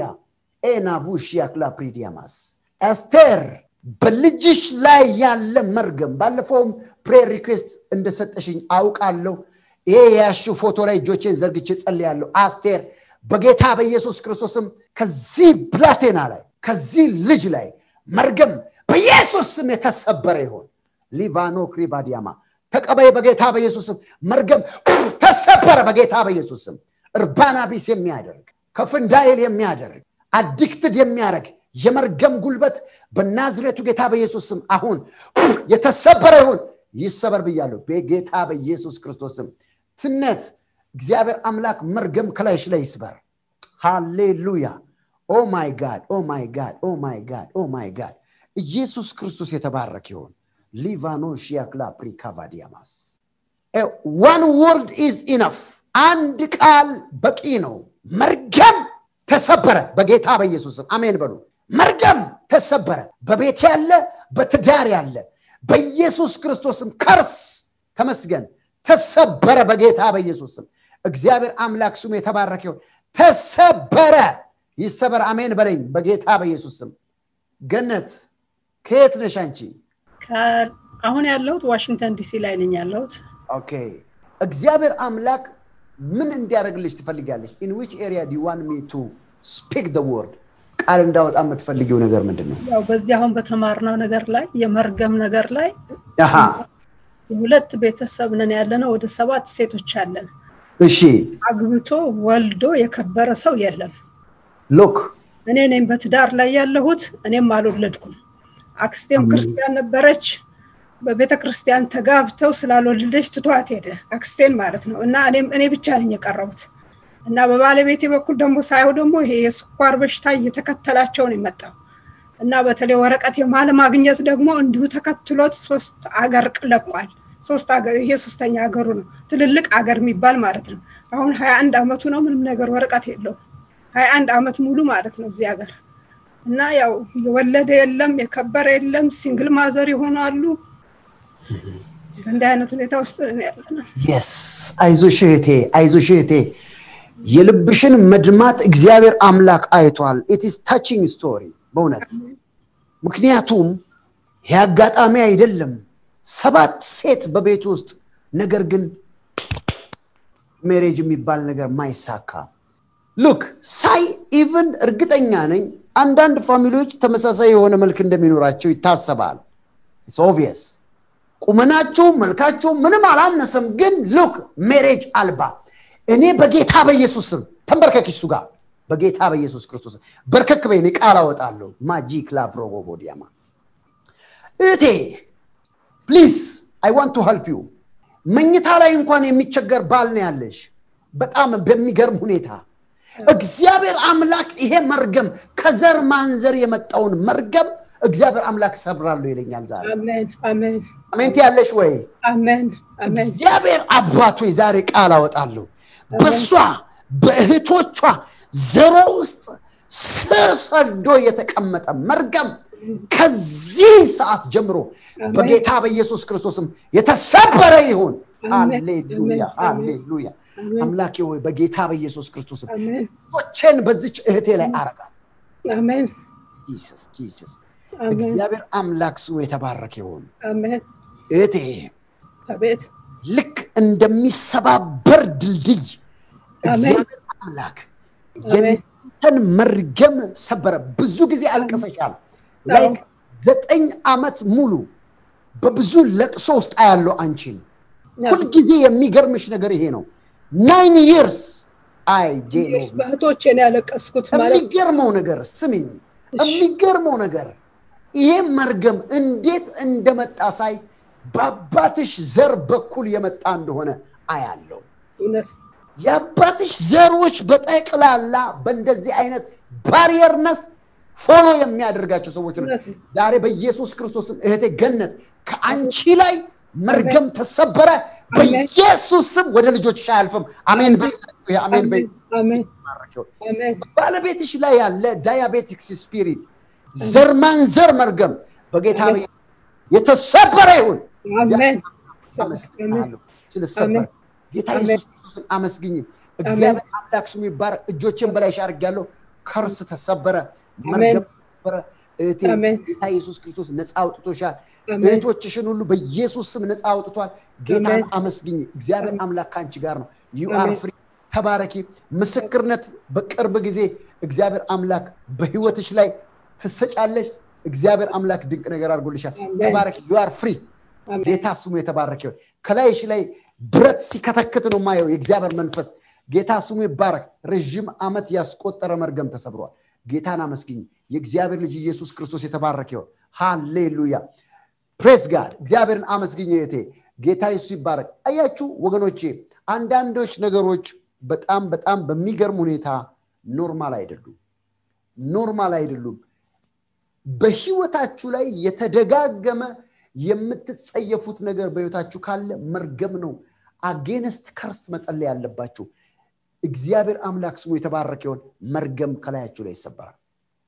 ኤናቡሽያክላ ፕሪዲያማስ ኤስቴር በልጅሽ ላይ ያለ መርገም ባለፈውም ፕሬር ሪኩዌስት እንደሰጠሽኝ አውቃለሁ ይሄ የያሽው ፎቶ ላይ እጆቼን ዘርግቼ ጸልያለሁ አስቴር በጌታ በኢየሱስ ክርስቶስም ከዚህ ብላቴና ላይ ከዚህ ልጅ ላይ መርገም በኢየሱስ ስም የተሰበረ ይሆን ሊቫኖ ክሪባዲያማ ተቀበይ በጌታ በኢየሱስ ስም መርገም ተሰበረ በጌታ በኢየሱስ ስም እርባና ቢስ የሚያደርግ ከፍንዳይል የሚያደርግ አዲክትድ የሚያደርግ የመርገም ጉልበት በናዝሬቱ ጌታ በኢየሱስ ስም አሁን የተሰበረ ይሁን ይሰበር ብያለሁ በጌታ በኢየሱስ ክርስቶስ ስም ትነት እግዚአብሔር አምላክ መርገም ከላይሽ ላይ ይስበር ሃሌሉያ ኦ ማይ ጋድ ኦ ማይ ጋድ ኦ ማይ ጋድ ኦ ማይ ጋድ ኢየሱስ ክርስቶስ የተባረክ ይሆን ሊቫኖ ሺያክላ ፕሪካቫዲያማስ ዋን ወርድ ኢዝ ኢነፍ አንድ ቃል በቂ ነው መርገም ተሰበረ በጌታ በኢየሱስም አሜን በሉ መርገም ተሰበረ በቤት ያለ በትዳር ያለ በኢየሱስ ክርስቶስም ከርስ ተመስገን ተሰበረ በጌታ በኢየሱስም እግዚአብሔር አምላክ ስሙ የተባረከ ይሁን ተሰበረ ይሰበር አሜን በለኝ በጌታ በኢየሱስ ስም ገነት ከየት ነሽ አንቺ አሁን ያለሁት ዋሽንግተን ዲሲ ላይ ነኝ ያለሁት ኦኬ እግዚአብሔር አምላክ ምን እንዲያደርግልሽ ትፈልጋለሽ ኢን ዊች ኤሪያ ዲ ዋን ሚ ቱ ስፒክ ደ ወርድ ቃል እንዳወጣ የምትፈልጊው ነገር ምንድን ነው ያው በዚህ አሁን በተማርነው ነገር ላይ የመርገም ነገር ላይ አሃ የሁለት ቤተሰብ ነን ያለነው ወደ ሰባት ሴቶች አለን እሺ አግብቶ ወልዶ የከበረ ሰው የለም ሎክ እኔ ነኝ በትዳር ላይ ያለሁት እኔም አልወለድኩም አክስቴም ክርስቲያን ነበረች በቤተ ክርስቲያን ተጋብተው ስላልወለደች ትቷት ሄደ አክስቴን ማለት ነው እና እኔም እኔ ብቻ ነኝ የቀረቡት እና በባለቤቴ በኩል ደግሞ ሳየው ደግሞ ይሄ የስኳር በሽታ እየተከተላቸው ነው የመጣው እና በተለይ ወረቀት የማለማግኘት ደግሞ እንዲሁ ተከትሎት ሶስት አገር ለቋል ሶስት አገር ይሄ ሶስተኛ ሀገሩ ነው ትልልቅ አገር የሚባል ማለት ነው አሁን ሀያ አንድ አመቱ ነው ምንም ነገር ወረቀት የለውም ሀያ አንድ አመት ሙሉ ማለት ነው እዚህ ሀገር እና ያው የወለደ የለም የከበረ የለም ሲንግል ማዘር ይሆናሉ እንዲህ አይነት ሁኔታ ውስጥ ያለ ነው የስ አይዞሽ እህቴ አይዞሽ እህቴ የልብሽን መድማት እግዚአብሔር አምላክ አይቷል ኢትስ ታቺንግ ስቶሪ በእውነት ምክንያቱም ይህ አጋጣሚ አይደለም ሰባት ሴት በቤት ውስጥ ነገር ግን ሜሬጅ የሚባል ነገር ማይሳካ ሉክ ሳይ ኢቭን እርግጠኛ ነኝ አንዳንድ ፋሚሊዎች ተመሳሳይ የሆነ መልክ እንደሚኖራቸው ይታሰባል ኦቪየስ ቁመናችሁ መልካችሁ ምንም አላነሰም ግን ሉክ ሜሬጅ አልባ እኔ በጌታ በኢየሱስ ስም ተንበርከክ እሱ ጋር በጌታ በኢየሱስ ክርስቶስ በርከክ በይ እኔ ቃል አወጣለሁ ማጂክ ላቭሮቦቦዲያማ እቴ ፕሊዝ አይ ዋንት ቱ ሄልፕ ዩ መኝታ ላይ እንኳን የሚቸገር ባል ነው ያለሽ በጣም በሚገርም ሁኔታ እግዚአብሔር አምላክ ይሄ መርገም ከዘር ማንዘር የመጣውን መርገም እግዚአብሔር አምላክ ሰብራለሁ ይለኛል ዛሬ አሜን አሜን አሜንት ያለሽ ወይ አሜን አሜን እግዚአብሔር አባቶ ዛሬ ቃል አወጣለሁ በሷ በእህቶቿ ዘሮ ውስጥ ስር ሰዶ የተቀመጠ መርገም ከዚህ ሰዓት ጀምሮ በጌታ በኢየሱስ ክርስቶስም የተሰበረ ይሁን ሃሌሉያ ሃሌሉያ አምላኬ ወይ በጌታ በኢየሱስ ክርስቶስም ቶቼን በዚች እህቴ ላይ አረጋል አሜን ጂሰስ ጂሰስ እግዚአብሔር አምላክ ስሙ የተባረከ ይሁን አሜን እህቴ አቤት ልክ እንደሚሰባበር ድልድይ እግዚአብሔር አምላክ የእናንተን መርገም ሰበረ ብዙ ጊዜ አልቅሰሻል ላይክ ዘጠኝ ዓመት ሙሉ በብዙ ለቅሶ ውስጥ አያለው አንቺን ሁልጊዜ የሚገርምሽ ነገር ይሄ ነው ናይን ይርስ አይ ጄኖ በእህቶቼ ነው ያለቀስኩት ማለት የሚገርመው ነገር ስሚኝ የሚገርመው ነገር ይሄ መርገም እንዴት እንደመጣ ሳይ በአባትሽ ዘር በኩል የመጣ እንደሆነ አያለው እውነት የአባትሽ ዘሮች በጠቅላላ በእንደዚህ አይነት ባሪየርነስ ፎሎ የሚያደርጋቸው ሰዎች ነው ዛሬ በኢየሱስ ክርስቶስም እህቴ ገነት ከአንቺ ላይ መርገም ተሰበረ በኢየሱስ ስም ወደ ልጆች አያልፍም አሜን በይ አሜን በይ አሜን አሜን ባለቤትሽ ላይ ያለ ዳያቤቲክስ ስፒሪት ዘር ማንዘር መርገም በጌታ በ- የተሰበረ ይሁን አሜን አመስግናለሁ ስለሰበር ጌታ አሜን። ኢየሱስ ክርስቶስን አመስግኝ እግዚአብሔር አምላክ ስሙ ይባረክ እጆችን በላይሽ አድርጌያለሁ ከርስ ተሰበረ መርገም ተሰበረ እህቴ አሜን። ጌታ ኢየሱስ ክርስቶስ ነፃ አውጥቶሻል አሜን። እህቶችሽን ሁሉ በኢየሱስ ስም ነፃ አውጥቷል ጌታን አሜን። አመስግኝ እግዚአብሔር አምላክ ከአንቺ ጋር ነው ዩ አር አሜን። ፍሪ ተባረኪ ምስክርነት በቅርብ ጊዜ እግዚአብሔር አምላክ በህይወትሽ ላይ ትሰጫለሽ እግዚአብሔር አምላክ ድንቅ ነገር አድርጎልሻል አሜን። ተባረኪ ዩ አር ፍሪ አሜን። ጌታ ስሙ የተባረከ ይሁን ከላይሽ ላይ ብረት ሲከተክት ነው ማየው የእግዚአብሔር መንፈስ ጌታ ስሙ ይባረክ ረዥም ዓመት ያስቆጠረ መርገም ተሰብሯል ጌታን አመስግኝ። የእግዚአብሔር ልጅ ኢየሱስ ክርስቶስ የተባረከ ይሆን። ሃሌሉያ ፕሬስ ጋድ እግዚአብሔርን አመስግኝ እህቴ። ጌታ ኢየሱስ ይባረክ። አያችሁ ወገኖቼ፣ አንዳንዶች ነገሮች በጣም በጣም በሚገርም ሁኔታ ኖርማል አይደሉም። ኖርማል አይደሉም። በህይወታችሁ ላይ የተደጋገመ የምትጸየፉት ነገር በህይወታችሁ ካለ መርገም ነው። አጌንስት ከርስ መጸለይ ያለባችሁ። እግዚአብሔር አምላክ ስሙ የተባረከ ይሆን። መርገም ከላያችሁ ላይ ይሰበራል።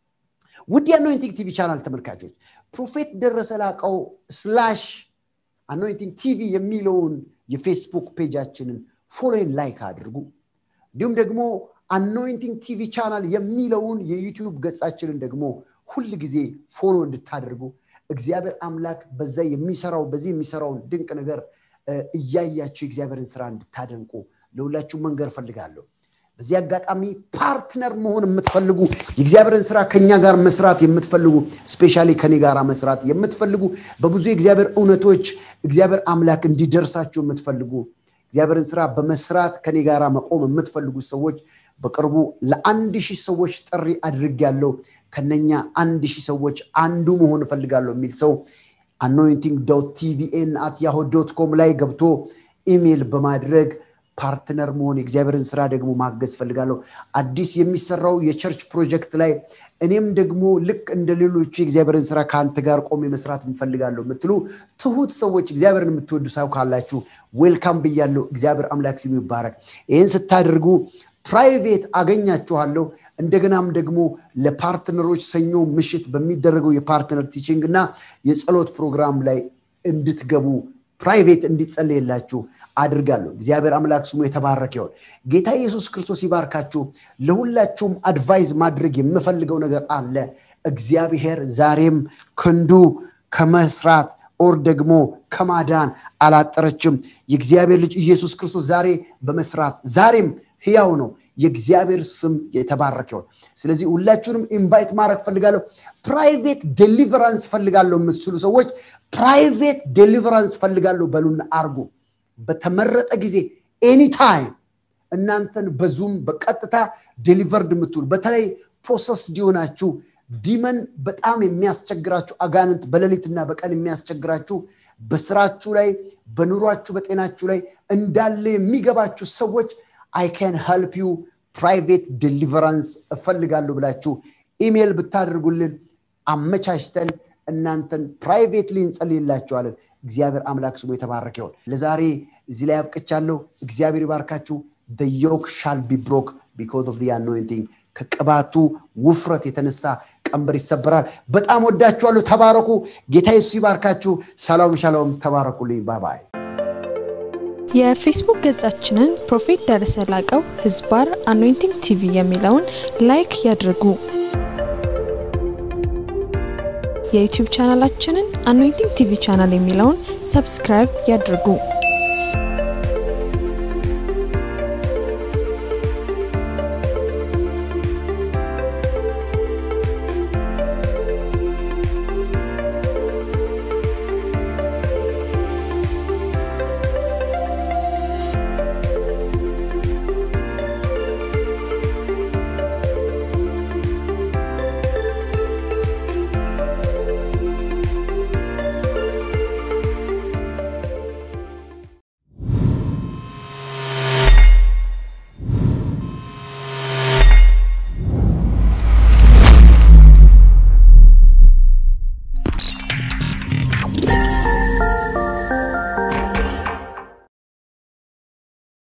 ውድ የአኖይንቲንግ ቲቪ ቻናል ተመልካቾች ፕሮፌት ደረሰ ላቀው ስላሽ አኖይንቲንግ ቲቪ የሚለውን የፌስቡክ ፔጃችንን ፎሎን ላይክ አድርጉ። እንዲሁም ደግሞ አኖይንቲንግ ቲቪ ቻናል የሚለውን የዩቲዩብ ገጻችንን ደግሞ ሁል ጊዜ ፎሎ እንድታደርጉ እግዚአብሔር አምላክ በዛ የሚሰራው በዚህ የሚሰራውን ድንቅ ነገር እያያችሁ የእግዚአብሔርን ስራ እንድታደንቁ ለሁላችሁ መንገር ፈልጋለሁ። በዚህ አጋጣሚ ፓርትነር መሆን የምትፈልጉ የእግዚአብሔርን ስራ ከኛ ጋር መስራት የምትፈልጉ ስፔሻሊ ከኔ ጋር መስራት የምትፈልጉ በብዙ የእግዚአብሔር እውነቶች እግዚአብሔር አምላክ እንዲደርሳችሁ የምትፈልጉ እግዚአብሔርን ስራ በመስራት ከኔ ጋር መቆም የምትፈልጉ ሰዎች በቅርቡ ለአንድ ሺህ ሰዎች ጥሪ አድርግ ያለው ከነኛ አንድ ሺህ ሰዎች አንዱ መሆን እፈልጋለሁ የሚል ሰው አኖይንቲንግ ዶት ቲቪኤን አት ያሆ ዶት ኮም ላይ ገብቶ ኢሜይል በማድረግ ፓርትነር መሆን የእግዚአብሔርን ስራ ደግሞ ማገዝ ፈልጋለሁ። አዲስ የሚሰራው የቸርች ፕሮጀክት ላይ እኔም ደግሞ ልክ እንደ ሌሎቹ የእግዚአብሔርን ስራ ከአንተ ጋር ቆሜ መስራት እንፈልጋለሁ የምትሉ ትሁት ሰዎች እግዚአብሔርን የምትወዱ ሰው ካላችሁ ዌልካም ብያለሁ። እግዚአብሔር አምላክ ስሙ ይባረክ። ይህን ስታደርጉ ፕራይቬት አገኛችኋለሁ። እንደገናም ደግሞ ለፓርትነሮች ሰኞ ምሽት በሚደረገው የፓርትነር ቲችንግ እና የጸሎት ፕሮግራም ላይ እንድትገቡ ፕራይቬት እንዲጸለይላችሁ አድርጋለሁ። እግዚአብሔር አምላክ ስሙ የተባረከ ይሆን። ጌታ ኢየሱስ ክርስቶስ ይባርካችሁ። ለሁላችሁም አድቫይዝ ማድረግ የምፈልገው ነገር አለ። እግዚአብሔር ዛሬም ክንዱ ከመስራት ኦር ደግሞ ከማዳን አላጠረችም። የእግዚአብሔር ልጅ ኢየሱስ ክርስቶስ ዛሬ በመስራት ዛሬም ህያው ነው። የእግዚአብሔር ስም የተባረከ ይሆን። ስለዚህ ሁላችሁንም ኢንቫይት ማድረግ ፈልጋለሁ። ፕራይቬት ዴሊቨራንስ ፈልጋለሁ የምትችሉ ሰዎች ፕራይቬት ዴሊቨራንስ ፈልጋለሁ በሉና አርጉ። በተመረጠ ጊዜ ኤኒታይም እናንተን በዙም በቀጥታ ዴሊቨርድ የምትውሉ በተለይ ፕሮሰስ እንዲሆናችሁ ዲመን በጣም የሚያስቸግራችሁ አጋንንት በሌሊትና በቀን የሚያስቸግራችሁ በስራችሁ ላይ በኑሯችሁ በጤናችሁ ላይ እንዳለ የሚገባችሁ ሰዎች አይ ካን ሄልፕ ዩ ፕራይቬት ዴሊቨራንስ እፈልጋለሁ ብላችሁ ኢሜይል ብታደርጉልን አመቻችተን እናንተን ፕራይቬትሊ እንጸልይላችኋለን። እግዚአብሔር አምላክ ስሙ የተባረከ ይሆን። ለዛሬ እዚህ ላይ አብቅቻለሁ። እግዚአብሔር ይባርካችሁ። ዮክ ሻል ቢ ብሮክ ቢኮዝ ኦፍ አኖይንቲንግ ከቅባቱ ውፍረት የተነሳ ቀንበር ይሰበራል። በጣም ወዳችኋለሁ። ተባረኩ። ጌታ ኢየሱስ ይባርካችሁ። ሻሎም ሻሎም። ተባረኩልኝ። ባባይ የፌስቡክ ገጻችንን ፕሮፌት ደረሰ ላቀው ህዝባር አኖይንቲንግ ቲቪ የሚለውን ላይክ ያድርጉ። የዩቲዩብ ቻናላችንን አኖይንቲንግ ቲቪ ቻናል የሚለውን ሰብስክራይብ ያድርጉ።